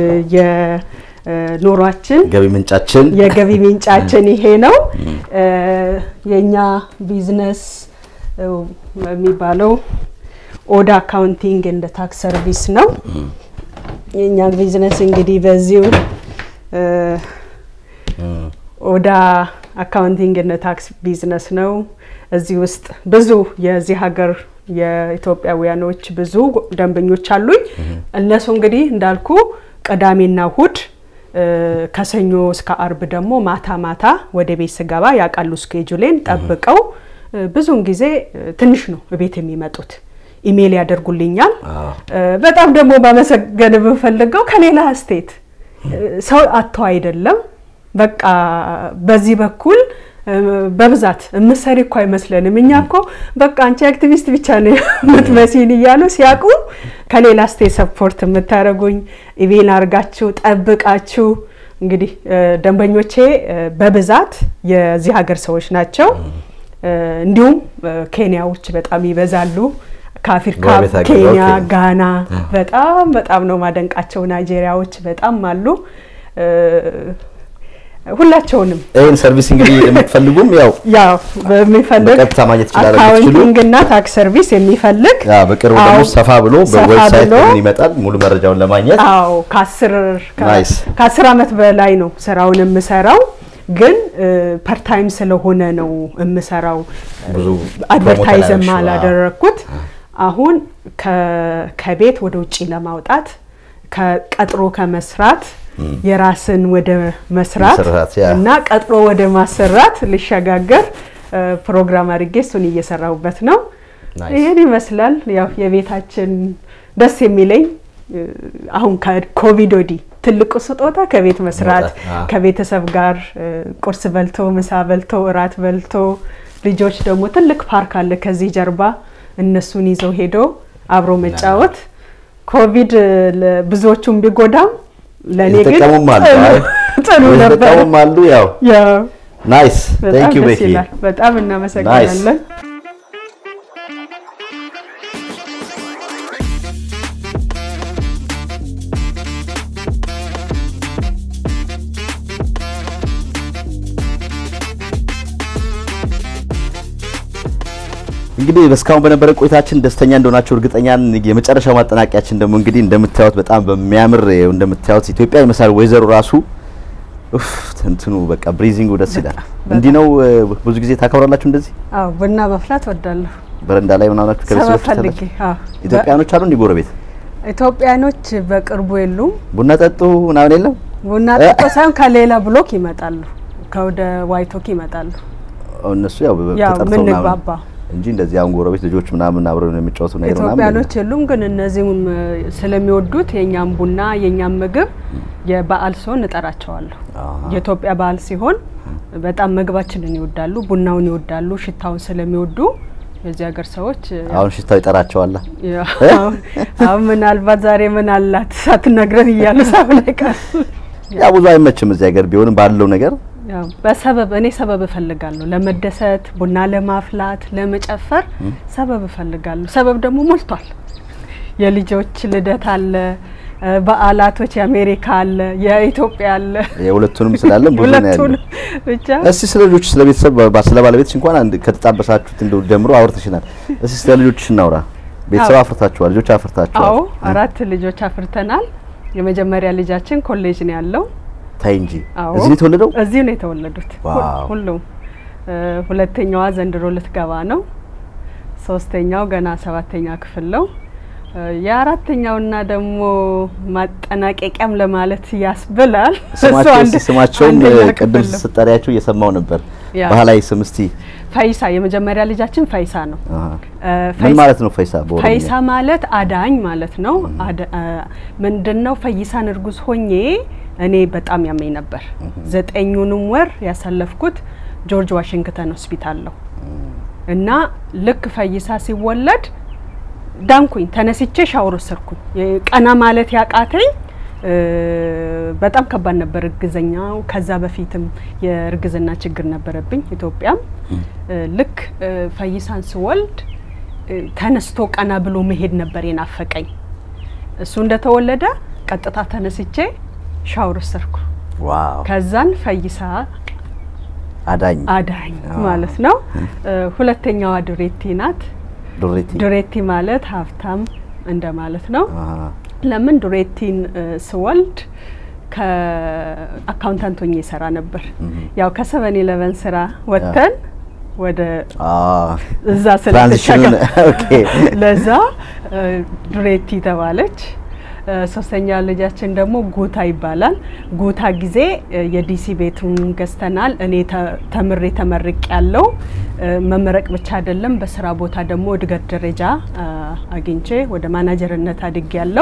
የኑሯችን ገቢ ምንጫችን የገቢ ምንጫችን ይሄ ነው። እ፣ የኛ ቢዝነስ እ፣ የሚባለው ኦዳ አካውንቲንግ እንደ ታክስ ሰርቪስ ነው። የኛ ቢዝነስ እንግዲህ በዚሁ እ፣ ኦዳ አካውንቲንግ እንደ ታክስ ቢዝነስ ነው። እዚህ ውስጥ ብዙ የዚህ ሀገር የኢትዮጵያውያኖች ብዙ ደንበኞች አሉኝ። እነሱ እንግዲህ እንዳልኩ ቅዳሜና እሁድ እ፣ ከሰኞ እስከ አርብ ደግሞ ማታ ማታ ወደ ቤት ስገባ ያውቃሉ ስኬጁሌን ጠብቀው እ፣ ብዙውን ጊዜ እ፣ ትንሽ ነው ቤት የሚመጡት ኢሜይል ያደርጉልኛል። አዎ። እ፣ በጣም ደግሞ ማመሰገን የምፈልገው ከሌላ ስቴት እ፣ ሰው አጥተው አይደለም። በቃ በዚህ በኩል እ፣ በብዛት እምሰሪ እኮ አይመስለንም። እኛ እኮ በቃ አንቺ አክቲቪስት ብቻ ነው የምትመሲን እያሉ ሲያውቁ ከሌላ ስቴት ሰፖርት የምታደርጉኝ ኢሜል አድርጋችሁ ጠብቃችሁ እንግዲህ እ፣ ደንበኞቼ እ፣ በብዛት የዚህ ሀገር ሰዎች ናቸው። እ፣ እንዲሁም እ፣ ኬንያዎች በጣም ይበዛሉ። ከአፍሪካ ጎረቤት ሀገር፣ ኬንያ፣ ኦኬ። ጋና በጣም በጣም ነው ማደንቃቸው። ናይጄሪያዎች በጣም አሉ። እ፣ ሁላቸውንም ይህን ሰርቪስ እንግዲህ የምትፈልጉም ያው ያው በሚፈልግ በቀጥታ ማግኘት ይችላል የምትችሉ። አካውንቲንግ እና ታክስ ሰርቪስ የሚፈልግ ያ በቅርቡ ደግሞ አዎ፣ ሰፋ ብሎ ሰፋ በዌብሳይት ብሎ ምን ይመጣል ሙሉ መረጃውን ለማግኘት አዎ ከአስር ከ- ናይስ። ከአስር ዓመት በላይ ነው ስራውን የምሰራው ግን ፐርታይም ስለሆነ ነው የምሰራው ብዙ አድቨርታይዝም ፕሮሞት አላደረግኩት አሁን ከ- ከቤት ወደ ውጭ ለማውጣት ከቀጥሮ ከመስራት የራስን ወደ መስራት መስራት፣ ያ። እና ቀጥሮ ወደ ማሰራት ልሸጋገር እ፣ ፕሮግራም አድርጌ እሱን እየሰራሁበት ነው። ናይስ። ይህን ይመስላል። ያው የቤታችን ደስ የሚለኝ እ፣ አሁን ከኮቪድ ወዲህ ትልቁ ስጦታ ከቤት መስራት መውጣት፣ አዎ። ከቤተሰብ ጋር እ፣ ቁርስ በልቶ ምሳ በልቶ እራት በልቶ ልጆች ደግሞ ትልቅ ፓርክ አለ ከዚህ ጀርባ እነሱን ይዘው ሄዶ አብሮ መጫወት ኮቪድ እ፣ ለ- ብዙዎቹን ቢጎዳም ለእኔ ግን የተጠቀሙም አሉ ጥሩ- አይ፣ ጥሩ ነበር። የተጠቀሙም አሉ ያው ያው ናይስ በጣም ቴንክ ዩ ደስ ቤኪ ይላል። በጣም እናመሰግናለን። እንግዲህ እስካሁን በነበረ ቆይታችን ደስተኛ እንደሆናችሁ እርግጠኛ ነን። የመጨረሻው ማጠናቂያችን ደግሞ እንግዲህ እንደምታዩት በጣም በሚያምር ይኸው እንደምታዩት ኢትዮጵያ ይመስላል ወይዘሮ ራሱ ኡፍ እንትኑ በቃ ብሪዚንጉ ደስ ይላል። እንዲህ ነው እ፣ ብዙ ጊዜ ታከብራላችሁ እንደዚህ አዎ ቡና መፍላት ወዳለሁ። በረንዳ ላይ ምናምን ናችሁ ሰበብ ከቤተሰቦች ፈልጌ ታላችሁ? አዎ። ኢትዮጵያኖች አሉ እንዲህ ጎረቤት ኢትዮጵያኖች በቅርቡ የሉም። ቡና ጠጡ ምናምን የለም ቡና ጠጦ ሳይሆን ከሌላ ብሎክ ይመጣሉ፣ ከወደ ዋይቶክ ይመጣሉ። እነሱ ያው ያው ተጠርተው ምን ምናምን ግባባ እንጂ እንደዚህ አሁን ጎረቤት ልጆች ምናምን አብረው ነው የሚጫወቱ ነገር ምናምን ኢትዮጵያኖች የሉም። ግን እነዚህም እ፣ ስለሚወዱት የኛም ቡና የኛም ምግብ የበዓል ሲሆን እጠራቸዋለሁ። አሃ። የኢትዮጵያ በዓል ሲሆን በጣም ምግባችንን ይወዳሉ፣ ቡናውን ይወዳሉ፣ ሽታውን ስለሚወዱ የዚህ ሀገር ሰዎች እ፣ አሁን ሽታው ይጠራቸዋል። ያው አሁን- አሁን ምናልባት ዛሬ ምን አላት ሳትነግረን እያሉ ሳብ ላይ ቀሩ። ያ ብዙ አይመችም እዚህ ሀገር ቢሆንም ባለው ነገር ያው በሰበብ እኔ ሰበብ እፈልጋለሁ ለመደሰት፣ ቡና ለማፍላት፣ ለመጨፈር ሰበብ እፈልጋለሁ። ሰበብ ደግሞ ሞልቷል። የልጆች ልደት አለ፣ እ፣ በዓላቶች የአሜሪካ አለ፣ የኢትዮጵያ አለ። የሁለቱንም ስላለን ብዙ ነው ያለው። ሁለቱንም ብቻ እስቲ ስለ ልጆች ስለ ቤተሰብ ባ- ስለ ባለቤትሽ እንኳን አንድ ከተጣበሳችሁት እንደው ጀምሮ አውርተሽናል። እስቲ ስለ ልጆችሽ እናውራ። ቤተሰብ አዎ። አፍርታችኋል፣ ልጆች አፍርታችኋል። አዎ አራት ልጆች አፍርተናል። የመጀመሪያ ልጃችን ኮሌጅ ነው ያለው። ታይ እንጂ አዎ እዚህ ነው የተወለደው። እዚሁ ነው የተወለዱት ሁ- ዋው። ሁሉም። እ፣ ሁለተኛዋ ዘንድሮ ልትገባ ነው። ሶስተኛው ገና ሰባተኛ ክፍል ነው። እ፣ የአራተኛውና ደግሞ ማጠናቀቂያም ለማለት ያስብላል። እሱ ስማቸው አንድ- እስቲ ስማቸውን አንደኛ እ፣ ቅድም ክፍል ነው። ስጠሪያቸው እየሰማው ነበር። ያ። ባህላዊ ስም እስቲ ፈይሳ የመጀመሪያ ልጃችን ፈይሳ ነው። አሃ። እ፣ ምን ፈይሳ- ማለት ነው ፈይሳ? በኦሮምኛ ፈይሳ ማለት አዳኝ ማለት ነው። አደ- አ፣ ምንድነው ፈይሳን እርጉዝ ሆኜ እኔ በጣም ያመኝ ነበር። ዘጠኙንም ወር ያሳለፍኩት ጆርጅ ዋሽንግተን ሆስፒታል ነው እና ልክ ፈይሳ ሲወለድ ዳንኩኝ። ተነስቼ ሻወር ወሰድኩኝ። የ- ቀና ማለት ያቃተኝ እ፣ በጣም ከባድ ነበር እርግዘኛው። ከዛ በፊትም የእርግዝና ችግር ነበረብኝ ኢትዮጵያም። እ፣ ልክ እ፣ ፈይሳን ስወልድ እ፣ ተነስቶ ቀና ብሎ መሄድ ነበር የናፈቀኝ። እሱ እንደተወለደ ቀጥታ ተነስቼ ሻወር ወሰድኩ። ዋው ከዛን ፈይሳ አዳኝ አዳኝ አዎ። ማለት ነው። እ፣ ሁለተኛዋ ዱሬቲ ናት። ዱሬቲ ዱሬቲ ማለት ሀብታም እንደማለት ነው። አሃ። ለምን ዱሬቲን እ፣ ስወልድ ከአካውንታንት ሆኜ ይሰራ ነበር። ያው ከሰቨን ኢለቨን ስራ ወጥተን ወደ አ እዛ ትራንዚሽኑን ስለተሸጋ ኦኬ ለዛ እ፣ ዱሬቲ ተባለች። እ፣ ሶስተኛ ልጃችን ደግሞ ጉታ ይባላል። ጉታ ጊዜ እ፣ የዲሲ ቤቱን ገዝተናል። እኔ ተ- ተምሬ ተመርቅ ያለው መመረቅ ብቻ አይደለም፣ በስራ ቦታ ደግሞ እድገት ደረጃ እ፣ አግኝቼ ወደ ማናጀርነት አድግ ያለው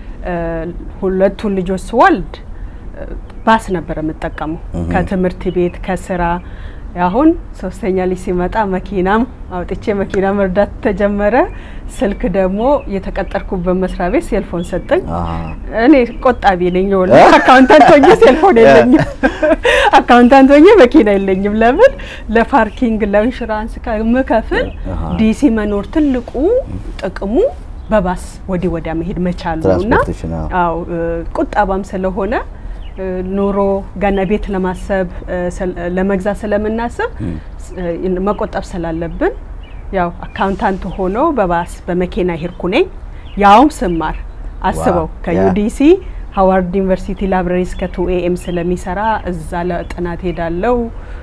ሁለቱን ልጆች ስወልድ እ፣ ባስ ነበር የምጠቀመው ከትምህርት ቤት ከስራ አሁን ሶስተኛ ልጅ ሲመጣ መኪናም አውጥቼ መኪና መርዳት ተጀመረ። ስልክ ደግሞ የተቀጠርኩበት መስሪያ ቤት ሴልፎን ሰጠኝ። አሃ። እኔ ቆጣቢ ነኝ። ወለ አካውንታንት ሆኜ ሴልፎን የለኝም፣ አካውንታንት ሆኜ መኪና የለኝም። ለምን ለፓርኪንግ ለኢንሹራንስ ከምከፍል አሃ። ዲሲ መኖር ትልቁ ጥቅሙ በባስ ወዲህ ወዲያ መሄድ መቻሉ ነው እና ትራንስፖርቴሽን አዎ። አው ቁጣባም ስለሆነ እ፣ ኑሮ ገና ቤት ለማሰብ እ፣ ስለ- ለመግዛት ስለምናስብ እ፣ መቆጠብ ስላለብን ያው አካውንታንት ሆኖ በባስ በመኪና ሄድኩ ነኝ። ያውም ስማር አስበው ዋው፣ ከዩዲሲ ሀዋርድ ዩኒቨርሲቲ ላይብረሪ እስከ ቱ ኤኤም ስለሚሰራ እዛ ለጥናት ሄዳለው።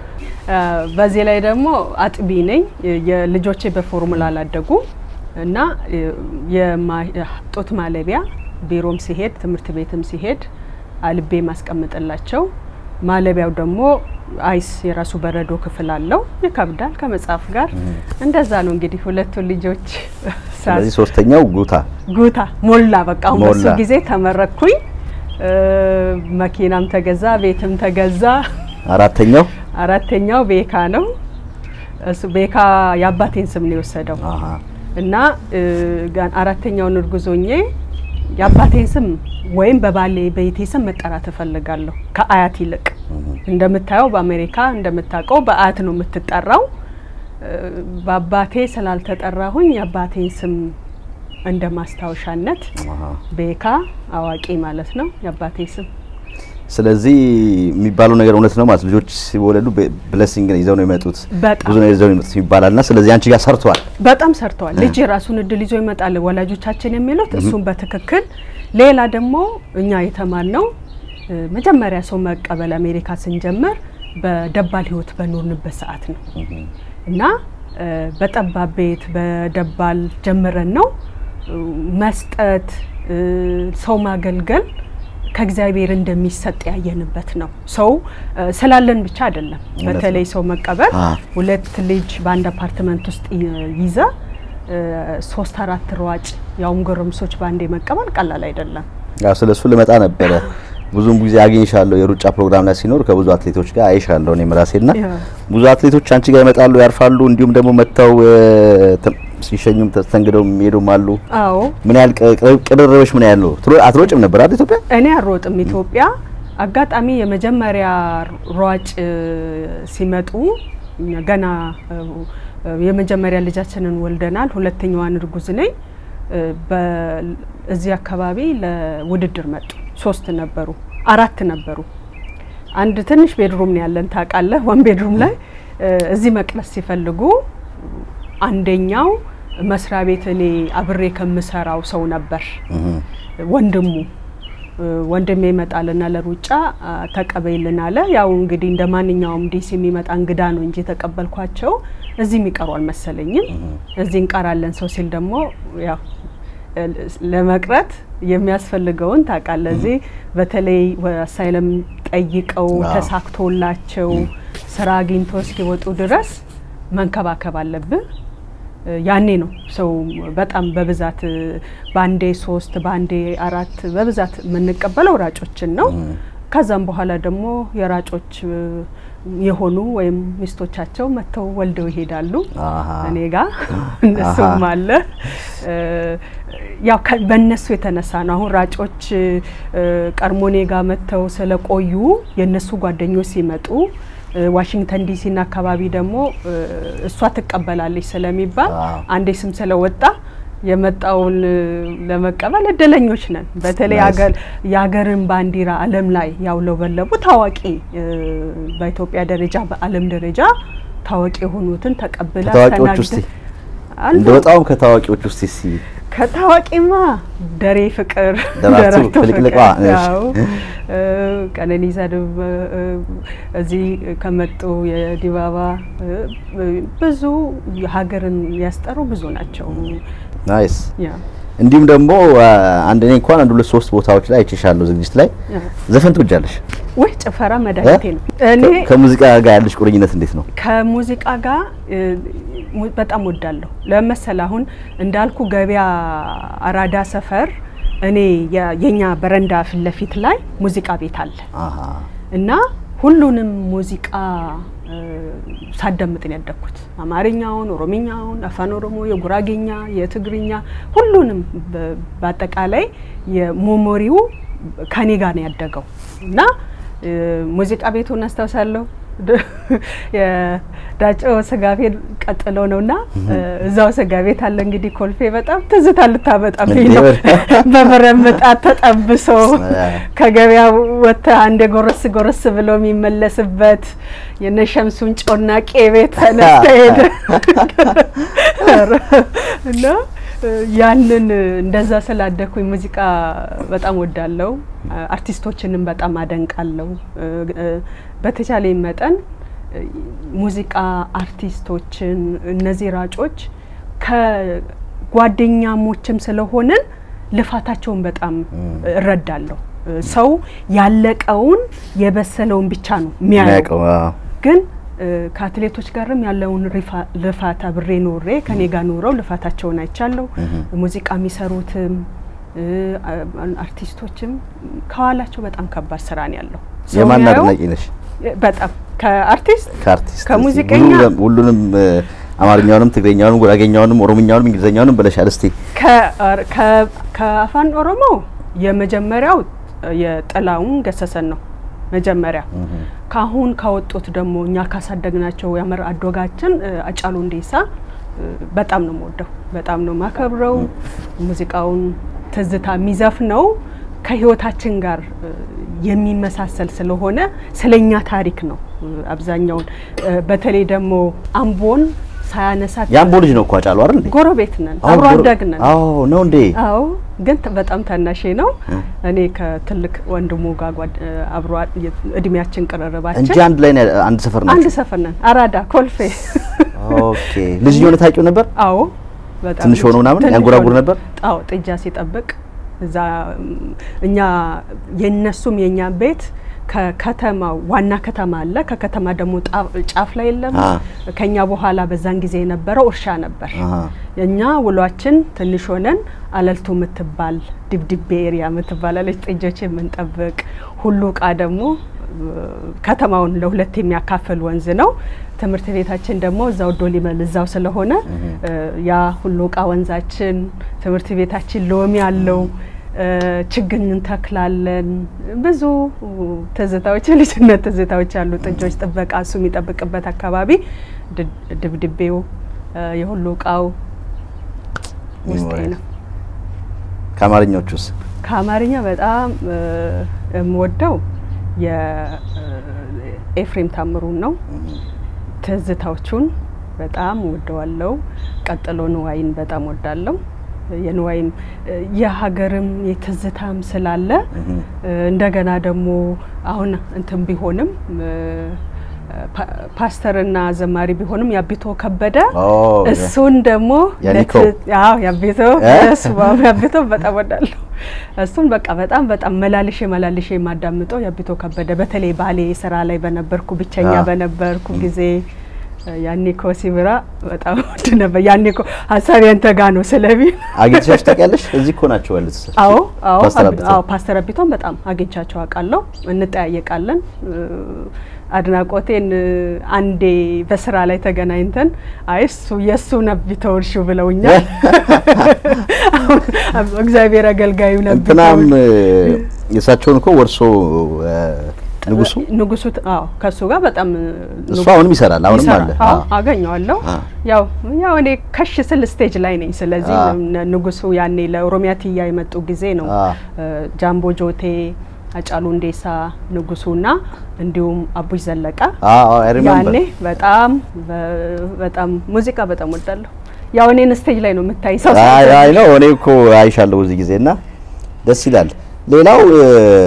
በዚህ ላይ ደግሞ አጥቢ ነኝ። የልጆቼ በፎርሙላ አላደጉ እና የማ- ጡት ማለቢያ ቢሮም ሲሄድ ትምህርት ቤትም ሲሄድ አልቤ ማስቀምጥላቸው። ማለቢያው ደግሞ አይስ የራሱ በረዶ ክፍል አለው። ይከብዳል ከመጽሐፍ ጋር እንደዛ ነው እንግዲህ ሁለቱን ልጆች ሳስ ስለዚህ ሶስተኛው ጉታ ጉታ ሞላ በቃ አሁን በሱ ሞላ። ጊዜ ተመረኩኝ። እ፣ መኪናም ተገዛ፣ ቤትም ተገዛ። አራተኛው አራተኛው ቤካ ነው። እሱ ቤካ የአባቴን ስም ነው የወሰደው አሃ እና እ፣ ጋን አራተኛውን እርጉዞኜ የአባቴን ስም ወይም በባሌ ቤቴ ስም መጠራት እፈልጋለሁ ከአያት ይልቅ። እንደምታየው በአሜሪካ እንደምታውቀው በአያት ነው የምትጠራው። እ፣ በአባቴ ስላልተጠራሁኝ የአባቴን ስም እንደ ማስታወሻነት አሃ ቤካ አዋቂ ማለት ነው የአባቴ ስም። ስለዚህ የሚባለው ነገር እውነት ነው ማለት ልጆች ሲወለዱ ብለሲንግ ይዘው ነው የመጡት በጣም ብዙ ነው ይዘው ነው የመጡት ይባላልና ስለዚህ አንቺ ጋር ሰርቷል። በጣም ሰርተዋል። ልጅ የራሱን እድል ይዞ ይመጣል ወላጆቻችን የሚሉት እሱም በትክክል ሌላ ደግሞ እኛ የተማርነው እ፣ መጀመሪያ ሰው መቀበል አሜሪካ ስንጀምር በደባል ህይወት በኖርንበት ሰዓት ነው እና እ፣ በጠባብ ቤት በደባል ጀምረን ነው እ፣ መስጠት እ፣ ሰው ማገልገል ከእግዚአብሔር እንደሚሰጥ ያየንበት ነው። ሰው እ፣ ስላለን ብቻ አይደለም። እውነት ነው። በተለይ ሰው መቀበል አ። ሁለት ልጅ በአንድ አፓርትመንት ውስጥ ይ- ይዘ እ፣ ሶስት አራት ሯጭ ያውም ጎረምሶች በአንዴ መቀበል ቀላል አይደለም። ያው ስለሱ ልመጣ ነበረ። ብዙም ጊዜ አግኝሻለሁ የሩጫ ፕሮግራም ላይ ሲኖር ከብዙ አትሌቶች ጋር አይሻለሁ እኔም ራሴና ያ። ብዙ አትሌቶች አንቺ ጋር ይመጣሉ፣ ያርፋሉ፣ እንዲሁም ደግሞ መጥተው እ፣ ተ- ሲሸኙም ተስተንግደው የሚሄዱም አሉ። አዎ ምን ያህል ቅ- ቅርብ- ቅርርብሽ ምን ያህል ነው? ትሮ- አትሮጭም ነበር አይደል ኢትዮጵያ? እኔ አልሮጥም ኢትዮጵያ። አጋጣሚ የመጀመሪያ ሯጭ እ፣ ሲመጡ እኛ ገና እ፣ እ፣ የመጀመሪያ ልጃችንን ወልደናል። ሁለተኛዋን እርጉዝ ነኝ። እ፣ በ- እዚህ አካባቢ ለውድድር መጡ። ሶስት ነበሩ፣ አራት ነበሩ። አንድ ትንሽ ቤድሩም ነው ያለን ታውቃለህ። ዋን ቤድሩም ላይ እ፣ እዚህ መቅረስ ሲፈልጉ አንደኛው መስሪያ ቤት እኔ አብሬ ከምሰራው ሰው ነበር ወንድሙ እ፣ ወንድሜ ይመጣልና ለሩጫ አ፣ ተቀበይልን አለ። ያው እንግዲህ እንደ ማንኛውም ዲሲ የሚመጣ እንግዳ ነው እንጂ የተቀበልኳቸው እዚህ የሚቀሩ አልመሰለኝም። እዚህ እንቀራለን ሰው ሲል ደግሞ ያው እ፣ ለመቅረት የሚያስፈልገውን ታውቃለህ። እዚህ በተለይ አሳይለም ጠይቀው አዎ። ተሳክቶላቸው ስራ አግኝቶ እስኪወጡ ድረስ መንከባከብ አለብህ። እ፣ ያኔ ነው ሰው በጣም በብዛት እ፣ በአንዴ ሶስት በአንዴ አራት በብዛት የምንቀበለው ራጮችን ነው። ከዛም በኋላ ደግሞ የራጮች እ፣ የሆኑ ወይም ሚስቶቻቸው መጥተው ወልደው ይሄዳሉ። አሃ። እኔ ጋ እነሱም አሃ። አለ እ፣ ያው ከ- በእነሱ የተነሳ ነው። አሁን ራጮች እ፣ ቀድሞ እኔ ጋ መጥተው ስለቆዩ የእነሱ ጓደኞች ሲመጡ እ፣ ዋሽንግተን ዲሲና አካባቢ ደግሞ እ፣ እሷ ትቀበላለች ስለሚባል ዋው። አንዴ ስም ስለወጣ የመጣውን እ፣ ለመቀበል እድለኞች ነን። በተለይ ናይስ። አገር የሀገርን ባንዲራ ዓለም ላይ ያውለበለቡ ታዋቂ እ፣ በኢትዮጵያ ደረጃ በዓለም ደረጃ ታዋቂ የሆኑትን ተቀብላ ከታዋቂዎች ውስጥ አስተናግደን አሉ። እንደ በጣም ከታዋቂዎች ውስጥ እስቲ ከታዋቂማ ደሬ ፍቅር ደራርቱ ፍልቅልቋ፣ እሺ። ያው እ፣ ቀነኒሳ ድብ እ፣ እዚህ ከመጡ የዲባባ እ፣ ብዙ ሀገርን ያስጠሩ ብዙ ናቸው። ናይስ። ያ እንዲሁም ደግሞ አ፣ አንድ እኔ እንኳን አንድ ሁለት ሶስት ቦታዎች ላይ አይቼሻለሁ ዝግጅት ላይ ያ። ዘፈን ትወጃለሽ? ወይ ጭፈራ መድኃኒቴ ነው። እኔ ከ- ከሙዚቃ ጋር ያለሽ ቁርኝነት እንዴት ነው? ከሙዚቃ ጋር እ፣ mu- በጣም ወዳለሁ። ለመሰል አሁን እንዳልኩ ገበያ አራዳ ሰፈር እኔ የ- የኛ በረንዳ ፊት ለፊት ላይ ሙዚቃ ቤት አለ አሃ እና ሁሉንም ሙዚቃ እ፣ ሳዳምጥ ነው ያደግኩት። አማርኛውን፣ ኦሮምኛውን፣ አፋን ኦሮሞ፣ የጉራጌኛ፣ የትግርኛ ሁሉንም በ- በአጠቃላይ የሞሞሪው ከኔ ጋር ነው ያደገው እና እ፣ ሙዚቃ ቤቱን አስታውሳለሁ። ድ- የዳጮ ስጋ ቤት ቀጥሎ ነው እና እዛው ስጋ ቤት አለ እንግዲህ ኮልፌ በጣም ትዝታ ልታመጣብኝ ነው። በመረምጣት ተጠብሶ ከገበያ ወጥተ አንድ ጎረስ ጎረስ ብሎ የሚመለስበት የነሸምሱን ጮናቄ ቤት ተነስተ ሄደ እና ያንን እንደዛ ስላደኩኝ ሙዚቃ በጣም ወዳለው አርቲስቶችንም በጣም አደንቃለሁ። በተቻለኝ መጠን ሙዚቃ አርቲስቶችን እነዚህ ራጮች ከጓደኛሞችም ስለሆንን ልፋታቸውን በጣም እረዳለሁ። ሰው ያለቀውን የበሰለውን ብቻ ነው የሚያየው ግን ከአትሌቶች ጋርም ያለውን ልፋት አብሬ ኖሬ ከኔ ጋር ኖረው ልፋታቸውን አይቻለሁ። ሙዚቃ የሚሰሩትም አርቲስቶችም ከኋላቸው በጣም ከባድ ስራ ነው ያለው። የማን አድናቂ ነሽ? በጣም ከአርቲስት ከአርቲስት ከሙዚቀኛ ሁሉንም አማርኛውንም፣ ትግረኛውንም፣ ጉራጌኛውንም፣ ኦሮምኛውንም እንግሊዘኛውንም ብለሻል። እስቲ ከአፋን ኦሮሞ የመጀመሪያው የጥላውን ገሰሰን ነው መጀመሪያ ካሁን ካወጡት ደግሞ እኛ ካሳደግናቸው ያመር አዶጋችን አጫሉ እንዴሳ በጣም ነው የምወደው፣ በጣም ነው ማከብረው። ሙዚቃውን ትዝታ የሚዘፍነው ከህይወታችን ጋር የሚመሳሰል ስለሆነ ስለኛ ታሪክ ነው አብዛኛውን በተለይ ደግሞ አምቦን ሳያነሳት የአምቦ ልጅ ነው እኮ አጫሉ አይደል እንዴ? ጎረቤት ነን፣ አዎ፣ አብሮ ጎረ- አደግ ነን። አዎ ነው እንዴ? አዎ ግን ተ- በጣም ታናሼ ነው። እኔ ከትልቅ ወንድሙ ጋር ጓድ- አብሮ አ- የ- እድሜያችን ቅርርባችን እንጂ አንድ ላይ ነው ያ- አንድ ሰፈር አንድ ናቸው። ሰፈር ነን። አራዳ ኮልፌ። ኦኬ ልጅ የሆነ ታውቂው ነበር? አዎ በጣም ትንሽ ሆኖ ምናምን ትንሽ ያንጎራጉር ሆኖ። ነበር? አዎ ጥጃ ሲጠብቅ እዛ ም፣ እኛ የነሱም የኛ ቤት ከከተማ ዋና ከተማ አለ። ከከተማ ደግሞ ጣ- ጫፍ ላይ የለም። አ። ከኛ በኋላ በዛን ጊዜ የነበረው እርሻ ነበር። አሃ እኛ ውሏችን ትንሽ ሆነን አለልቱ የምትባል ድብድቤ ኤሪያ የምትባላለች ጥጆች የምንጠብቅ ሁሉ እቃ ደግሞ እ፣ ከተማውን ለሁለት የሚያካፍል ወንዝ ነው። ትምህርት ቤታችን ደግሞ እዛው ዶሊበል እዛው ስለሆነ እ፣ ያ ሁሉ እቃ ወንዛችን ትምህርት ቤታችን ሎሚ አለው። እ፣ ችግኝ እንተክላለን። ብዙ ትዝታዎች የልጅነት ትዝታዎች አሉ። ጥጆች ጥበቃ እሱ የሚጠብቅበት አካባቢ ድ- ድብድቤው እ፣ የሁሉ እቃው ውስጤ ነው። ከአማርኛዎቹስ? ከአማርኛ በጣም እ፣ የምወደው የኤፍሬም ታምሩን ነው። ትዝታዎቹን በጣም ወደዋለው። ቀጥሎ ንዋይን በጣም ወዳለው። የንዋይም እ፣ የሀገርም የትዝታም ስላለ እ፣ እንደገና ደግሞ አሁን እንትን ቢሆንም እ፣ ፓ- ፓስተርና ዘማሪ ቢሆንም ያቢቶ ከበደ ኦ እሱን ደግሞ ያኒኮ። ለት- አዎ ያቤቶ እ? እሱ ያቤቶ በጣም ወዳለሁ። እሱን በቃ በጣም በጣም መላልሼ መላልሼ የማዳምጠው ያቤቶ ከበደ በተለይ ባሌ ስራ ላይ በነበርኩ ብቸኛ አ። በነበርኩ ጊዜ ያኒኮ ሲብራ በጣም ወድ ነበር። ያኒኮ ሀሳብ ያንተ ጋ ነው ስለሚል አግኝተሽ ታውቂያለሽ? እዚህ እኮ ናቸው ያሉት። አዎ አዎ ፓስተር አብ- አብተው። አዎ ፓስተር አቢቶን በጣም አግኝቻቸው አውቃለሁ። እንጠያየቃለን። እ፣ አድናቆቴን እ፣ አንዴ በስራ ላይ ተገናኝተን አይ እሱ የእሱ ነቢተው እርሹ ብለውኛል። እግዚአብሔር አገልጋዩ እንትናም ነቢተው እ፣ የእሳቸውን እኮ ወርሶ እ፣ ንጉሱ ንጉሱ ት- አዎ ከእሱ ጋር በጣም እ፣ እሱ አሁንም ይሰራል፣ አሁንም ይሰራል። አለ። አዎ አዎ። አገኘዋለሁ። አ። ያው ያው እኔ ከሽ ስል ስቴጅ ላይ ነኝ። ስለዚህ አ። ነ- ንጉሱ ያኔ ለኦሮሚያ ትያ የመጡ ጊዜ ነው አ። እ፣ ጃምቦ ጆቴ፣ አጫሉ እንዴሳ፣ ንጉሱና እንዲሁም አቡሽ ዘለቀ አዎ አይ ሪሜምበር ያኔ በጣም በ- በጣም ሙዚቃ በጣም ወዳለሁ። ያው እኔን ስቴጅ ላይ ነው የምታይ ሰው አይ አይ ነው እኔ እኮ አይሻለሁ እዚህ ጊዜ እና ደስ ይላል። ሌላው እ፣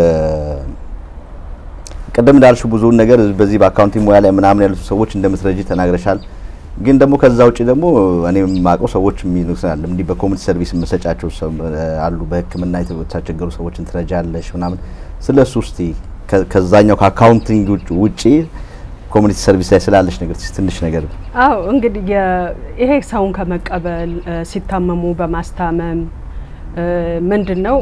ቅድም እንዳልሽው ብዙውን ነገር በዚህ በአካውንቲንግ ሙያ ላይ ምናምን ያሉት ሰዎች እንደምትረጂ ተናግረሻል። ግን ደግሞ ከዛ ውጭ ደግሞ እኔ የማውቀው ሰዎች የሚሉታል እንዲህ በኮሚኒቲ ሰርቪስ የምሰጫቸው ሰው- አሉ በሕክምና የተቸገሩ ሰዎችን ትረጃለሽ ምናምን። ስለ እሱ እስቲ ከ- ከዛኛው ከአካውንቲንግ ውጭ- ውጪ ኮሚኒቲ ሰርቪስ ላይ ስላለሽ ነገር እስቲ ትንሽ ነገር አዎ እንግዲህ የ- ይሄ ሰውን ከመቀበል እ፣ ሲታመሙ በማስታመም እ፣ ምንድን ነው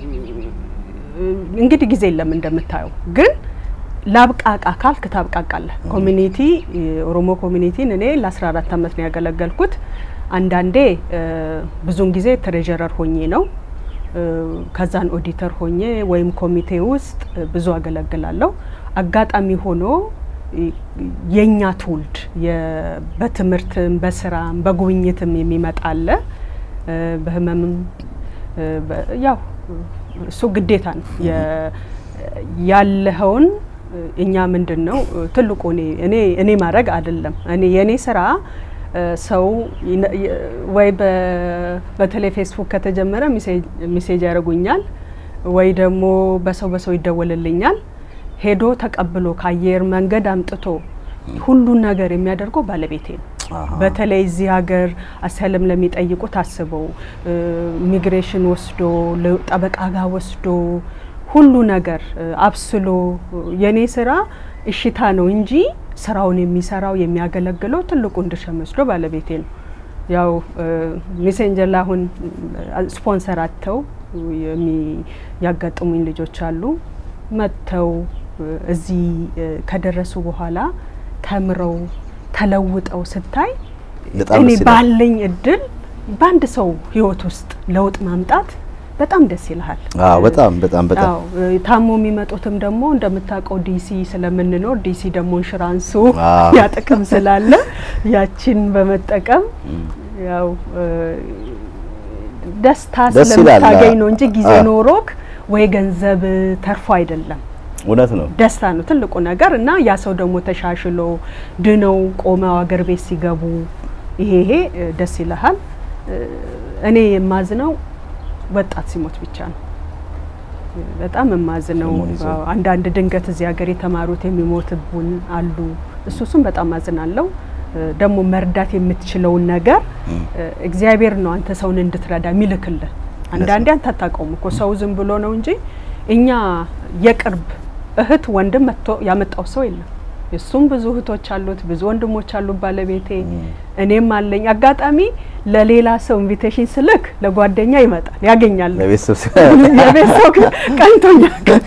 እ፣ እንግዲህ ጊዜ የለም እንደምታየው፣ ግን ላብቃቃ ካልክ ታብቃቃለህ። ኮሚኒቲ የኦሮሞ ኮሚኒቲን እኔ ለ14 ዓመት ነው ያገለገልኩት። አንዳንዴ እ፣ ብዙውን ጊዜ ትሬዠረር ሆኜ ነው እ፣ ከዛን ኦዲተር ሆኜ ወይም ኮሚቴ ውስጥ እ፣ ብዙ አገለግላለሁ። አጋጣሚ ሆኖ እ፣ የኛ ትውልድ የ- በትምህርትም በስራም በጉብኝትም የሚመጣ አለ እ፣ በህመምም እ፣ በ- ያው እሱ ግዴታ ነው። የ- ያለኸውን እ፣ እኛ ምንድን ነው እ፣ ትልቁ እኔ እኔ እኔ ማድረግ አይደለም እኔ የእኔ ስራ እ፣ ሰው ይነ- የ- ወይ በ- በተለይ ፌስቡክ ከተጀመረ ሚሴጅ- ሚሴጅ ያደርጉኛል ወይ ደግሞ በሰው በሰው ይደወልልኛል። ሄዶ ተቀብሎ ከአየር መንገድ አምጥቶ ሁሉን ነገር የሚያደርገው ባለቤቴ ነው። አሃ። በተለይ እዚህ ሀገር አሳይለም ለሚጠይቁ ታስበው ኢሚግሬሽን ወስዶ ለ- ጠበቃ ጋር ወስዶ ሁሉ ነገር እ፣ አብስሎ የኔ ስራ እሽታ ነው እንጂ ስራውን የሚሰራው የሚያገለግለው ትልቁን ድርሻ ወስዶ ባለቤቴ ነው። ያው ሜሴንጀር ላይ አሁን እ፣ ስፖንሰር አጥተው የሚ- ያጋጥሙኝ ልጆች አሉ መጥተው እ፣ እዚህ እ፣ ከደረሱ በኋላ ተምረው ተለውጠው ስታይ በጣም እኔ ደስ ይላል። ባለኝ እድል በአንድ ሰው ህይወት ውስጥ ለውጥ ማምጣት በጣም ደስ ይልሃል። አዎ በጣም በጣም በጣም አዎ እ፣ ታሞ የሚመጡትም ደግሞ እንደምታውቀው ዲሲ ስለምንኖር ዲሲ ደግሞ ኢንሹራንሱ አዎ። ያ ጥቅም ስላለ ያችን በመጠቀም ያው እ፣ ደስታ ደስ ይላል። ስለምታገኝ ነው እንጂ ጊዜ አዎ። ኖሮክ ወይ ገንዘብ ተርፎ አይደለም። እውነት ነው። ደስታ ነው ትልቁ ነገር እና ያ ሰው ደግሞ ተሻሽሎ ድነው ቆመው አገር ቤት ሲገቡ ይሄ ይሄ እ፣ ደስ ይልሃል። እ፣ እኔ የማዝነው ወጣት ሲሞት ብቻ ነው። እ፣ በጣም የማዝነው ሰሞኑን ይዘው። አዎ፣ አንዳንድ ድንገት እዚህ ሀገር የተማሩት የሚሞትቡን አሉ። እሱ እሱም በጣም አዝናለሁ። እ፣ ደግሞ መርዳት የምትችለውን ነገር እ፣ እግዚአብሔር ነው አንተ ሰውን እንድትረዳ የሚልክልህ። አንዳንዴ አንተ አታውቀውም እኮ ሰው ዝም ብሎ ነው እንጂ እኛ የቅርብ እህት ወንድም መጥቶ ያመጣው ሰው የለም። እሱም ብዙ እህቶች አሉት፣ ብዙ ወንድሞች አሉት ባለቤቴ፣ እኔም አለኝ። አጋጣሚ ለሌላ ሰው ኢንቪቴሽን ስልክ ለጓደኛ ይመጣል ያገኛል። ለቤተሰብ የቤት ሰው ቀንቶኛ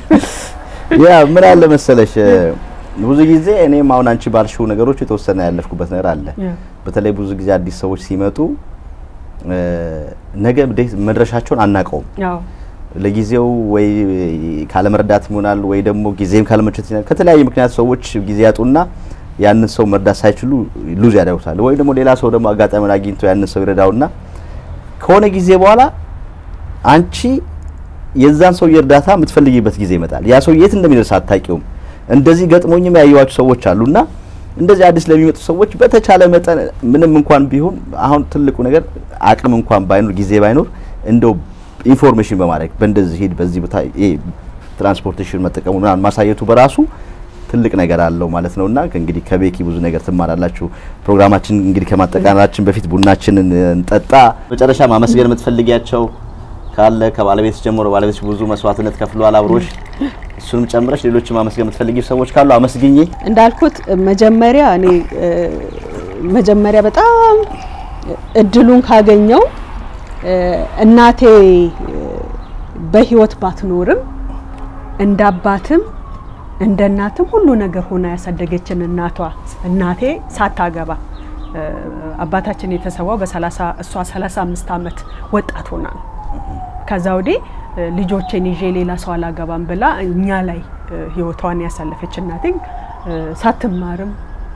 ያ ምን አለ መሰለሽ ብዙ ጊዜ እኔም አሁን አንቺ ባልሽው ነገሮች የተወሰነ ያለፍኩበት ነገር አለ። በተለይ ብዙ ጊዜ አዲስ ሰዎች ሲመጡ እ፣ ነገ እንዴት መድረሻቸውን አናውቀውም። ያው ለጊዜው ወይ ካለመርዳት ይሆናል ወይ ደግሞ ጊዜም ካለመቸት ይሆናል። ከተለያየ ምክንያት ሰዎች ጊዜ ያጡና ያንን ሰው መርዳት ሳይችሉ ሉዝ ያደርጉታል። ወይ ደግሞ ሌላ ሰው ደግሞ አጋጣሚውን አግኝቶ ያንን ሰው ይረዳውና ከሆነ ጊዜ በኋላ አንቺ የዛን ሰው የእርዳታ የምትፈልጊበት ጊዜ ይመጣል። ያ ሰው የት እንደሚደርስ አታውቂውም። እንደዚህ ገጥሞኝም ያየዋቸው ሰዎች አሉና እንደዚህ አዲስ ለሚመጡ ሰዎች በተቻለ መጠን ምንም እንኳን ቢሆን አሁን ትልቁ ነገር አቅም እንኳን ባይኖር ጊዜ ባይኖር እንደው ኢንፎርሜሽን በማድረግ በእንደዚህ ሂድ በዚህ ቦታ ይሄ ትራንስፖርቴሽን መጠቀሙ ምናምን ማሳየቱ በራሱ ትልቅ ነገር አለው ማለት ነውና እንግዲህ ከቤኪ ብዙ ነገር ትማራላችሁ። ፕሮግራማችን እንግዲህ ከማጠቃለላችን በፊት ቡናችንን እንጠጣ። መጨረሻ ማመስገን የምትፈልጊያቸው ካለ ከባለቤት ጀምሮ ባለቤት ብዙ መስዋዕትነት ከፍሏል አብሮሽ፣ እሱንም ጨምረሽ ሌሎች ማመስገን የምትፈልጊ ሰዎች ካሉ አመስግኜ እንዳልኩት መጀመሪያ እኔ እ፣ መጀመሪያ በጣም እድሉን ካገኘው እ፣ እናቴ እ፣ በህይወት ባትኖርም እንደ አባትም እንደ እናትም ሁሉ ነገር ሆና ያሳደገችን እናቷ እናቴ ሳታገባ እ፣ አባታችን የተሰዋው በሰላሳ እሷ 35 ዓመት ወጣት ሆና ነው። ከዛ ወዲህ እ፣ ልጆቼን ይዤ ሌላ ሰው አላገባም ብላ እኛ ላይ እ፣ ህይወቷን ያሳለፈች እናቴ እ፣ ሳትማርም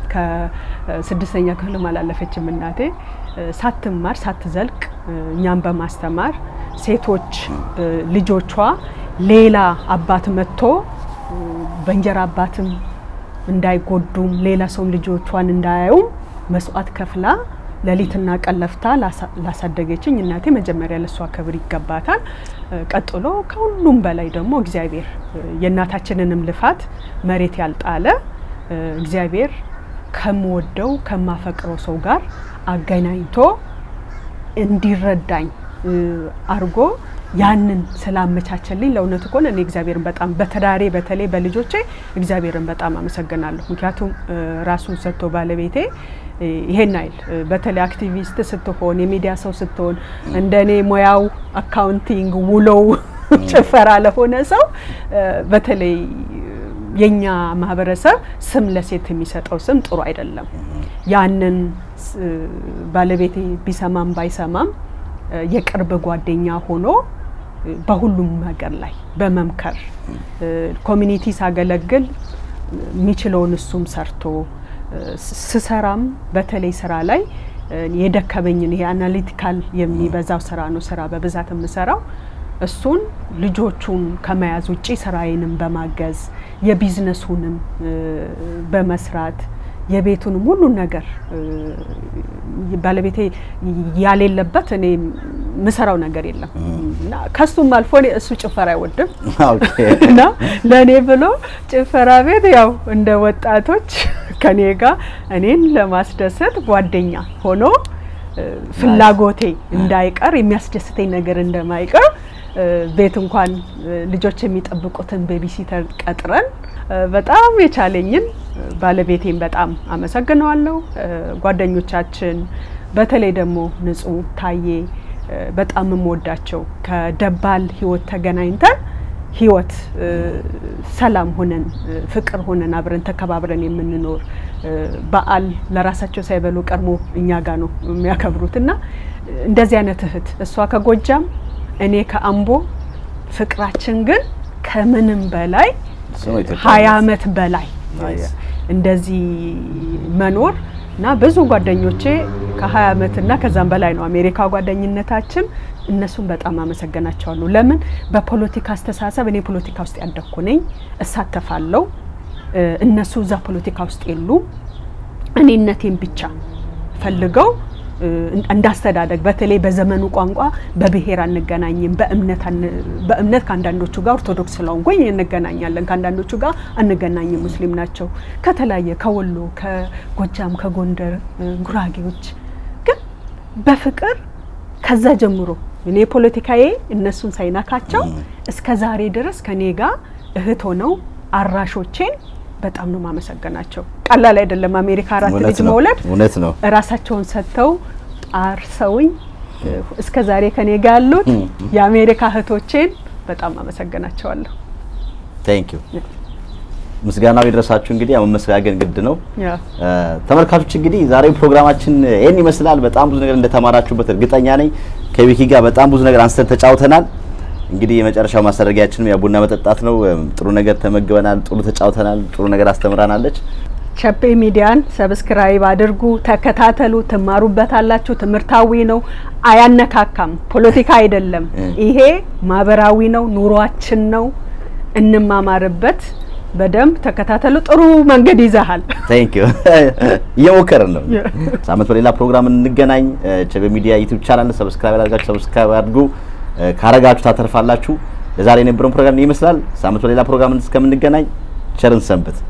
ከስድስተኛ ክፍልም አላለፈችም እናቴ እ፣ ሳትማር ሳትዘልቅ እ፣ እኛም በማስተማር ሴቶች እ፣ ልጆቿ ሌላ አባት መጥቶ እ፣ በእንጀራ አባትም እንዳይጎዱም ሌላ ሰውም ልጆቿን እንዳያዩም መስዋዕት ከፍላ ሌሊትና ቀን ለፍታ ላሳ- ላሳደገችኝ እናቴ መጀመሪያ ለሷ ክብር ይገባታል። እ፣ ቀጥሎ ከሁሉም በላይ ደግሞ እግዚአብሔር እ፣ የእናታችንንም ልፋት መሬት ያልጣለ እ፣ እግዚአብሔር ከምወደው ከማፈቅረው ሰው ጋር አገናኝቶ እንዲረዳኝ እ፣ አርጎ ያንን ስላመቻቸልኝ ለእውነቱ ከሆነ እኔ እግዚአብሔርን በጣም በትዳሬ በተለይ በልጆቼ እግዚአብሔርን በጣም አመሰግናለሁ። ምክንያቱም እ፣ ራሱን ሰጥቶ ባለቤቴ እ፣ ይሄን አይል እ፣ በተለይ አክቲቪስት ስትሆን የሚዲያ ሰው ስትሆን እንደ እኔ ሙያው አካውንቲንግ ውሎው ጭፈራ ለሆነ ሰው እ፣ በተለይ የኛ ማህበረሰብ ስም ለሴት የሚሰጠው ስም ጥሩ አይደለም። ያንን ስ- ባለቤቴ ቢሰማም ባይሰማም እ፣ የቅርብ ጓደኛ ሆኖ እ፣ በሁሉም ነገር ላይ በመምከር እ፣ ኮሚኒቲ ሳገለግል የሚችለውን እሱም ሰርቶ እ፣ ስ- ስሰራም በተለይ ስራ ላይ እ፣ የደከመኝን ይሄ አናሊቲካል የሚበዛው ስራ ነው ስራ በብዛት የምሰራው እሱን ልጆቹን ከመያዝ ውጪ ስራዬንም በማገዝ የቢዝነሱንም እ፣ በመስራት የቤቱንም ሁሉን ነገር እ፣ ባለቤቴ ያሌለበት እኔ ምሰራው ነገር የለም እና ከሱም አልፎ እኔ እሱ ጭፈራ አይወድም ኦኬ እና ለእኔ ብሎ ጭፈራ ቤት ያው እንደ ወጣቶች ከኔ ጋር እኔን ለማስደሰት ጓደኛ ሆኖ እ፣ ፍላጎቴ እንዳይቀር የሚያስደስተኝ ነገር እንደማይቀር እ፣ ቤት እንኳን እ፣ ልጆች የሚጠብቁትን ቤቢሲተር ቀጥረን እ፣ በጣም የቻለኝን እ፣ ባለቤቴን በጣም አመሰግነዋለሁ። እ፣ ጓደኞቻችን በተለይ ደግሞ ንጹህ ታዬ እ፣ በጣም የምወዳቸው ከደባል ህይወት ተገናኝተን ህይወት እ፣ ሰላም ሆነን እ፣ ፍቅር ሆነን አብረን ተከባብረን የምንኖር እ፣ በዓል ለራሳቸው ሳይበሉ ቀድሞ እኛ ጋር ነው የሚያከብሩት እና እ፣ እንደዚህ አይነት እህት እሷ ከጎጃም እኔ ከአምቦ ፍቅራችን ግን ከምንም በላይ እሱ ነው ኢትዮጵያ ሀያ ማለት። አመት በላይ ናይስ። እንደዚህ መኖር እና ብዙ ጓደኞቼ ከ20 አመት እና ከዛም በላይ ነው አሜሪካ ጓደኝነታችን እነሱን በጣም አመሰግናቸዋለሁ። ለምን በፖለቲካ አስተሳሰብ እኔ ፖለቲካ ውስጥ ያደግኩ ነኝ፣ እሳተፋለሁ። እነሱ እዛ ፖለቲካ ውስጥ የሉም። እኔነቴን ብቻ ፈልገው እንዳስተዳደግ በተለይ በዘመኑ ቋንቋ በብሔር አንገናኝም፣ በእምነት ከአንዳንዶቹ ጋር ኦርቶዶክስ ስለሆንኩኝ እንገናኛለን፣ ከአንዳንዶቹ ጋር አንገናኝም። ሙስሊም ናቸው ከተለያየ ከወሎ፣ ከጎጃም፣ ከጎንደር ጉራጌዎች ግን በፍቅር ከዛ ጀምሮ እኔ ፖለቲካዬ እነሱን ሳይነካቸው እስከ ዛሬ ድረስ ከኔ ጋር እህት ሆነው አራሾቼን በጣም ነው ማመሰገናቸው። ቀላል አይደለም። አሜሪካ አራት ልጅ መውለድ እውነት ነው። ራሳቸውን ሰጥተው አርሰውኝ እስከ ዛሬ ከኔ ጋር ያሉት የአሜሪካ እህቶቼን በጣም አመሰግናቸዋለሁ። ቴንክ ዩ ምስጋናው ይድረሳችሁ። እንግዲህ ያው መመስጋገን ግድ ነው። ተመልካቾች እንግዲህ ዛሬው ፕሮግራማችን ይህን ይመስላል። በጣም ብዙ ነገር እንደተማራችሁበት እርግጠኛ ነኝ። ከቪኪ ጋር በጣም ብዙ ነገር አንስተን ተጫውተናል። እንግዲህ የመጨረሻው ማስደረጊያችንም ያ ቡና መጠጣት ነው። ጥሩ ነገር ተመግበናል፣ ጥሩ ተጫውተናል፣ ጥሩ ነገር አስተምራናለች። ቸፔ ሚዲያን ሰብስክራይብ አድርጉ፣ ተከታተሉ፣ ትማሩበታላችሁ። ትምህርታዊ ነው፣ አያነካካም፣ ፖለቲካ አይደለም። ይሄ ማህበራዊ ነው፣ ኑሯችን ነው፣ እንማማርበት። በደንብ ተከታተሉ። ጥሩ መንገድ ይዘሃል። ቴንክ ዩ እየሞከርን ነው። ሳምንት በሌላ ፕሮግራም እንገናኝ። ቸቤ ሚዲያ ዩቲዩብ ቻናል ሰብስክራይብ አድርጋችሁ ሰብስክራይብ አድርጉ። ካረጋችሁ ታተርፋላችሁ። ለዛሬ የነበረውን ፕሮግራም ይመስላል። ሳምንት በሌላ ፕሮግራም እስከምንገናኝ ቸርን ሰንብት።